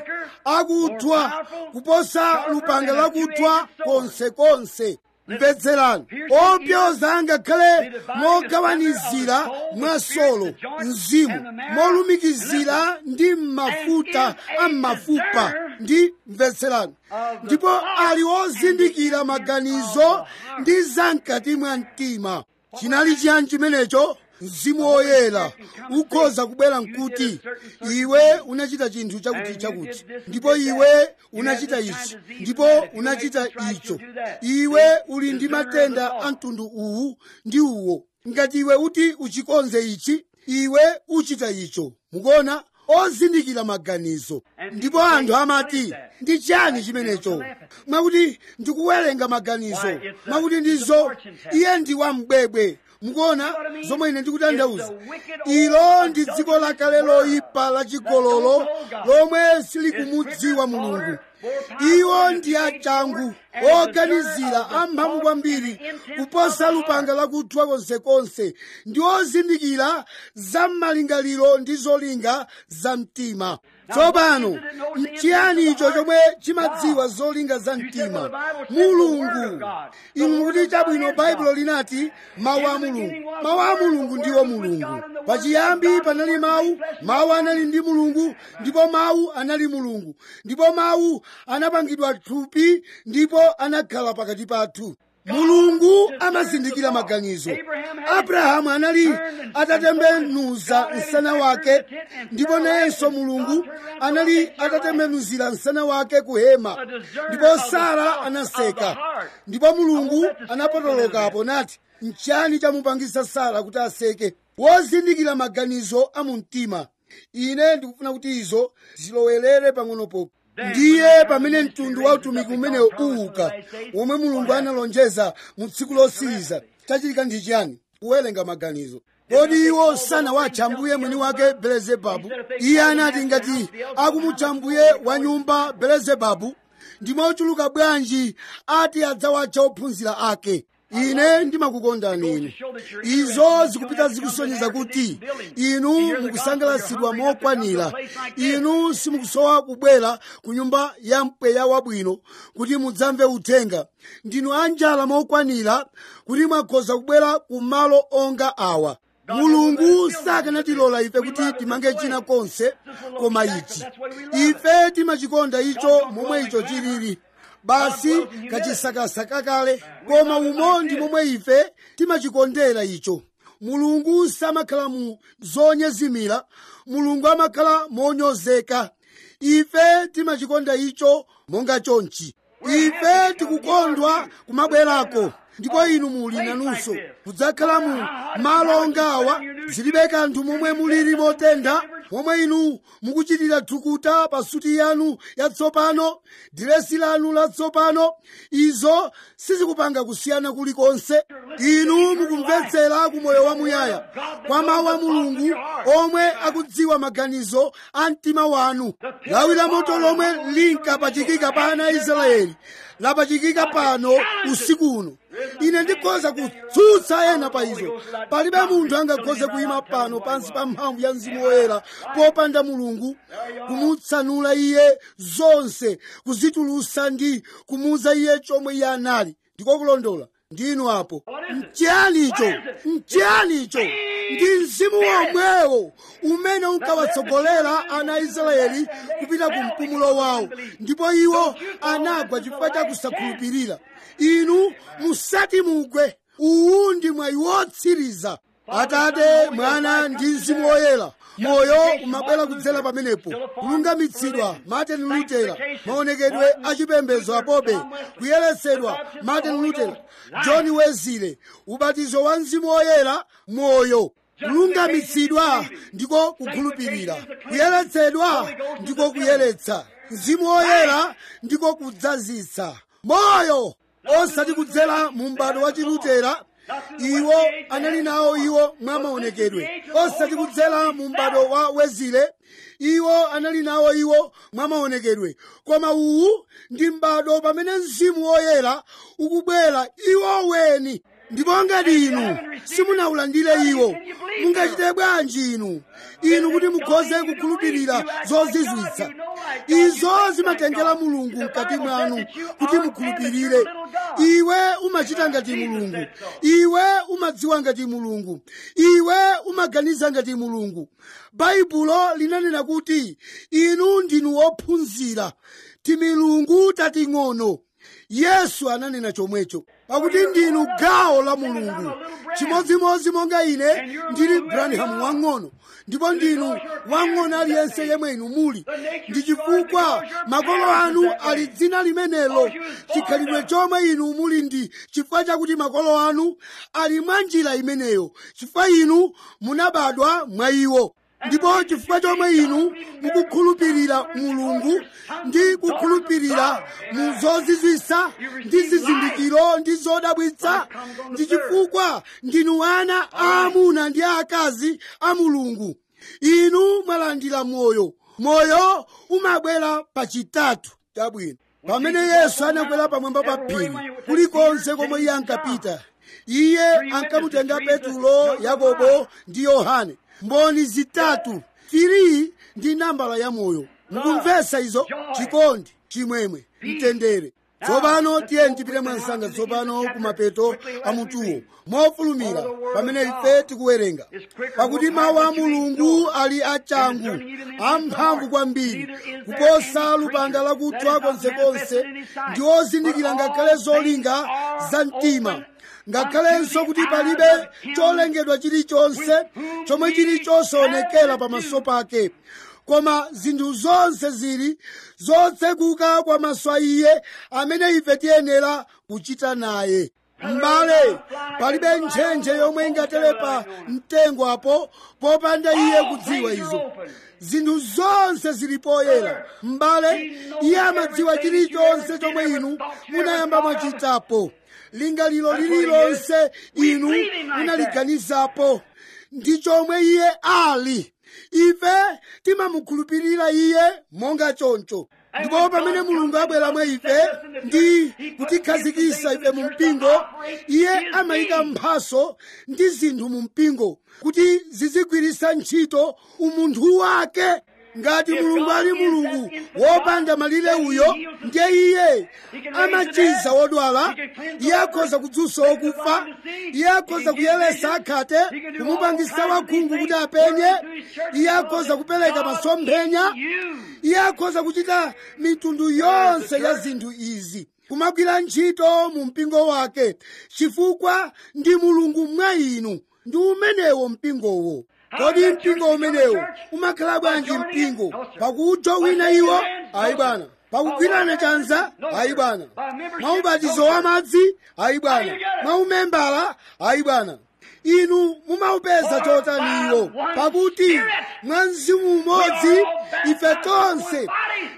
Speaker 1: akuthwa kuposa lupanga lakuthwa konsekonse mvetserani opyoza ngakhale mogawanizira mwasolo mzimu molumikizira ndi mafuta ammafupa ndi mvetserani ndipo ali ozindikira maganizo ndi zamkati mwa mtima chinali chiyani chimenecho mzimu woyera ukhoza kubwera nkuti iwe unachita chinthu chakuti chakuti ndipo iwe unachita ichi ndipo unachita icho iwe uli ndi matenda a mtundu uwu ndi uwo ngati iwe uti uchikonze ichi iwe uchita icho mukuona ozindikira maganizo ndipo anthu amati ndi chani chimenecho mwakuti ndikuwerenga maganizo mwakuti ndizo iye ndi wambwebwe mukuona zomwe ine ndikutanthauza ilo ndi dziko lakale loyipa lachigololo lomwe silikumudziwa mulungu iwo ndi achangu oganizira amphamvu kwambiri kuposa lupanga lakuthwa konsekonse ndi ozindikira za malingaliro ndi zolinga za mtima tsopano nchiyani icho chomwe chimadziwa zolinga za mtima mulungu inu kuti chabwino baibulo linati mawu a mulungu mawu a mulungu ndiwo mulungu pachiyambi panali mawu mawu anali ndi mulungu ndipo mawu anali mulungu ndipo mawu anapangidwa thupi ndipo anakhala pakati pathu mulungu amazindikira maganizo abrahamu anali atatembenuza msana wake ndipo nayenso mulungu anali atatembenuzira msana wake ku hema ndipo sara anaseka ndipo mulungu anapotolokapo nati nchani chamupangisa sara kuti aseke wozindikira maganizo a mu mtima ine ndikufuna kuti izo zilowerere pang'onopo ndiye pamene mtundu wa utumiki umene uwuka womwe mulungu analonjeza mu tsiku losiriza chachitika ndi chiyani kuwerenga maganizo kodi iwo sanawatcha mbuye mwini wake belezebabu iye anati ngati akumutcha mbuye wa nyumba belezebabu ndi mochuluka bwanji ati adzawatcha ophunzira ake ine ndimakukondani inu izo zikupita zikusonyeza kuti inu mukusangalatsidwa mokwanira inu simukusowa kubwera ku nyumba ya mpweya wabwino kuti mudzamve uthenga ndinu anjala mokwanira kuti mwakhoza kubwera ku malo onga awa mulungu sakanatilola ife kuti timange china konse koma ichi ife timachikonda icho momwe icho chilili basi kachisakasaka kale koma umo ndi momwe ife timachikondera icho mulungu samakhala mu zonyezimira mulungu amakhala monyozeka ife timachikonda icho monga chonchi ife tikukondwa kumabwerako ndipo inu muli nanunso kudzakhala mu malo ongawa zilibe kanthu momwe mulili motentha momwe inu mukuchitira thukuta pa suti yanu yatsopano diresi lanu latsopano izo sizikupanga kusiyana kulikonse inu mukumvetsera ku moyo wamuyaya kwa mawu a mulungu omwe akudziwa maganizo a mtima wanu lawi la moto lomwe linkapachikika pa ana a israeli lapachikika pano usiku uno ine ndikhoza kutsutsa ena pa izo palibe munthu angakhoze kuyima pano pansi pa mphamvu ya mzimu woyera popanda mulungu kumutsanula iye zonse kuzitulusa ndi kumuuza iye chomwe iye anali ndiko kulondola ndinu apo mchiyanicho mchiyanicho ndi mzimu womwewo umene unkawatsogolera ana a israeli kupita ku mpumulo wawo ndipo iwo anagwa chifukwa cha kusakhulupirira inu musati mugwe uwu ndi mwayi wotsiriza atate mwana ndi mzimu woyera moyo umabwera kudzera pamenepo kulungamitsidwa martin lutera maonekedwe achipembedzo apobe kuyeretsedwa martin lutera john wesley ubatizo wa mzimu woyera moyo kulungamitsidwa ndiko kukhulupirira kuyeretsedwa ndiko kuyeretsa mzimu woyera ndiko kudzazitsa moyo osati kudzera mu m'bado wa chilutera iwo anali nawo iwo mwa maonekedwe osati kudzera mu m'bado wa wezile iwo anali nawo iwo mwa maonekedwe koma uwu ndi m'bado pamene mzimu woyera ukubwera iwo weni ndipo ngati inu simunawulandire iwo mungachite bwanji inu inu kuti mukhoze kukhulupirira zozizwitsa izo zimatengera mulungu mkati mwanu kuti mukhulupirire iwe umachita ngati mulungu iwe umadziwa ngati mulungu iwe umaganiza ngati mulungu baibulo linanena kuti inu ndinu wophunzira timilungu tating'ono yesu ananena chomwecho pakuti ndinu gawo la mulungu chimodzimodzi monga ine ndili branham wang'ono ndipo ndinu wang'ono aliyense yemwe inu muli ndi chifukwa makolo anu ali dzina limenelo chikhalidwe chomwe inu muli ndi chifukwa chakuti makolo anu ali mwa njira imeneyo chifukwa inu munabadwa mwa iwo ndipo chifukwa chomwe inu mukukhulupirira mulungu ndi kukhulupirira mu zozizwisa ndi zizindikiro ndi zodabwitsa ndi chifukwa ndinu ana aamuna ndi aakazi a mulungu inu mwalandira moyo moyo umabwera pachitatu chabwino pamene yesu anakwera pamwamba pa phiri kulikonse komwe iye ankapita iye ankamutenga petulo yakobo ndi yohane mboni zitatu tiri ndi nambala ya moyo mukumvesa izo chikondi chimwemwe mtendere tsopano tiye tipite mwansanga tsopano kumapeto a mutuwo mofulumira pamene ife tikuwerenga pakuti mawu a mulungu ali achangu amphamvu kwambiri kuposa lupanga lakuthwa konsekonse ndi ozindikira ngakhale zolinga za mtima ngakhalenso kuti palibe cholengedwa chilichonse chomwe chili chosaonekera pamaso pake koma zinthu zonse zili zotsekuka kwa maso a iye amene ife tiyenera kuchita naye m'bale palibe ntchentche yomwe ingatere pa mtengo apo popanda iye kudziwa izo zinthu zonse zili poyera m'bale iye amadziwa chilichonse chomwe inu munayamba mwachitapo lingaliro lililonse inu munaliganizapo ndi chomwe iye ali ife timamukhulupirira iye monga choncho ndipo pamene mulungu abwera mwa ife ndi kutikhazikisa ife mu mpingo iye amayika mphaso ndi zinthu mu mpingo kuti zizigwiritsa ntchito umunthu wake ngati mulungu ali mulungu wopanda malire uyo ndiye iye amachiza wodwala iye akhoza kudzutsa wokufa iye akhoza kuyeretsa akhate kumupangisa wakhungu kuti apenye iye akhoza kupereka masomphenya iye akhoza kuchita mitundu yonse ya zinthu izi kumagwira ntchito mu mpingo wake chifukwa ndi mulungu mwa inu ndi umenewo mpingowo kodi mpingo umenewo umakhala bwanji mpingo pakuwutha wina iwo ayi bwana pakugwirana chanza ayi bwana mwaubatizo wa madzi ayi bwana mwaumembala ayi bwana inu mumaupeza chotaniwo pakuti mwa mzimu umodzi ife tonse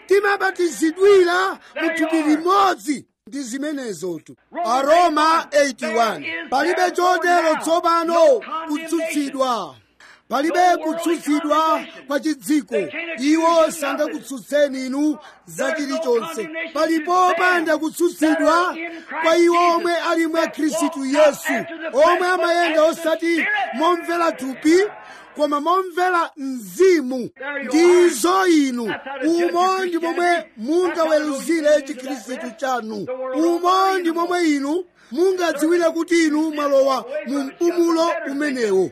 Speaker 1: timabatizidwira mu thupi limodzi ndi zimenezotu aroma 81 palibe chotero tsopano kutsutsidwa palibe kutsutsidwa kwa chidziko iwo sangakutsutseni inu za chilichonse palipo panda kutsutsidwa kwa iwo omwe ali mwa khristu yesu omwe amayenda osati momvera thupi koma momvera mzimu ndizo inu umo ndi momwe mungaweruzire chikhristu chanu umo ndi momwe inu mungadziwire kuti inu mwalowa mu mpumulo umenewo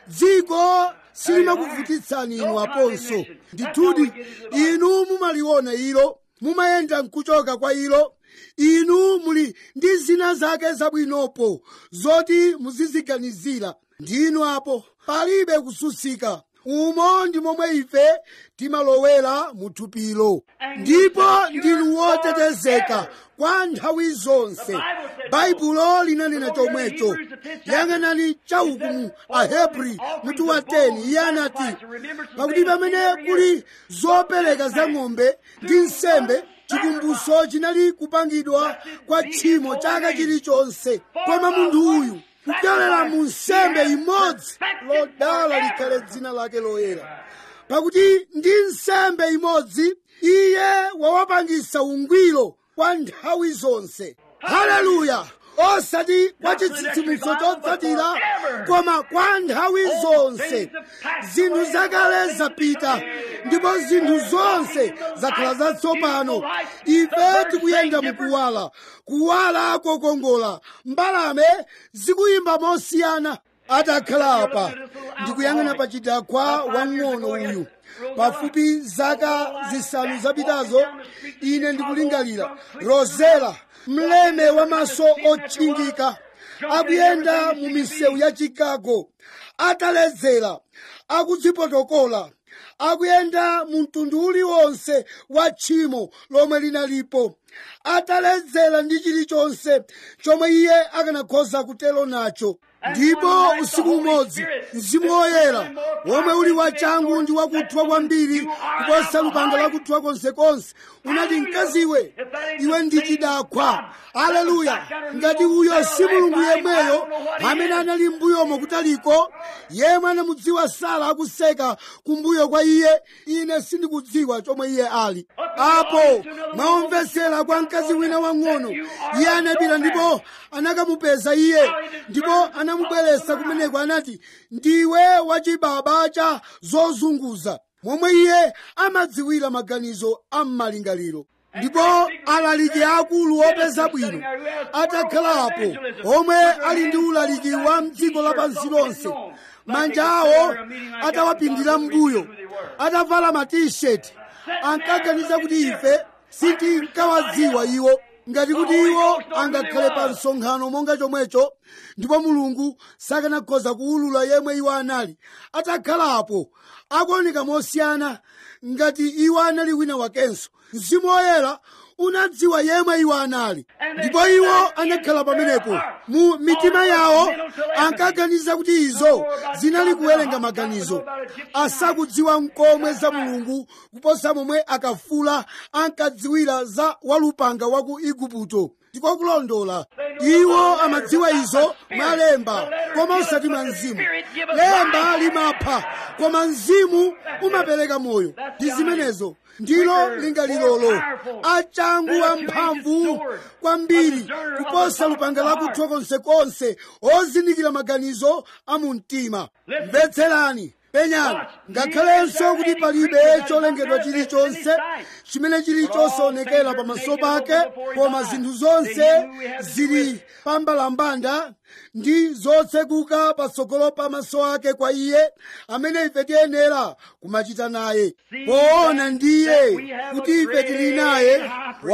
Speaker 1: dziko silimakuvutitsani inu aponso ndithudi inu mumaliona ilo mumayenda nkuchoka kwa ilo inu muli ndi zina zake zabwinopo zoti muziziganizira ndinu apo palibe kusutsika umo ndi momwe ife timalowera mu thupilo ndipo ndinu wotetezeka kwa nthawi zonse baibulo linanena chomwecho yang'anani chauku mu ahebri mutu wa 10 iye anati pakuti pamene kuli zopereka za ng'ombe ndi nsembe chikumbutso chinali kupangidwa kwa tchimo chaka chilichonse koma munthu uyu kupyolera mu nsembe imodzi lodala likhale dzina lake loyera pakuti ndi nsembe imodzi iye wawapangisa ungwiro kwa nthawi zonse haleluya osati kwa chitsitsimutso chotsatira koma kwa nthawi zonse zinthu zakale zapita ndipo zinthu zonse zakhala zatsopano ife tikuyenda mukuwala kuwala kokongola mbalame zikuyimba mosiyana atakhala apa ndikuyang'ana pa chidakwa wang'ono uyu pafupi zaka zisanu zapitazo ine ndikulingalira rozela mleme wamaso otchingika akuyenda mu misewu ya chicago ataledzera akudzipotokola akuyenda mu mtundu uliwonse wa tchimo lomwe linalipo ataledzera ndi chilichonse chomwe iye akanakhoza kutero nacho ndipo usiku umodzi mzimu woyera womwe uli wachangu ndi wakuthwa kwambiri kuposa lupanga lakuthwa konsekonse unati mkaziwe iwe ndi chidakwa aleluya ngati uyo si mulungu yemweyo amene anali mbuyomo kutaliko yemwe anamudziwa sara akuseka kumbuyo kwa iye ine sindikudziwa chomwe iye ali apo mwaomvesera kwa mkazi wina wang'ono iye anapita ndipo anakamupeza iye ndipo anamubweretsa kumeneko anati ndiwe wachibaba cha zozunguza momwe iye amadziwira maganizo ammalingaliro ndipo alaliki akulu opeza bwino atakhalapo omwe ali ndi ulaliki wa mdziko lapansi lonse manja awo atawapindira mbuyo atavala matisheti ankaganiza kuti ife sitinkawadziwa iwo ngati kuti iwo angakhale pa msonkhano monga chomwecho ndipo mulungu sakanakhoza kuwulula yemwe iwo anali atakhalapo akuoneka mosiyana ngati iwo anali wina wakenso mzimu woyera unadziwa yemwe iwo anali ndipo iwo anakhala pamenepo mu mitima yawo ankaganiza kuti izo zinali kuwerenga maganizo asakudziwa mkomwe za mulungu kuposa momwe akafula ankadziwira za walupanga wa ku igupto ndiko kulondola iwo amadziwa izo mwa lemba koma osati mwa mzimu lemba limapha koma mzimu umapereka moyo ndi zimenezo ndilo lingalilolo achangu amphamvu kwambiri kuposa lupanga lakuthwa konsekonse ozindikira maganizo a mu mtima mvetserani penyani ngakhalenso kuti palibe cholengedwa chilichonse chimene chili chosaonekera pamaso pake koma zinthu zonse zili pambalambanda ndi zotsekuka patsogolo pa maso ake kwa iye amene ife tiyenera kumachita naye poona ndiye kuti ife tili naye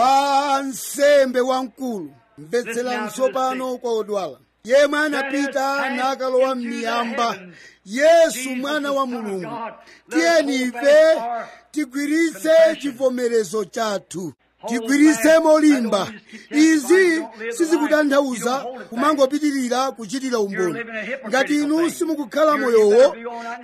Speaker 1: wa nsembe wamkulu mvetserani tsopano kwa odwala yemwe anapita nakalowa m'miyamba yesu mwana wa mulungu tiyeni ife tigwiritse chivomerezo chathu tigwiritse molimba izi sizikutanthauza kumangopitirira kuchitira umboni ngati inu simukukhala moyowo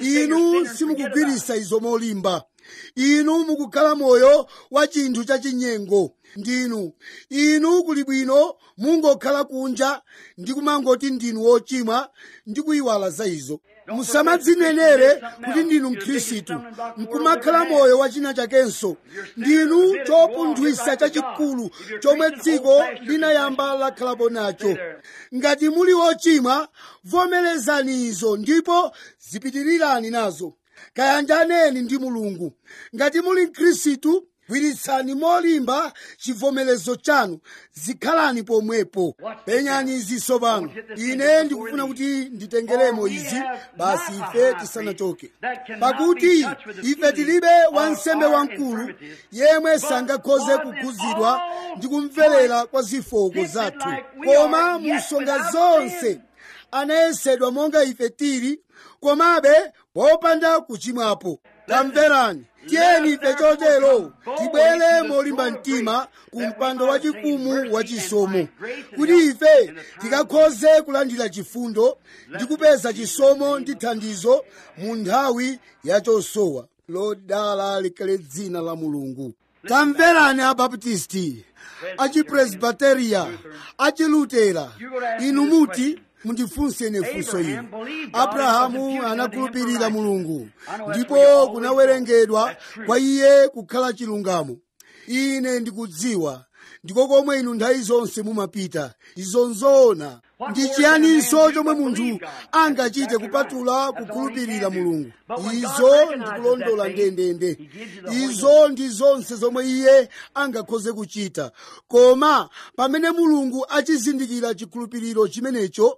Speaker 1: inu simukugwiritsa izo molimba inu mukukhala moyo wa chinthu chachinyengo ndinu inu kuli bwino mungokhala kunja ndi kumangoti ndinu wochimwa ndi kuyiwala za izo musamadzinenere kuti ndinu mkhristu nkumakhala moyo wa china chakenso ndinu chopunthwisa chachikulu chomwe dziko linayamba lakhalapo nacho ngati muli ochimwa vomerezani izo ndipo zipitirirani nazo kayanjaneni ndi mulungu ngati muli mkhristu gwiritsani molimba chivomerezo chanu zikhalani pomwepo penyani izi tsopano ine ndikufuna kuti nditengeremo izi basi ife tisanachoke pakuti ife tilibe wansembe wamkulu yemwe sangakhoze kukhudzidwa ndi kumverera kwa zofooka zathu koma musonga zonse anayesedwa monga ife tili komabe popanda kuchimwapo tamverani tiyeni ife chotero tibwere molimba mtima ku mpando wachifumu wachisomo kuti ife tikakhoze kulandira chifundo ndi kupeza chisomo ndi thandizo mu nthawi yachosowa lodala likhale dzina la mulungu tamverani abaptisti achipresbiteriya achilutera inu muti mundifunse ine funso ili abrahamu anakhulupirira mulungu ndipo kunawerengedwa kwa iye kukhala chilungamo ine ndikudziwa ndiko komwe inu nthawi zonse mumapita izo nzoona ndi chiyaninso chomwe munthu angachite kupatula kukhulupirira mulungu izo ndikulondola ndendende izo ndi zonse zomwe iye angakhoze kuchita koma pamene mulungu achizindikira chikhulupiriro chimenecho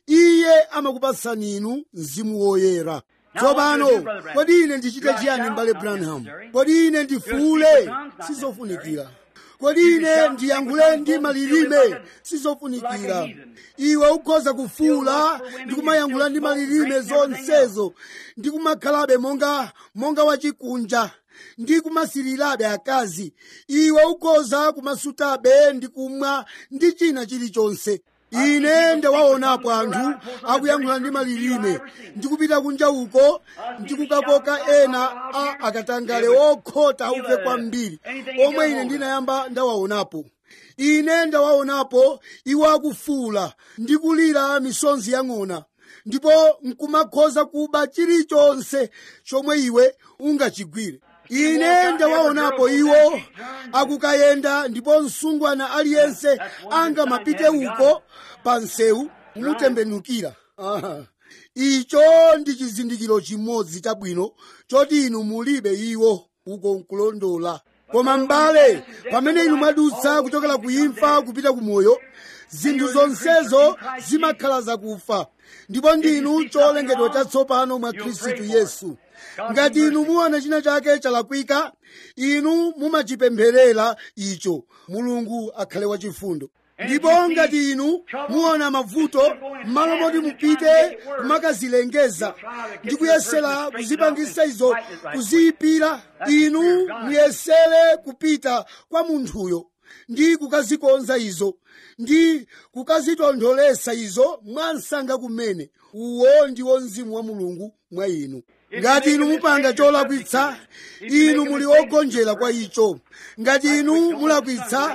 Speaker 1: iye amakupatsani inu mzimu woyera tsopano kodi ine ndichite chiyani m'bale branham kodi ine ndifuule sizofunikira kodi ine ndiyankhule ndi malilime sizofunikira iwe ukhoza kufuula ndi kumayankhula ndi malilime zonsezo ndi kumakhalabe monga monga wachikunja ndi kumasirirabe akazi iwe ukhoza kumasutabe ndi kumwa ndi china chilichonse ine ndawaonapo anthu akuyankhula ndi malilime ndikupita kunja uko ndikukakoka ena a akatangale okhota auve kwambiri omwe ine ndinayamba ndawaonapo ine ndawaonapo iwo akufuula ndi kulira misonzi yang'ona ndipo nkumakhoza kuba chilichonse chomwe iwe ungachigwire ine ndawaonapo iwo akukayenda ndipo msungwana aliyense angamapite uko pa msewu kumutembenukira Aha. icho ndi chizindikiro chimodzi chabwino choti inu mulibe iwo uko nkulondola koma m'bale pamene inu mwadutsa kuchokera ku imfa kupita ku moyo zinthu zonsezo zimakhala zakufa ndipo ndinu cholengedwa chatsopano mwa khristu yesu ngati inu muona china chake chalakwika inu mumachipempherera icho mulungu akhale wachifundo ndipo ngati inu muona mavuto m'malo moti mupite kumakazilengeza ndi kuyesera kuzipangisa izo kuziyipira inu muyesere kupita kwa munthuyo ndi kukazikonza izo ndi kukazitontholesa izo mwansanga kumene uwo ndiwo mzimu wa mulungu mwa inu ngati inu mupanga cholakwitsa inu muli ogonjera kwa icho ngati inu mulakwitsa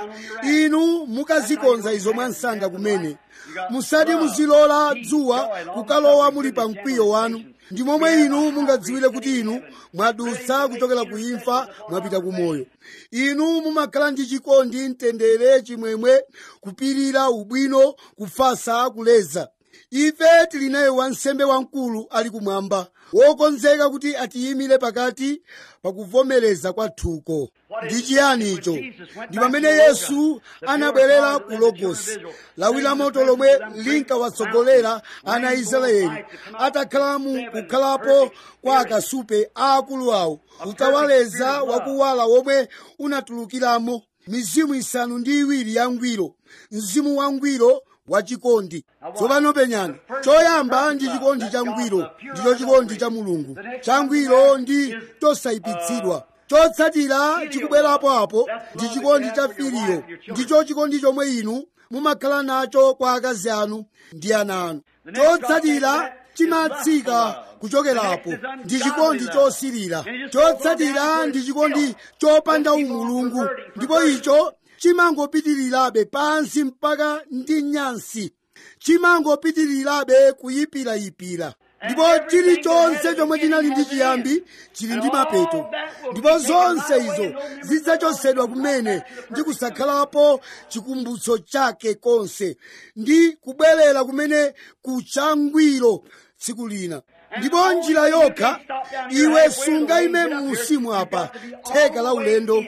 Speaker 1: inu mukazikonza izo mwansanga kumene musati muzilola dzuwa kukalowa muli pa mkwiyo wanu ndi momwe inu mungadziwire kuti inu mwadutsa kuchokera ku imfa mwapita ku moyo inu mumakhala ndi chikondi mtendere chimwemwe kupirira ubwino kufasa kuleza ife tili naye wansembe wamkulu ali kumwamba wokonzeka kuti atiyimire pakati pakuvomereza kwathuko ndi chiyani icho ndi pamene yesu anabwerera ku logosi lawi la moto lomwe linkawatsogolera ana israeli atakhala mu kukhalapo kwa akasupe aakulu awo utawaleza wakuwala womwe unatulukiramo mizimu isanu ndi iwiri yangwiro mzimu wangwiro wachikondi tsopano penyani choyamba ndi chikondi changwiro ndicho chikondi cha mulungu changwiro ndi chosayipitsidwa chotsatira chikubwerapo apo ndi chikondi cha filiyo ndicho chikondi chomwe inu mumakhala nacho kwa akazi anu ndi ana anu chotsatira chimatsika kuchokerapo ndi chikondi chosirira chotsatira ndi chikondi chopanda umulungu ndipo icho chimangopitirirabe pansi mpaka ndi nyansi chimangopitirirabe kuyipirayipira ndipo chilichonse chomwe chinali ndi chiyambi chili ndi mapeto ndipo zonse izo zidzachosedwa kumene ndi kusakhalapo chikumbutso chake konse ndi kubwerera kumene kuchangwiro tsiku lina ndipo njira yokha iwe sungayime mu msimu apa theka la ulendo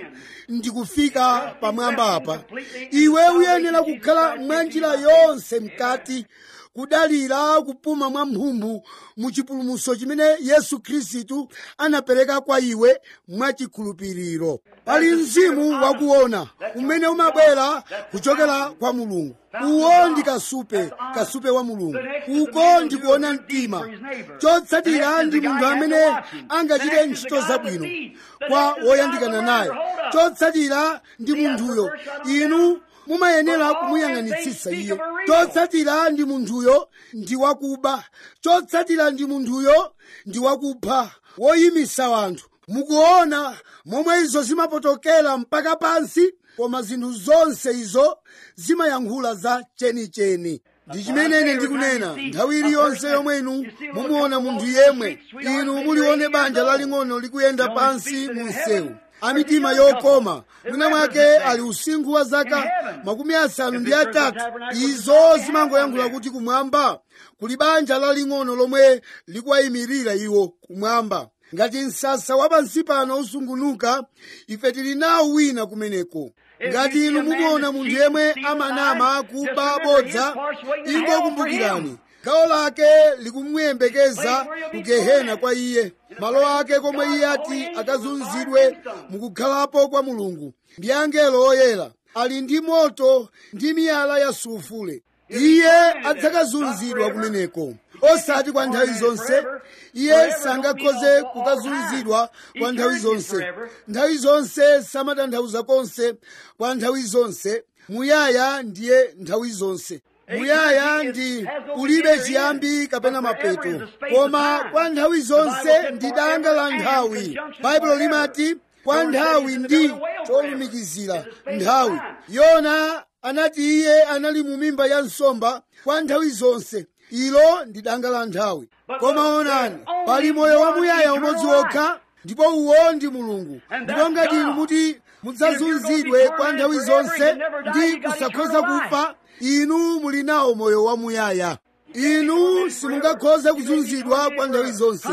Speaker 1: ndikufika pamwamba apa iwe uyenera kukhala mwa njira yonse mkati kudalira kupuma mwa mphumbu mu chipulumutso chimene yesu khristu anapereka kwa iwe mwachikhulupiriro pali mzimu wakuona umene umabwera kuchokera kwa mulungu uwo ndi kasupe kasupe wa mulungu uko ndikuona mtima chotsatira ndi munthu amene angachite ntchito zabwino kwa woyandikana naye chotsatira ndi munthuyo inu mumayenera kumuyang'anitsitsa iye chotsatira ndi munthuyo ndi wakuba chotsatira ndi munthuyo ndi wakupha woyimisa wanthu mukuona momwe izo zimapotokera mpaka pansi koma zinthu zonse izo zimayankhula za chenicheni ndi chimene ine ndikunena nthawi iliyonse yomwe inu mumuona munthu yemwe inu mulione banja laling'ono likuyenda pansi mu msewu amitima yokoma mwina mwake ali usinkhu wa zaka makumi asanu ndi atatu izo zimangoyankhula kuti kumwamba kuli banja laling'ono lomwe likuwayimirira iwo kumwamba ngati msasa wa pansi pano usungunuka ife tili nawo wina kumeneko ngati inu mukuona munthu yemwe amanama kuba bodza ingokumbukirani gawo lake likumuyembekeza ku gehena kwa iye malo ake komwe iye ati akazunzidwe mukukhalapo kwa mulungu ndi angelo oyera ali ndi moto ndi miyala ya sulufule iye adzakazunzidwa kumeneko osati kwa nthawi zonse iye sangakhoze kukazunzidwa kwa nthawi zonse nthawi zonse samatanthauza konse kwa nthawi zonse muyaya ndiye nthawi zonse muyaya ndi ulibe chiyambi kapena mapeto koma kwa nthawi zonse ndi danga la nthawi baibulo limati kwa nthawi ndi cholumikizira nthawi yona anati iye anali mu mimba ya nsomba kwa nthawi zonse ilo ndi danga la nthawi koma onani pali moyo wamuyaya umodzi wokha ndipo uwo ndi mulungu ndipo ngati inu muti mudzazunzidwe kwa nthawi zonse ndi kusakhoza kufa inu muli nawo moyo wamuyaya inu simungakhoze kuzunzidwa kwa nthawi zonse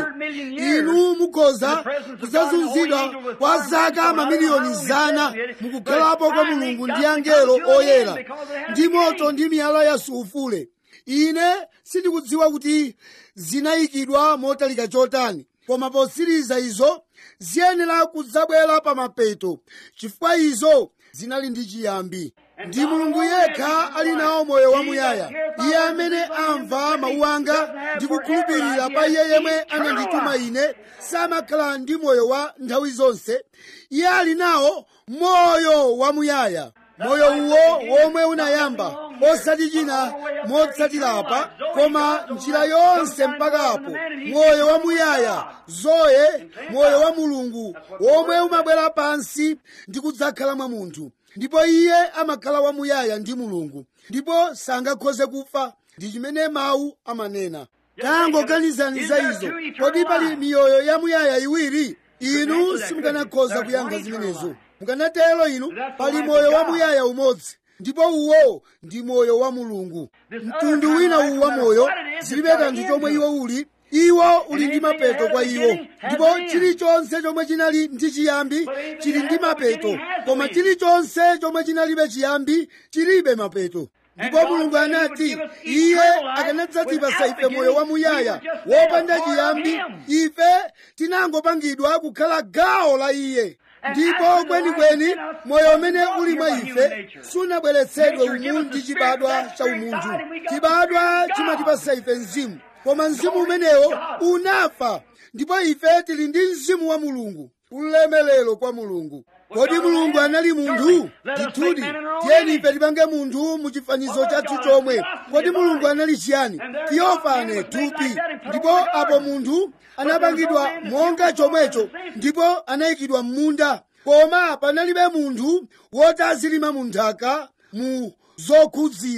Speaker 1: inu mukhoza kudzazunzidwa kwa zaka mamiliyoni zana mukukhalapo kwa mulungu ndi angelo oyera ndi moto ndi miyala ya sulufule ine sindikudziwa kuti zinayikidwa motalika chotani koma posiriza izo ziyenera kudzabwera pa mapeto chifukwa izo zinali ndi chiyambi ndi mulungu yekha ali nawo moyo wamuyaya iye amene amva mawu anga ndi kukhulupirira pa iye yemwe anandituma ine samakhala ndi moyo wa nthawi zonse iye ali nawo moyo wamuyaya moyo uwo womwe unayamba osati china motsatira koma njira yonse mpaka apo moyo wamuyaya zoye moyo wa mulungu womwe umabwera pansi ndi kudzakhala mwa munthu ndipo iye amakhala wamuyaya ndi mulungu ndipo sangakhoze kufa ndi chimene mawu amanena tangoganizani za izo kodi pali miyoyo yamuyaya iwiri inu simukanakhoza kuyankha zimenezo mukanatero inu pali moyo wamuyaya umodzi ndipo uwo ndi moyo wa mulungu mtundu wina uwu wa moyo zilibe kanthu chomwe iwo uli iwo uli ndi mapeto kwa iwo ndipo chilichonse chomwe chinali ndi chiyambi chili ndi mapeto koma chilichonse chomwe chinalibe chiyambi chilibe mapeto ndipo mulungu anati iye akanadzatipasa ife moyo wamuyaya wopanda chiyambi ife tinangopangidwa kukhala gawo la iye ndipo kwenikweni moyo umene uli mwa ife sunabweretsedwe umu ndi chibadwa cha umunthu chibadwa chimatipasa ife mzimu koma mzimu umenewo unafa ndipo ife tili ndi mzimu wa mulungu ulemelero kwa mulungu kodi mulungu anali munthu ndithudi tiyeni ife tipange munthu mu chifanizo chathu chomwe kodi mulungu anali chiyani tiyofane thupi ndipo apo munthu anapangidwa monga chomwecho ndipo anayikidwa m'munda koma panalibe munthu woti azilima mu nthaka mu zokhudzira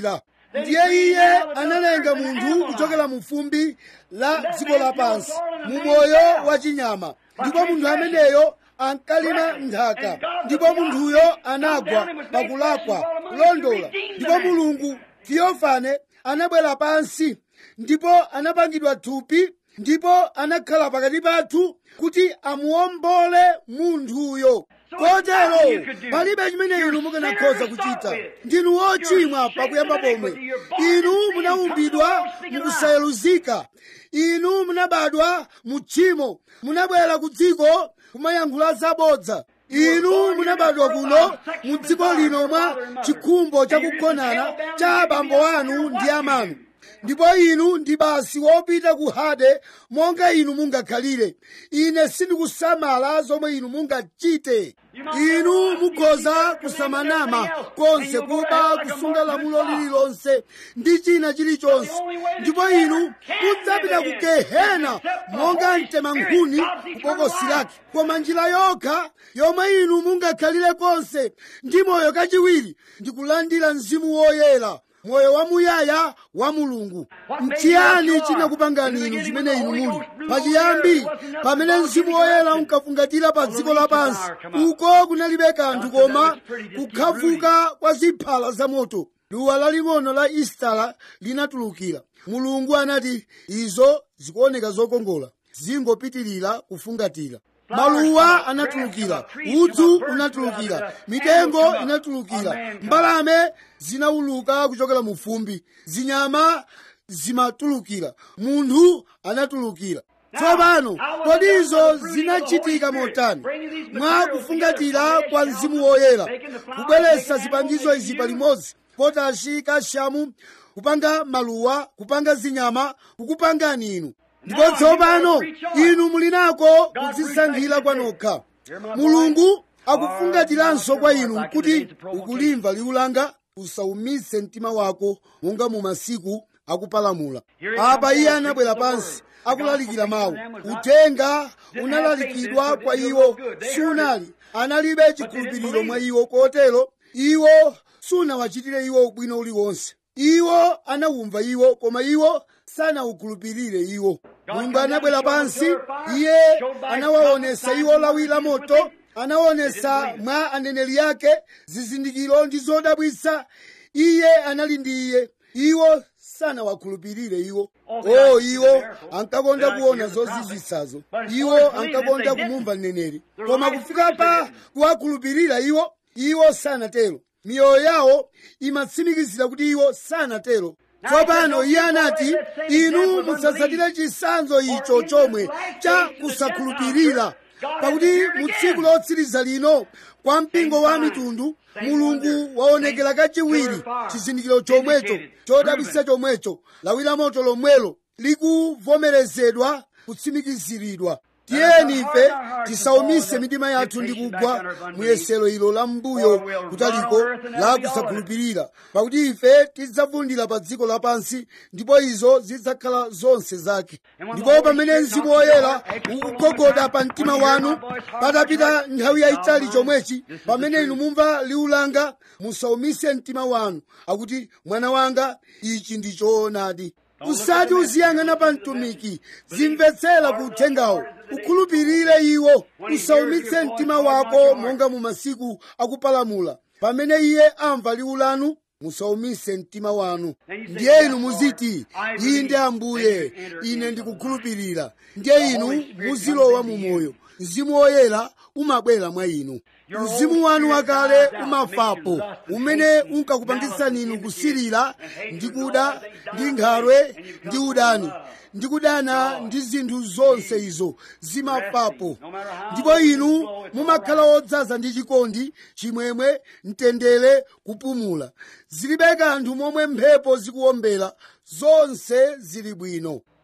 Speaker 1: ndiye iye analenga munthu kuchokera mu fumbi la dziko lapansi mu moyo wa chinyama ndipo munthu ameneyo ankalima nthaka ndipo munthuyo anagwa pakulakwa kulondola ndipo mulungu theofane anabwera pansi ndipo anapangidwa thupi ndipo anakhala pakati pathu kuti amuombole munthuyo kotero palibe chimene inu mukanakhoza kuchita ndinu wochimwa pakuyamba pomwe inu munaumbidwa mukusayeluzika inu munabadwa mu tchimo munabwera ku dziko kumayankhula zabodza inu munabadwa kuno mu dziko lino mwa chikhumbo chakugonana cha abambo anu ndi amanu ndipo inu ndi basi wopita ku hade monga inu mungakhalire ine sindikusamala zomwe inu mungachite inu mukhoza kusamanama konse kuba kusunga lamulo lililonse ndi china chilichonse ndipo inu mudzapita ku gehena monga mtema nkhuni kubokosi lake koma njira yokha yomwe inu mungakhalire konse ndi moyo kachiwiri ndi kulandira mzimu woyera moyo wamuyaya wa mulungu mchiyani chinakupangani inu chimene inu muli pachiyambi pamene mzimu woyera unkafungatira pa dziko lapansi uko kunalibe kanthu koma kukhafuka kwa ziphala za moto duwa laling'ono la istala linatulukira mulungu anati izo zikuoneka zokongola zingopitirira kufungatira maluwa anatulukira udzu unatulukira mitengo inatulukira mbalame zinawuluka kuchokera mu fumbi zinyama zimatulukira munthu anatulukira tsopano kodi izo zinachitika motani mwa kufungatira kwa mzimu woyera kubweretsa zipangizo izi palimodzi potashi kashamu kupanga maluwa kupanga zinyama kukupangani inu ndipo tsopano inu muli nako kudzisankhira kwanokha mulungu akufungatiranso kwa inu kuti ukulimva liwu langa usaumise mtima wako monga mu masiku akupalamula apa iye anabwera pansi akulalikira mawu uthenga unalalikidwa kwa iwo sunali analibe chikhulupiriro mwa iwo kotero iwo sunawachitire iwo ubwino uliwonse iwo anawumva iwo koma iwo sanawukhulupirire iwo mulungu anabwera pansi iye anawaonesa iwo lawi la moto anaonesa mwa aneneri ake zizindikiro ndi zodabwitsa iye anali ndi iye iwo sanawakhulupirire iwo o iwo ankakonda kuona zozizwitsazo iwo ankakonda kumumva mneneri koma kufika pa kuwakhulupirira iwo iwo sanatero miyoyo yawo imatsimikizira kuti iwo sanatero tsopano iye anati inu musatsatire chisanzo icho chomwe cha kusakhulupirira pakuti mu tsiku lotsiriza lino kwa mpingo wa mitundu mulungu waonekera kachiwiri chizindikiro chomwecho chodabwitsa chomwecho lawi la moto lomwelo likuvomerezedwa kutsimikiziridwa tiyeni ife tisaumise mitima yathu ndi kugwa muyesero ilo la mbuyo kutaliko la kusakhulupirira pakuti ife tidzavundira pa dziko lapansi ndipo izo zidzakhala zonse zake ndipo pamene mzimu woyera ukugogoda pa mtima wanu patapita nthawi yayitali chomwechi pamene inu mumva liwu langa musaumise mtima wanu akuti mwana wanga ichi ndi choonadi usati uziyang'ana pa mtumiki zimvetsera ku uthengawo ukhulupirire iwo usaumitse mtima wako monga mu masiku akupalamula pamene iye amva liwu lanu musaumise mtima wanu ndiye inu muziti inde ambuye ine ndikukhulupirira ndiye inu muzilowa mu moyo mzimu woyera umabwera mwa inu mzimu wanu wakale umafapo umene unkakupangitsani inu kusirira ndi kuda ndi nkhalwe ndi udani ndi kudana ndi zinthu zonse izo zimafapo ndipo inu mumakhala odzaza ndi chikondi chimwemwe mtendere kupumula zilibe kanthu momwe mphepo zikuwombera zonse zili bwino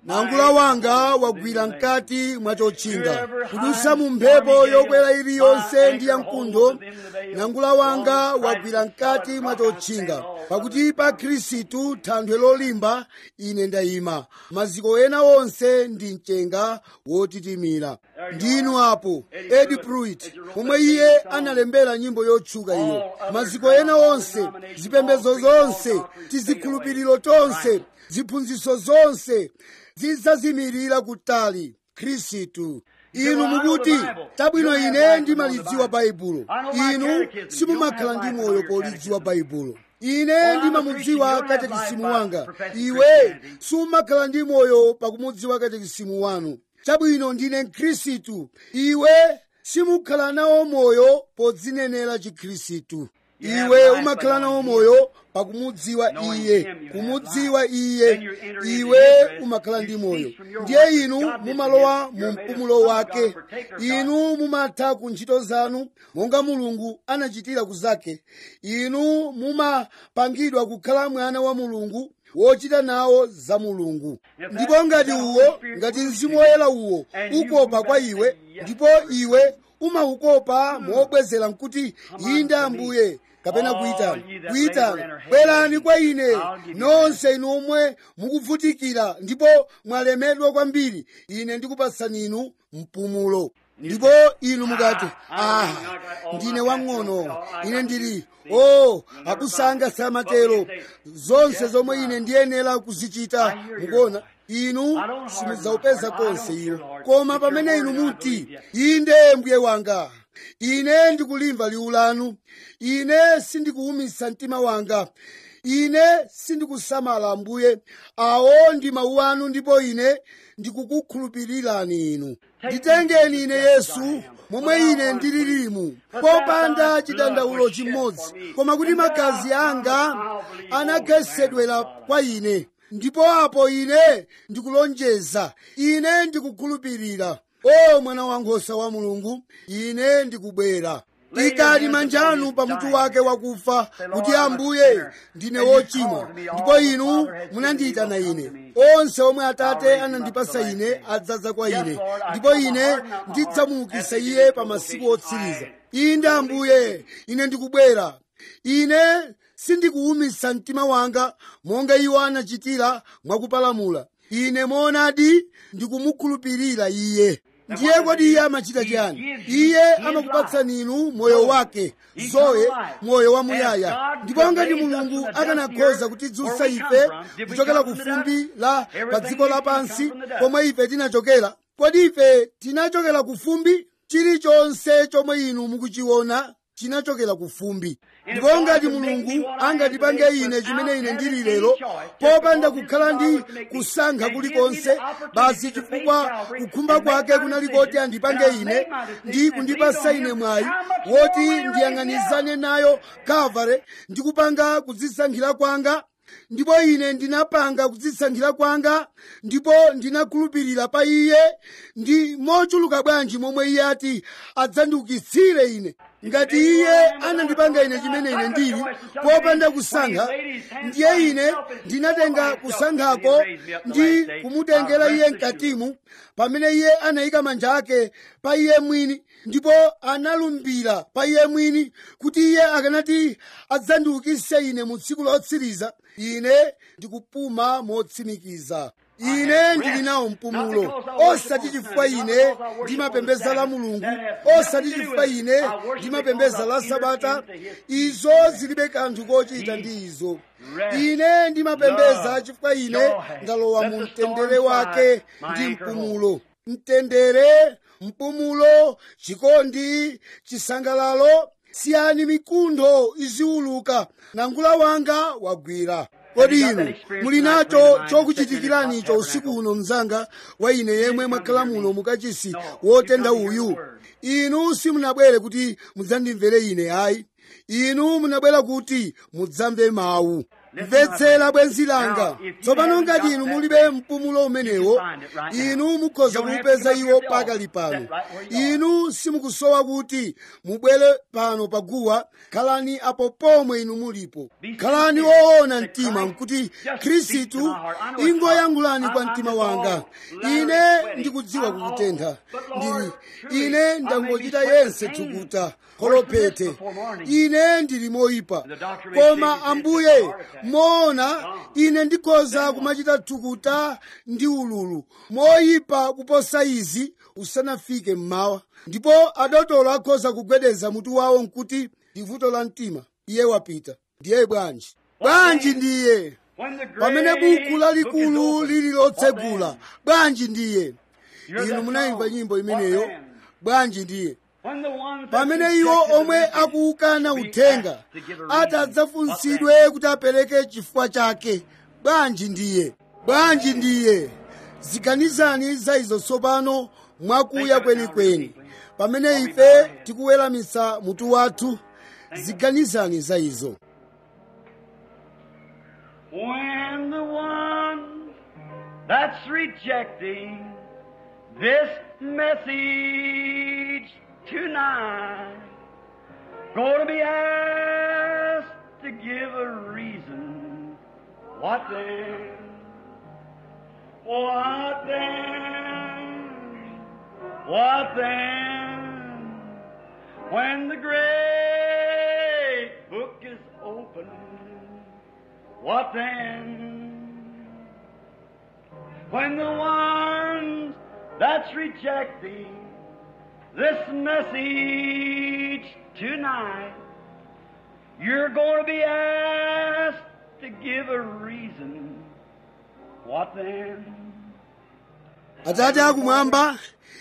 Speaker 1: nangula wanga wagwira mkati mwa chotchinga kudutsa mu mphepo yokwera iliyonse ndi yamkuntho nangula wanga wagwira mkati mwa chotchinga pakuti pa khristu thanthwe lolimba ine ndayima maziko ena onse ndi mchenga wotitimira ndinu apo edi pruitt pomwe iye analembera nyimbo yotchuka iyo maziko ena onse zipembedzo zonse tizikhulupiriro tonse ziphunzitso zonse zidzazimirira kutali khristu inu mukuti tabwino ine ndimalidziwa baibulo inu simumakhala ndi moyo polidziwa baibulo ine ndimamudziwa katekisimu wanga iwe sumakhala ndi moyo pakumudziwa katekisimu wanu chabwino ndine mkhristu iwe simukhala nawo moyo podzinenera chikhristu iwe umakhala nawo moyo pakumudziwa iye kumudziwa iye iwe umakhala ndi moyo ndiye inu mumalowa mu mpumulo wake inu mumatha ku ntchito zanu monga mulungu anachitira ku zake inu mumapangidwa kukhala mwana wa mulungu wochita nawo za mulungu ndipo ngati uwo ngati mzimu woyera uwo ukopa kwa iwe ndipo iwe umaukopa mobwezera nkuti inde ambuye kapena kuyitana kuyitana bwerani kwa ine nonse inu omwe mukuvutikira ndipo mwalemedwa kwambiri ine ndikupatsani inu mpumulo ndipo inu mukati ah ndine wang'ono ine ndili o oh, akusanga samatero zonse zomwe ine ndiyenera kuzichita mukuona inu simudzaupeza konse iwo koma pamene inu muti inde mbuye wanga ine ndikulimva liwu lanu ine sindikuwumitsa mtima wanga ine sindikusamala ambuye awo ndi mawu anu ndipo ine ndikukukhulupirirani inu nditengeni ine yesu momwe ine ndililimu popanda chidandaulo chimodzi koma kuti magazi anga anakhetsedwera kwa ine ndipo apo ine ndikulonjeza ine ndikukhulupirira o mwana wankhosa wa mulungu ine ndikubwera ikani manja anu pamutu wake wakufa kuti ambuye ndine wochimwa ndipo inu munandiyitana ine onse omwe atate anandipasa ine adzaza kwa ine ndipo ine ndidzamuukitsa iye pa masiku otsiriza inde ambuye ine ndikubwera ine sindikuwumitsa mtima wanga monga iwo anachitira mwakupalamula ine moonadi ndikumukhulupirira iye ndiye kodi iye amachita chiyani iye amakupatsani inu moyo wake zoe moyo wamuyaya ndipo ngati mulungu akanakhoza kutidzutsa ife kuchokera ku fumbi la pa dziko lapansi pomwe ife tinachokera kodi ife tinachokera ku fumbi chilichonse chomwe inu mukuchiona chinachokera ku fumbi ndipo ngati mulungu angatipange ine chimene ine ndili lero popanda kukhala ndi kusankha kulikonse basi chifukwa kukhumba kwake kunali koti andipange ine ndi kundipasa ine mwayi woti ndiyang'anizane nayo kavare ndi kupanga kudzisankhira kwanga ndipo ine ndinapanga kudzisankhira kwanga ndipo ndinakhulupirira pa iye ndi mochuluka bwanji momwe iye ati adzandiukitsire ine ngati iye anandipanga ine chimene ine ndili popanda kusankha ndiye ine ndinatenga kusankhako ndi kumutengera iye mkatimu pamene iye anayika manja ake pa iye mwini ndipo analumbira pa iye mwini kuti iye akanati adzandiukitse ine mu tsiku lotsiriza ine ndikupuma motsimikiza ine ndili nawo mpumulo osati chifukwa ine ndimapembeza la mulungu osati chifukwa ine ndimapembeza la sabata izo zilibe kanthu kochita ndi izo ine ndimapembeza chifukwa ine ndalowa mu mtendere wake ndi mpumulo mtendere mpumulo chikondi chisangalalo siyani mikuntho iziwuluka nangula wanga wagwira kodi inu muli nacho chokuchitikiranicho usiku uno mzanga wa ine yemwe mwakhala muno mukachisi wotenda uyu inu simunabwere kuti mudzandimvere ine ayi inu munabwera kuti mudzamve mawu mvetsera bwenzi langa tsopano ngati inu mulibe mpumulo umenewo inu mukhoza kuupeza iwo pakali pano inu simukusowa kuti mubwere pano paguwa khalani apo pomwe inu mulipo khalani woona mtima nkuti khristu ingoyankhulani kwa mtima wanga ine ndikudziwa kukutentha ndili ine ndangochita yense thukuta kolopete ine ndili moyipa koma ambuye moona ine ndikhoza kumachita thukuta ndi ululu moyipa kuposa izi usanafike mmawa ndipo adotolo akhoza kugwedeza mutu wawo nkuti ndi vuto la mtima iye wapita ndiye bwanji bwanji ndiye pamene buku lalikulu lili lotsegula bwanji ndiye inu munayimba nyimbo imeneyo bwanji ndiye pamene iwo omwe akuukana uthenga ati adzafunsidwe kuti apereke chifukwa chake bwanji ndiye bwanji ndiye ziganizani za izo tsopano mwakuya kwenikweni pamene ife tikuweramitsa mutu wathu ziganizani za izo
Speaker 2: When the one that's rejecting this message tonight going to be asked to give a reason, what then? What then? What then? When the great book is opened, what then? When the ones that's rejecting this message tonight, you're going to be asked to give a reason. What then?
Speaker 1: atate akumwamba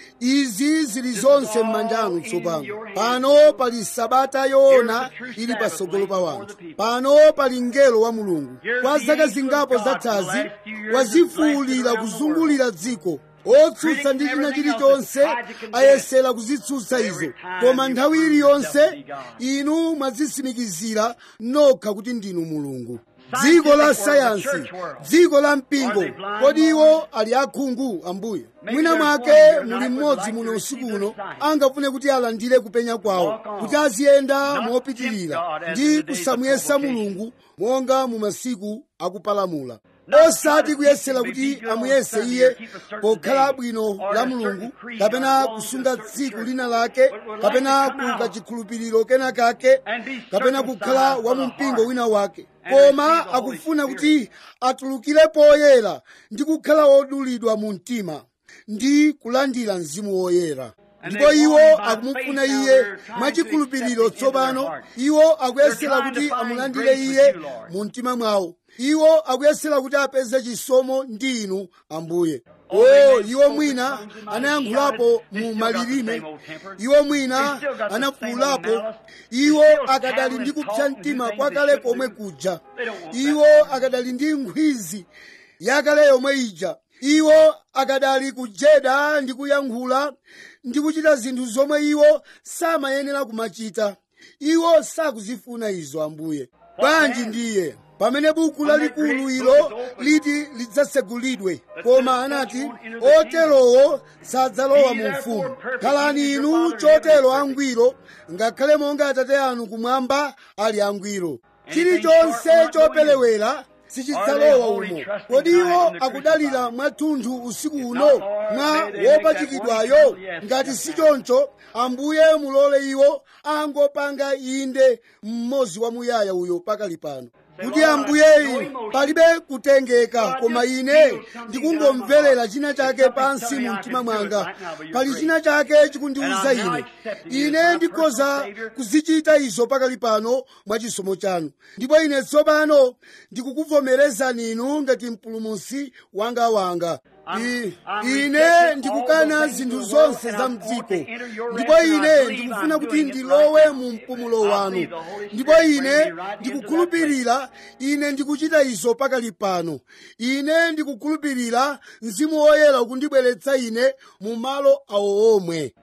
Speaker 1: izi zili zonse m'manjanu tsopano pano pali sabata yoona ili patsogolo pa wanthu pano pali mngelo wa mulungu kwa zaka zingapo zathazi wazifuulira kuzungulira dziko otsutsa ndi china chilichonse ayesera kuzitsutsa izo koma nthawi iliyonse inu mwazitsimikizira nokha kuti ndinu mulungu dziko la sayansi dziko la mpingo kodi iwo ali akhungu ambuye mwina mwake muli mmodzi muno usiku uno angafune kuti alandire kupenya kwawo kuti aziyenda mopitirira ndi kusamuyesa mulungu monga mu masiku akupalamula osati kuyesera kuti amuyese iye pokhala bwino la mulungu kapena kusunga tsiku lina lake kapena kuka chikhulupiriro kena kake kapena kukhala wa mumpingo wina wake koma akufuna kuti atulukire poyera ndi kukhala wodulidwa mu mtima ndi kulandira mzimu woyera ndipo iwo akumufuna iye mwachikhulupiriro tsopano iwo akuyesera kuti amulandire iye mu mtima mwawo iwo akuyesera kuti apeze chisomo ndi inu ambuye o iwo mwina anayankhulapo mu malilime iwo mwina anafuulapo iwo akadali ndi kupsa mtima kwakale komwe kuja iwo akadali ndi nkhwizi yakale yomwe ija iwo akadali kujeda ndi kuyankhula ndi kuchita zinthu zomwe iwo samayenera kumachita iwo sakuzifuna izo ambuye bwanji ndiye pamene buku lalikulu ilo liti lidzasegulidwe koma anati oterowo sadzalowa mu ufumu khalani inu chotero angwiro ngakhale monga atate anu kumwamba ali angwiro chilichonse chopelewera sichidzalowa umo kodi iwo akudalira mwathunthu usiku uno mwa wopachikidwayo ngati si choncho ambuye mulole iwo angopanga inde mmodzi wamuyaya uyo pakali pano kuti ambuye palibe kutengeka koma ine ndikungomverera china chake pansi mu mtima mwanga pali china chake chikundiwuza ine ine ndikhoza kuzichita izo pakali pano mwa chisomo chanu ndipo ine tsopano ndikukuvomerezani inu ngati mpulumutsi wanga wanga I- ine ndikukana zinthu zonse za mdziko ndipo ine ndikufuna kuti ndilowe mu mpumulo wanu ndipo ine ndikukhulupirira ine ndikuchita izo pakali pano ine ndikukhulupirira mzimu woyera ukundibweretsa ine mu malo awo omwe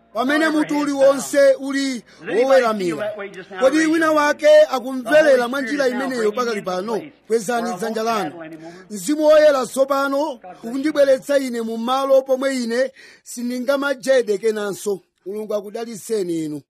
Speaker 1: pamene mutu uliwonse uli woweramira kodi wina wake akumverera mwa njira imeneyo pakali pano kwezani dzanja lanu mzimu woyera tsopano ukundibweretsa ine mu malo pomwe ine sindingamajede kenanso mulungu akudaliseni inu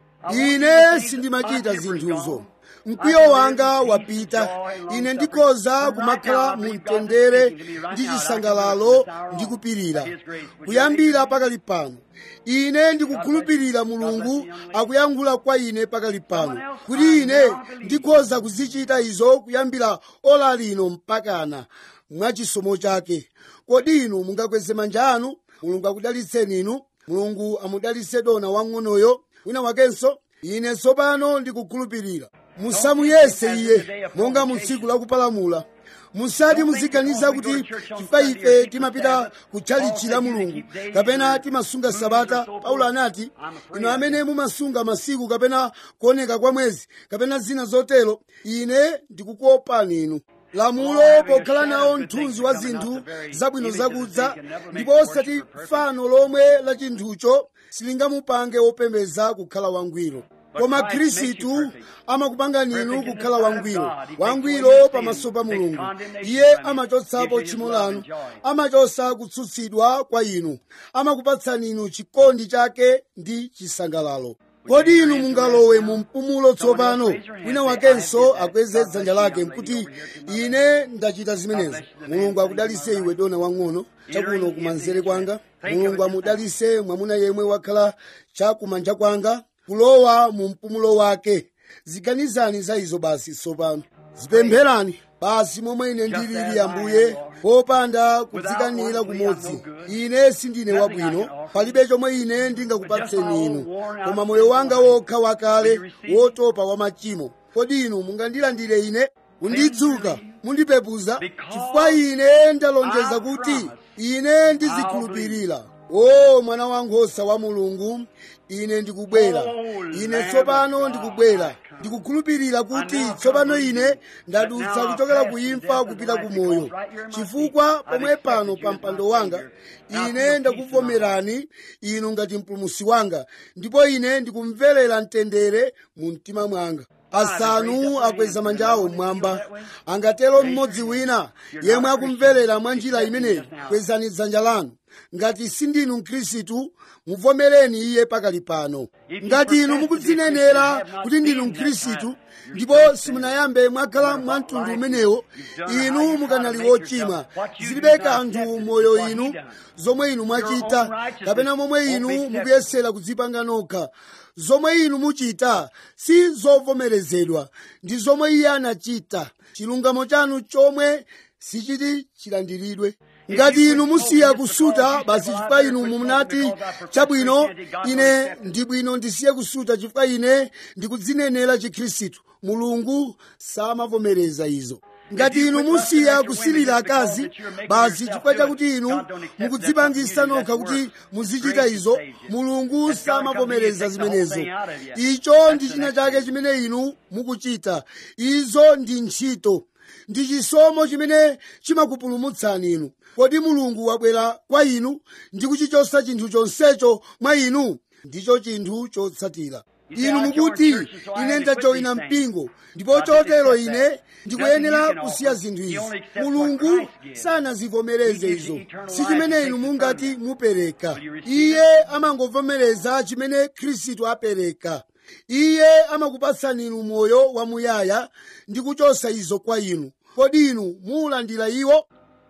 Speaker 1: ine sindimachita zinthuzo mkwiyo wanga wapita ine ndikhoza kumakhala mu mtendere ndi chisangalalo ndi kupirira kuyambira pakali pano ine ndikukhulupirira mulungu akuyankhula kwa ine pakali pano kuti ine ndikhoza kuzichita izo kuyambira ola lino mpakana mwachisomo chake kodi inu mungakweze manja anu mulungu akudalitseni inu mulungu amudalitse dona wang'onoyo wina wakenso ine tsopano ndikukhulupirira musamuyese iye monga mu tsiku lakupalamula musati muziganiza kuti chifukwa ife timapita kutchalichi la mulungu kapena timasunga sabata paulo anati inu amene mumasunga masiku kapena kuoneka kwa mwezi kapena zina zotero ine ndikukuopani inu lamulo pokhala nawo mthunzi wa zinthu zabwino zakudza ndipo osati fano lomwe la chinthucho silingamupange wopembeza kukhala wangwiro koma khristu amakupangani inu kukhala wangwiro wangwiro pamaso pa mulungu iye amachotsapo tchimo lanu amachotsa kutsutsidwa kwa inu amakupatsani inu chikondi chake ndi chisangalalo kodi inu mungalowe mu mpumulo tsopano wina wakenso akweze dzanja lake nkuti ine ndachita zimenezo mulungu akudalise iwe dona wang'ono chakuno kumanzere kwanga mulungu amudalise mwamuna yemwe wakhala chakumanja kwanga kulowa mu mpumulo wake ziganizani za izo basi tsopano zipempherani basi momwe ine ndilili ambuye popanda kudzikanira kumodzi ine sindine wabwino palibe chomwe ine ndingakupatseni inu koma moyo wanga wokha wakale wotopa wa machimo kodi inu mungandilandire ine kundidzuka mundipepuza chifukwa ine ndalonjeza kuti ine ndizikhulupirira o mwana wankhosa wa mulungu ine ndikubwera ine tsopano ndikubwera ndikukhulupirira kuti tsopano ine ndadutsa kuchokera ku imfa kupita ku moyo chifukwa pomwe pano pa mpando wanga ine ndakuvomerani inu ngati mpulumusi wanga ndipo ine ndikumverera mtendere mu mtima mwanga asanu akweza manja awo mmwamba angatero mmodzi wina yemwe akumverera mwa njira imeneyi kwezani dzanja lanu ngati sindinu mkhristu muvomereni iye pakali pano ngati inu mukudzinenera kuti ndinu mkhristu ndipo simunayambe mwakhala mwa mtundu umenewo inu mukanali wochimwa zilibe kanthu moyo inu zomwe inu mwachita kapena momwe inu mukuyesera kudzipanga nokha zomwe inu muchita si zovomerezedwa ndi zomwe iye anachita chilungamo chanu chomwe sichiti chilandiridwe ngati inu musiya kusuta basi chifukwa inu munati chabwino ine ndi bwino ndisiye kusuta chifukwa ine ndikudzinenera chikhristu mulungu samavomereza izo ngati inu musiya kusilira akazi basi chifukwa chakuti inu mukudzipangisa nokha kuti muzichita izo mulungu samavomereza zimenezo icho ndi china chake chimene inu mukuchita izo ndi ntchito ndi chisomo chimene chimakupulumutsani inu kodi mulungu wabwera kwa inu ndi kuchichosa chinthu chonsecho mwa inu ndicho chinthu chotsatira inu mukuti ine ndajoyina mpingo ndipo chotero ine ndikuyenera kusiya zinthu izi mulungu sanazivomereze izo si chimene inu mungati mupereka iye amangovomereza chimene khristu apereka iye amakupatsani inu moyo wamuyaya ndi kuchosa izo kwa inu kodi inu muulandira iwo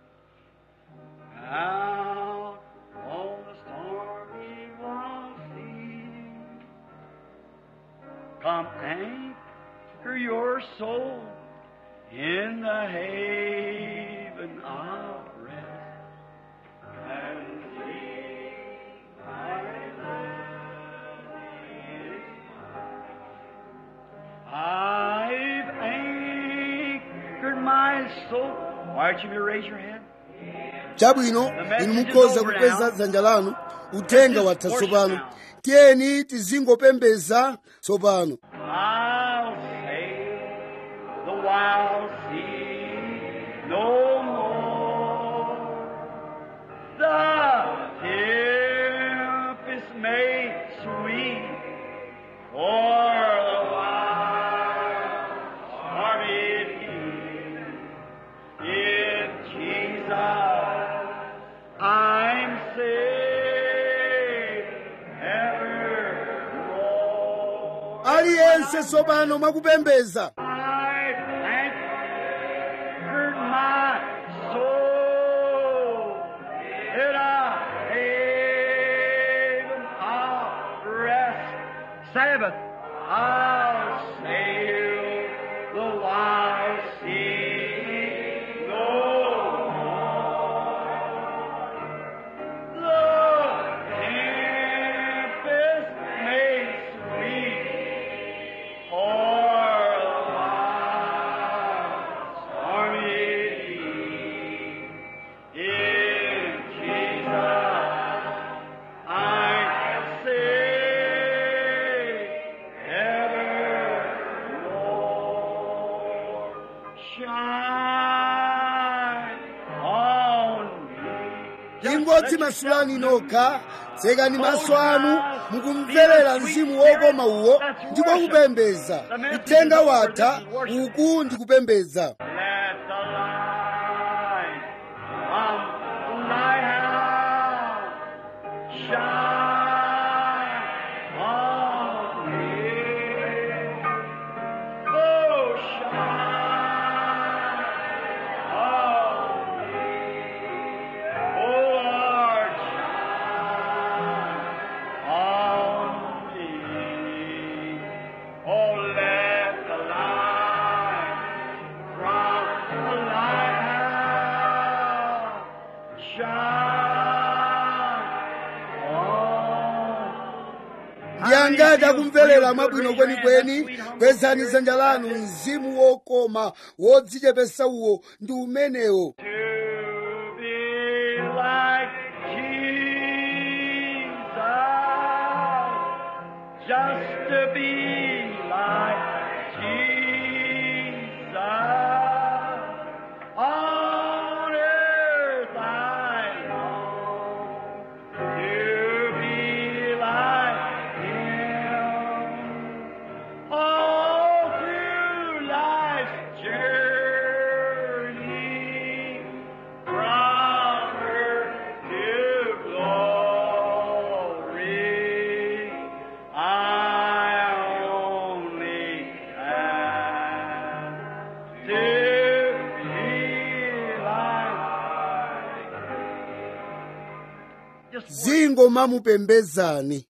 Speaker 2: Out on the stormy wild sea, come anchor your soul in the haven of rest, and leave my land is mine. I've anchored my soul. Why don't you raise your hand?
Speaker 1: chabwino inu mukhoza kukweza dzanja lanu uthenga watha tsopano tiyeni tizingopembeza tsopano
Speaker 2: I'll sail the wild sea no more. The tempest may sweet for the wild army in Jesus. I'm saved evermore.
Speaker 1: aliyense tsopano mwakupembeza
Speaker 2: I've anchored my soul in a haven of rest. Sabbath, I'll sail the wide sea no more. The tempest may sweep or the wild stormy in Jesus I'm saved evermore. Shine on me.
Speaker 1: ingotsi masulani nokha tsekani maso anu mukumverera mzimu wokoma uwo ndipo kupembeza uthenga watha uku ndi kupembeza
Speaker 2: Let the light from the lighthouse shine on me. Oh, shine on me. Oh, Lord, shine on me. Oh, let the light from the lighthouse shine on.
Speaker 1: ndiyangati akumverera mwabwino kwenikweni kwezani dzanja lanu mzimu wokoma wodzichepesa uwo ndi umenewo
Speaker 2: To be like Jesus, just to be like Jesus. On earth I long to be like Him. All through life's journey, from earth to glory, I only ask to be like. Just
Speaker 1: zingo mamupembezani